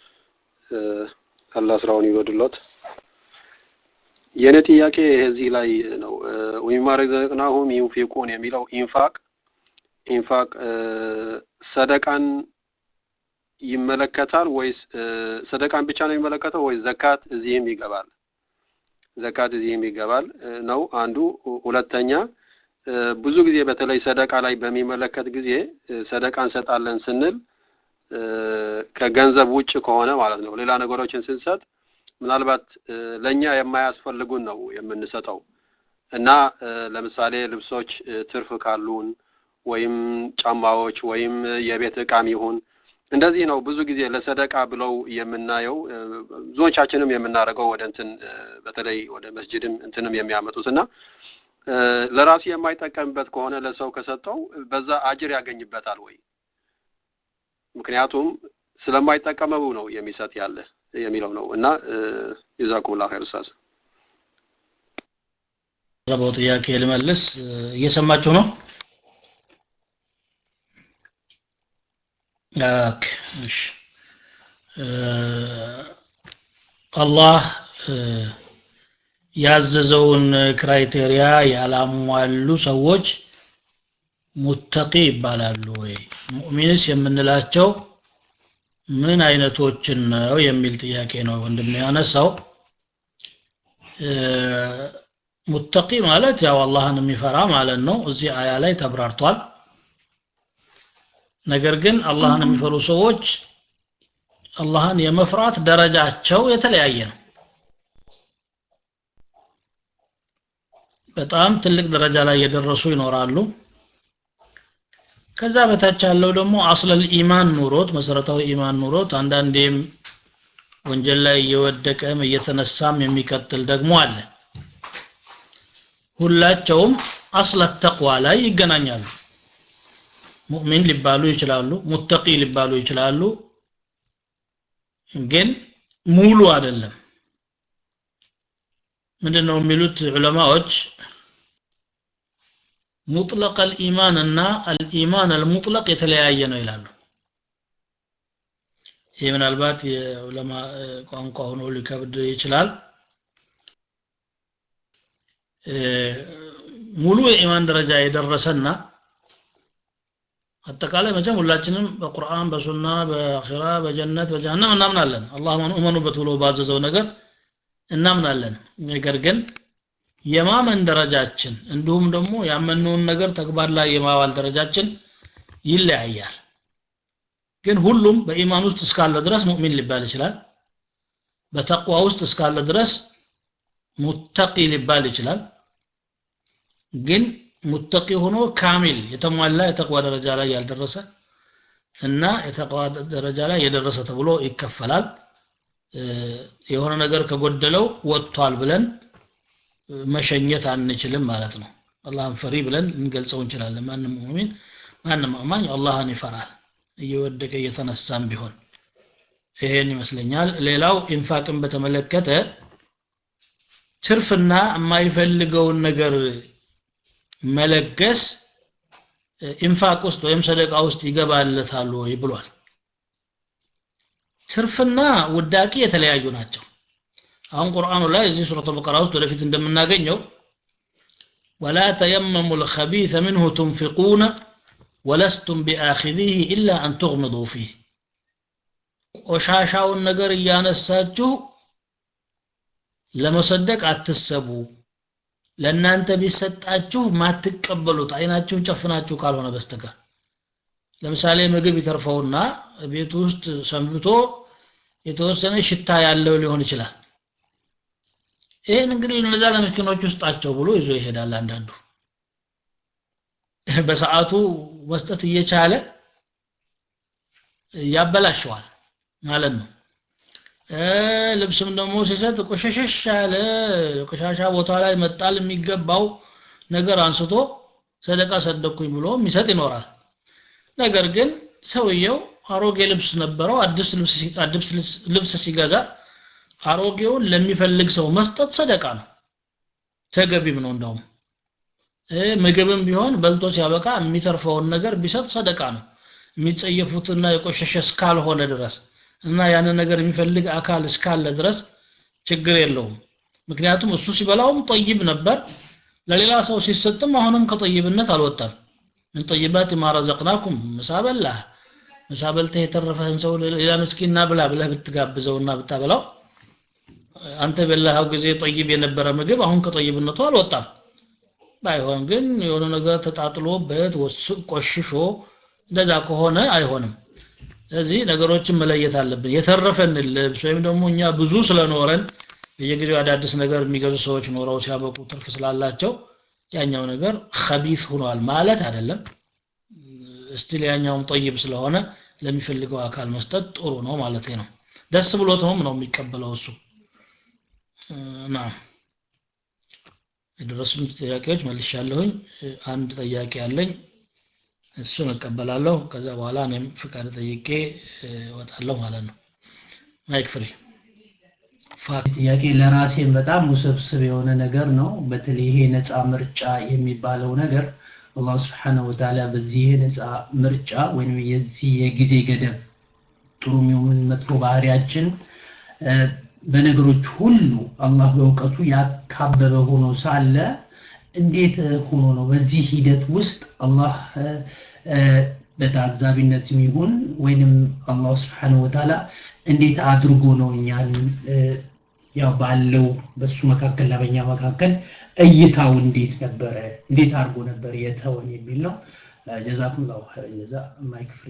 አላህ ስራውን ይወድሎት የኔ ጥያቄ እዚህ ላይ ነው ወሚማ ረዘቅናሁም ዩንፊቁን የሚለው ኢንፋቅ ኢንፋቅ ሰደቃን ይመለከታል ወይስ ሰደቃን ብቻ ነው የሚመለከተው ወይስ ዘካት እዚህም ይገባል ዘካት እዚህም ይገባል ነው አንዱ ሁለተኛ ብዙ ጊዜ በተለይ ሰደቃ ላይ በሚመለከት ጊዜ ሰደቃ እንሰጣለን ስንል ከገንዘብ ውጭ ከሆነ ማለት ነው ሌላ ነገሮችን ስንሰጥ ምናልባት ለኛ የማያስፈልጉን ነው የምንሰጠው እና ለምሳሌ ልብሶች ትርፍ ካሉን ወይም ጫማዎች ወይም የቤት እቃም ይሁን እንደዚህ ነው ብዙ ጊዜ ለሰደቃ ብለው የምናየው ብዙዎቻችንም የምናደርገው ወደ እንትን በተለይ ወደ መስጅድም እንትንም የሚያመጡት እና ለራሱ የማይጠቀምበት ከሆነ ለሰው ከሰጠው በዛ አጅር ያገኝበታል ወይ ምክንያቱም ስለማይጠቀመው ነው የሚሰጥ ያለ የሚለው ነው እና ጀዛኩሙላህ ኸይር ኡስታዝ ቀረበው ጥያቄ ልመልስ እየሰማችሁ ነው ኦኬ እሺ አላህ ያዘዘውን ክራይቴሪያ ያላሟሉ ሰዎች ሙተቂ ይባላሉ ወይ ሙእሚንስ የምንላቸው ምን አይነቶችን ነው የሚል ጥያቄ ነው ወንድም ያነሳው ሙተቂ ማለት ያው አላህን የሚፈራ ማለት ነው እዚህ አያ ላይ ተብራርቷል ነገር ግን አላህን የሚፈሩ ሰዎች አላህን የመፍራት ደረጃቸው የተለያየ ነው በጣም ትልቅ ደረጃ ላይ የደረሱ ይኖራሉ ከዛ በታች ያለው ደግሞ አስለል ኢማን ኑሮት መሰረታዊ ኢማን ኑሮት አንዳንዴም ወንጀል ላይ እየወደቀም እየተነሳም የሚቀጥል ደግሞ አለ ሁላቸውም አስለት ተቅዋ ላይ ይገናኛሉ ሙእሚን ሊባሉ ይችላሉ ሙተቂ ሊባሉ ይችላሉ ግን ሙሉ አይደለም ምንድነው የሚሉት ዑለማዎች ሙጥለቅ አልኢማን እና አልኢማን አልሙጥለቅ የተለያየ ነው ይላሉ ይህ ምናልባት የዑለማ ቋንቋ ሆኖ ሊከብድ ይችላል ሙሉ የኢማን ደረጃ የደረሰና አጠቃላይ መቼም ሁላችንም በቁርአን በሱና በአኺራ በጀነት በጀሃነም እናምናለን አላህ እመኑበት ብሎ ባዘዘው ነገር እናምናለን ነገር ግን የማመን ደረጃችን እንዲሁም ደግሞ ያመነውን ነገር ተግባር ላይ የማዋል ደረጃችን ይለያያል ግን ሁሉም በኢማን ውስጥ እስካለ ድረስ ሙእሚን ሊባል ይችላል በተቅዋ ውስጥ እስካለ ድረስ ሙተቂ ሊባል ይችላል ግን ሙተቂ ሆኖ ካሚል የተሟላ የተቅዋ ደረጃ ላይ ያልደረሰ እና የተቅዋ ደረጃ ላይ የደረሰ ተብሎ ይከፈላል የሆነ ነገር ከጎደለው ወጥቷል ብለን መሸኘት አንችልም ማለት ነው አላህን ፈሪ ብለን ልንገልጸው እንችላለን ማንም ሙእሚን ማንም አማኝ አላህን ይፈራል እየወደቀ እየተነሳም ቢሆን ይሄን ይመስለኛል ሌላው ኢንፋቅን በተመለከተ ትርፍና የማይፈልገውን ነገር መለገስ ኢንፋቅ ውስጥ ወይም ሰደቃ ውስጥ ይገባለታሉ ወይ ብሏል ትርፍና ውዳቂ የተለያዩ ናቸው አሁን ቁርአኑ ላይ እዚህ ሱረቱ በቀራ ውስጥ ወደፊት እንደምናገኘው ወላ ተየመሙ ልከቢث ምንሁ ትንፊቁነ ወለስቱም ቢአኪذህ ኢላ አን ትغምዱ ፊህ ቆሻሻውን ነገር እያነሳችሁ ለመሰደቅ አትሰቡ ለእናንተ ቢሰጣችሁ ማትቀበሉት አይናችሁን ጨፍናችሁ ካልሆነ በስተቀር ለምሳሌ ምግብ ይተርፈውና ቤት ውስጥ ሰንብቶ የተወሰነ ሽታ ያለው ሊሆን ይችላል ይህን እንግዲህ እነዛ ለምስኪኖች ውስጣቸው ብሎ ይዞ ይሄዳል አንዳንዱ በሰዓቱ መስጠት እየቻለ ያበላሸዋል ማለት ነው ልብስም ደግሞ ሲሰጥ ቆሸሸሽ ያለ ቆሻሻ ቦታ ላይ መጣል የሚገባው ነገር አንስቶ ሰደቃ ሰደኩኝ ብሎ የሚሰጥ ይኖራል ነገር ግን ሰውየው አሮጌ ልብስ ነበረው አዲስ ልብስ ሲገዛ አሮጌውን ለሚፈልግ ሰው መስጠት ሰደቃ ነው ተገቢም ነው እንደውም ምግብም ቢሆን በልቶ ሲያበቃ የሚተርፈውን ነገር ቢሰጥ ሰደቃ ነው የሚጸየፉትና የቆሸሸ እስካልሆነ ድረስ እና ያንን ነገር የሚፈልግ አካል እስካለ ድረስ ችግር የለውም ምክንያቱም እሱ ሲበላውም ጠይብ ነበር ለሌላ ሰው ሲሰጥም አሁንም ከጠይብነት አልወጣም ምን ጠይባት ማ ረዘቅናኩም ምሳ በላህ ምሳ በልተህ የተረፈህን ሰው ሌላ ምስኪና ብላ ብለህ ብትጋብዘውና ብታበላው አንተ በላኸው ጊዜ ጠይብ የነበረ ምግብ አሁን ከጠይብነቱ አልወጣም ባይሆን ግን የሆነ ነገር ተጣጥሎበት ቆሽሾ እንደዛ ከሆነ አይሆንም ስለዚህ ነገሮችን መለየት አለብን የተረፈን ልብስ ወይም ደግሞ እኛ ብዙ ስለኖረን በየጊዜው አዳዲስ ነገር የሚገዙ ሰዎች ኖረው ሲያበቁ ትርፍ ስላላቸው ያኛው ነገር ከቢስ ሆኗል ማለት አይደለም እስቲል ያኛውም ጠይብ ስለሆነ ለሚፈልገው አካል መስጠት ጥሩ ነው ማለት ነው ደስ ብሎት ነው ነው የሚቀበለው እሱ ና የደረሱኝ ጥያቄዎች መልሻለሁኝ አንድ ጥያቄ አለኝ እሱን እቀበላለሁ ከዛ በኋላ እኔም ፍቃድ ጠይቄ እወጣለሁ ማለት ነው ማይክ ፍሪ ጥያቄ ለራሴን በጣም ውስብስብ የሆነ ነገር ነው በተለይ ይሄ ነፃ ምርጫ የሚባለው ነገር አላህ ስብሓነሁ ወተዓላ በዚህ የነፃ ምርጫ ወይም የዚህ የጊዜ ገደብ ጥሩ የሚሆን መጥፎ ባህሪያችን በነገሮች ሁሉ አላህ በእውቀቱ ያካበበ ሆኖ ሳለ እንዴት ሆኖ ነው በዚህ ሂደት ውስጥ አላህ በታዛቢነት ይሁን ወይንም አላህ ስብሓነሁ ወተዓላ እንዴት አድርጎ ነው እኛን ያው ባለው በሱ መካከል እና በእኛ መካከል እይታው እንዴት ነበረ እንዴት አድርጎ ነበር የተወን የሚል ነው ጀዛኩም ላሁ ኸይረ ጀዛ ማይክ ፍሪ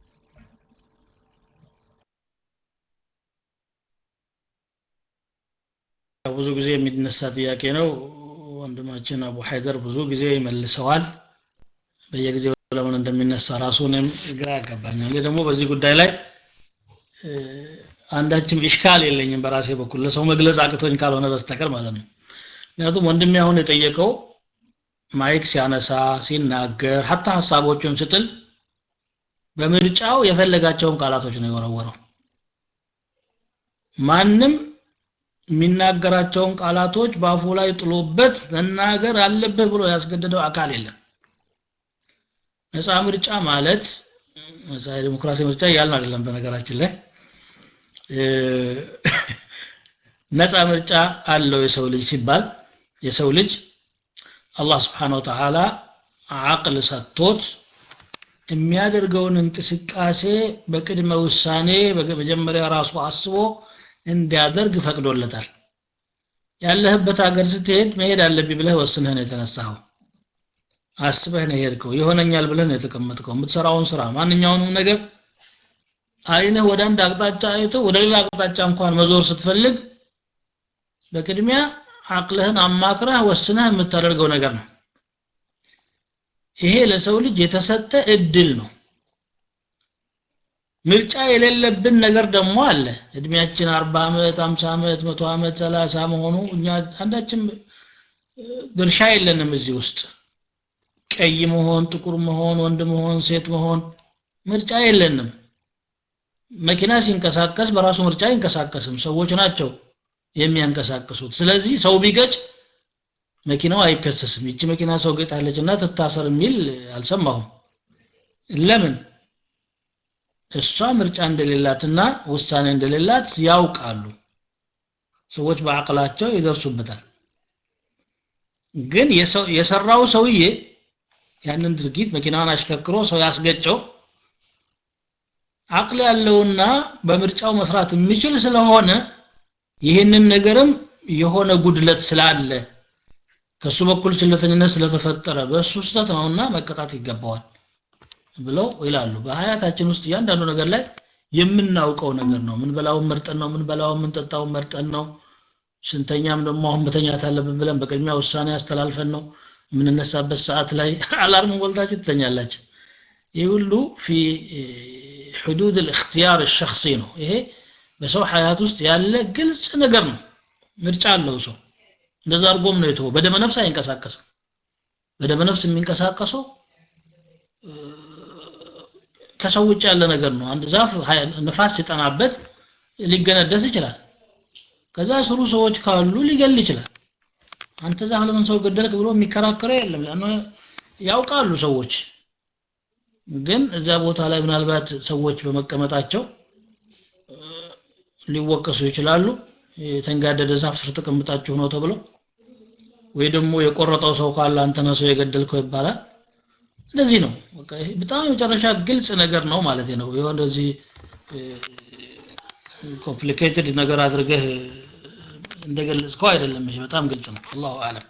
ብዙ ጊዜ የሚነሳ ጥያቄ ነው ወንድማችን አቡ ሀይደር ብዙ ጊዜ ይመልሰዋል በየጊዜው ለምን እንደሚነሳ ራሱ እኔም ግራ ያጋባኛል እኔ ደግሞ በዚህ ጉዳይ ላይ አንዳችም ኢሽካል የለኝም በራሴ በኩል ለሰው መግለጽ አቅቶኝ ካልሆነ በስተቀር ማለት ነው ምክንያቱም ወንድሜ አሁን የጠየቀው ማይክ ሲያነሳ ሲናገር ሀታ ሀሳቦቹን ስጥል በምርጫው የፈለጋቸውን ቃላቶች ነው የወረወረው ማንም የሚናገራቸውን ቃላቶች በአፉ ላይ ጥሎበት መናገር አለብህ ብሎ ያስገደደው አካል የለም ነፃ ምርጫ ማለት ነፃ ዲሞክራሲ ምርጫ እያልን አይደለም በነገራችን ላይ ነፃ ምርጫ አለው የሰው ልጅ ሲባል የሰው ልጅ አላህ ስብሓን ወተዓላ አቅል ሰጥቶት የሚያደርገውን እንቅስቃሴ በቅድመ ውሳኔ መጀመሪያ ራሱ አስቦ እንዲያደርግ ፈቅዶለታል ያለህበት ሀገር ስትሄድ መሄድ አለብኝ ብለህ ወስነህ ነው የተነሳኸው አስበህ ነው የሄድከው ይሆነኛል ብለህ ነው የተቀመጥከው የምትሰራውን ስራ ማንኛውንም ነገር አይነህ ወደ አንድ አቅጣጫ አይቶ ወደ ሌላ አቅጣጫ እንኳን መዞር ስትፈልግ በቅድሚያ አቅልህን አማክረህ ወስነህ የምታደርገው ነገር ነው ይሄ ለሰው ልጅ የተሰጠ እድል ነው ምርጫ የሌለብን ነገር ደግሞ አለ እድሜያችን 40 ዓመት 50 ዓመት 100 ዓመት 30 መሆኑ እኛ አንዳችን ድርሻ የለንም እዚህ ውስጥ ቀይ መሆን ጥቁር መሆን ወንድ መሆን ሴት መሆን ምርጫ የለንም መኪና ሲንቀሳቀስ በራሱ ምርጫ አይንቀሳቀስም ሰዎች ናቸው የሚያንቀሳቅሱት ስለዚህ ሰው ቢገጭ መኪናው አይከሰስም ይቺ መኪና ሰው ገጣለች እና ትታሰር የሚል አልሰማሁም ለምን እሷ ምርጫ እንደሌላትና ውሳኔ እንደሌላት ያውቃሉ ሰዎች በአቅላቸው ይደርሱበታል ግን የሰራው ሰውዬ ያንን ድርጊት መኪናውን አሽከርክሮ ሰው ያስገጨው አቅል ያለውና በምርጫው መስራት የሚችል ስለሆነ ይህንን ነገርም የሆነ ጉድለት ስላለ ከሱ በኩል ችለተኝነት ስለተፈጠረ በእሱ ስህተት ነውና መቀጣት ይገባዋል ብለው ይላሉ በሀያታችን ውስጥ እያንዳንዱ ነገር ላይ የምናውቀው ነገር ነው ምን በላውን መርጠን ነው ምን በላውን የምንጠጣውን መርጠን ነው ስንተኛም ደግሞ አሁን መተኛት አለብን ብለን በቅድሚያ ውሳኔ ያስተላልፈን ነው የምንነሳበት ሰዓት ላይ አላርም ሞልታችሁ ትተኛላችሁ ይህ ሁሉ ፊ حدود الاختيار الشخصي ነው ይሄ በሰው ሀያት ውስጥ ያለ ግልጽ ነገር ነው ምርጫ አለው ሰው እንደዛ አድርጎም ነው የተወው በደመ ነፍስ አይንቀሳቀስም በደመ ነፍስ የሚንቀሳቀሰው ከሰው ውጭ ያለ ነገር ነው አንድ ዛፍ ንፋስ ሲጠናበት ሊገነደስ ይችላል ከዛ ስሩ ሰዎች ካሉ ሊገል ይችላል አንተ ዛፍ ለምን ሰው ገደልክ ብሎ የሚከራከረው የለም ያውቃሉ ሰዎች ግን እዛ ቦታ ላይ ምናልባት ሰዎች በመቀመጣቸው ሊወቀሱ ይችላሉ የተንጋደደ ዛፍ ስር ተቀምጣችሁ ነው ተብሎ ወይ ደግሞ የቆረጠው ሰው ካለ አንተ ነህ ሰው የገደልከው ይባላል እንደዚህ ነው በጣም የመጨረሻ ግልጽ ነገር ነው ማለት ነው የሆነ እዚህ ኮምፕሊኬትድ ነገር አድርገህ እንደገለጽከው አይደለም ይሄ በጣም ግልጽ ነው አላሁ አለም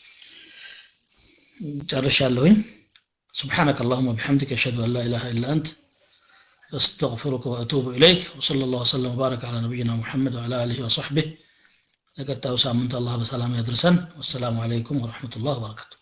ጨርሻለሁኝ سبحانك اللهم وبحمدك أشهد أن لا إله إلا أنت أستغفرك وأتوب إليك وصلى الله وسلم وبارك على نبينا محمد وعلى آله وصحبه لقد تأوسع من الله بسلام يدرسن والسلام عليكم ورحمة الله وبركاته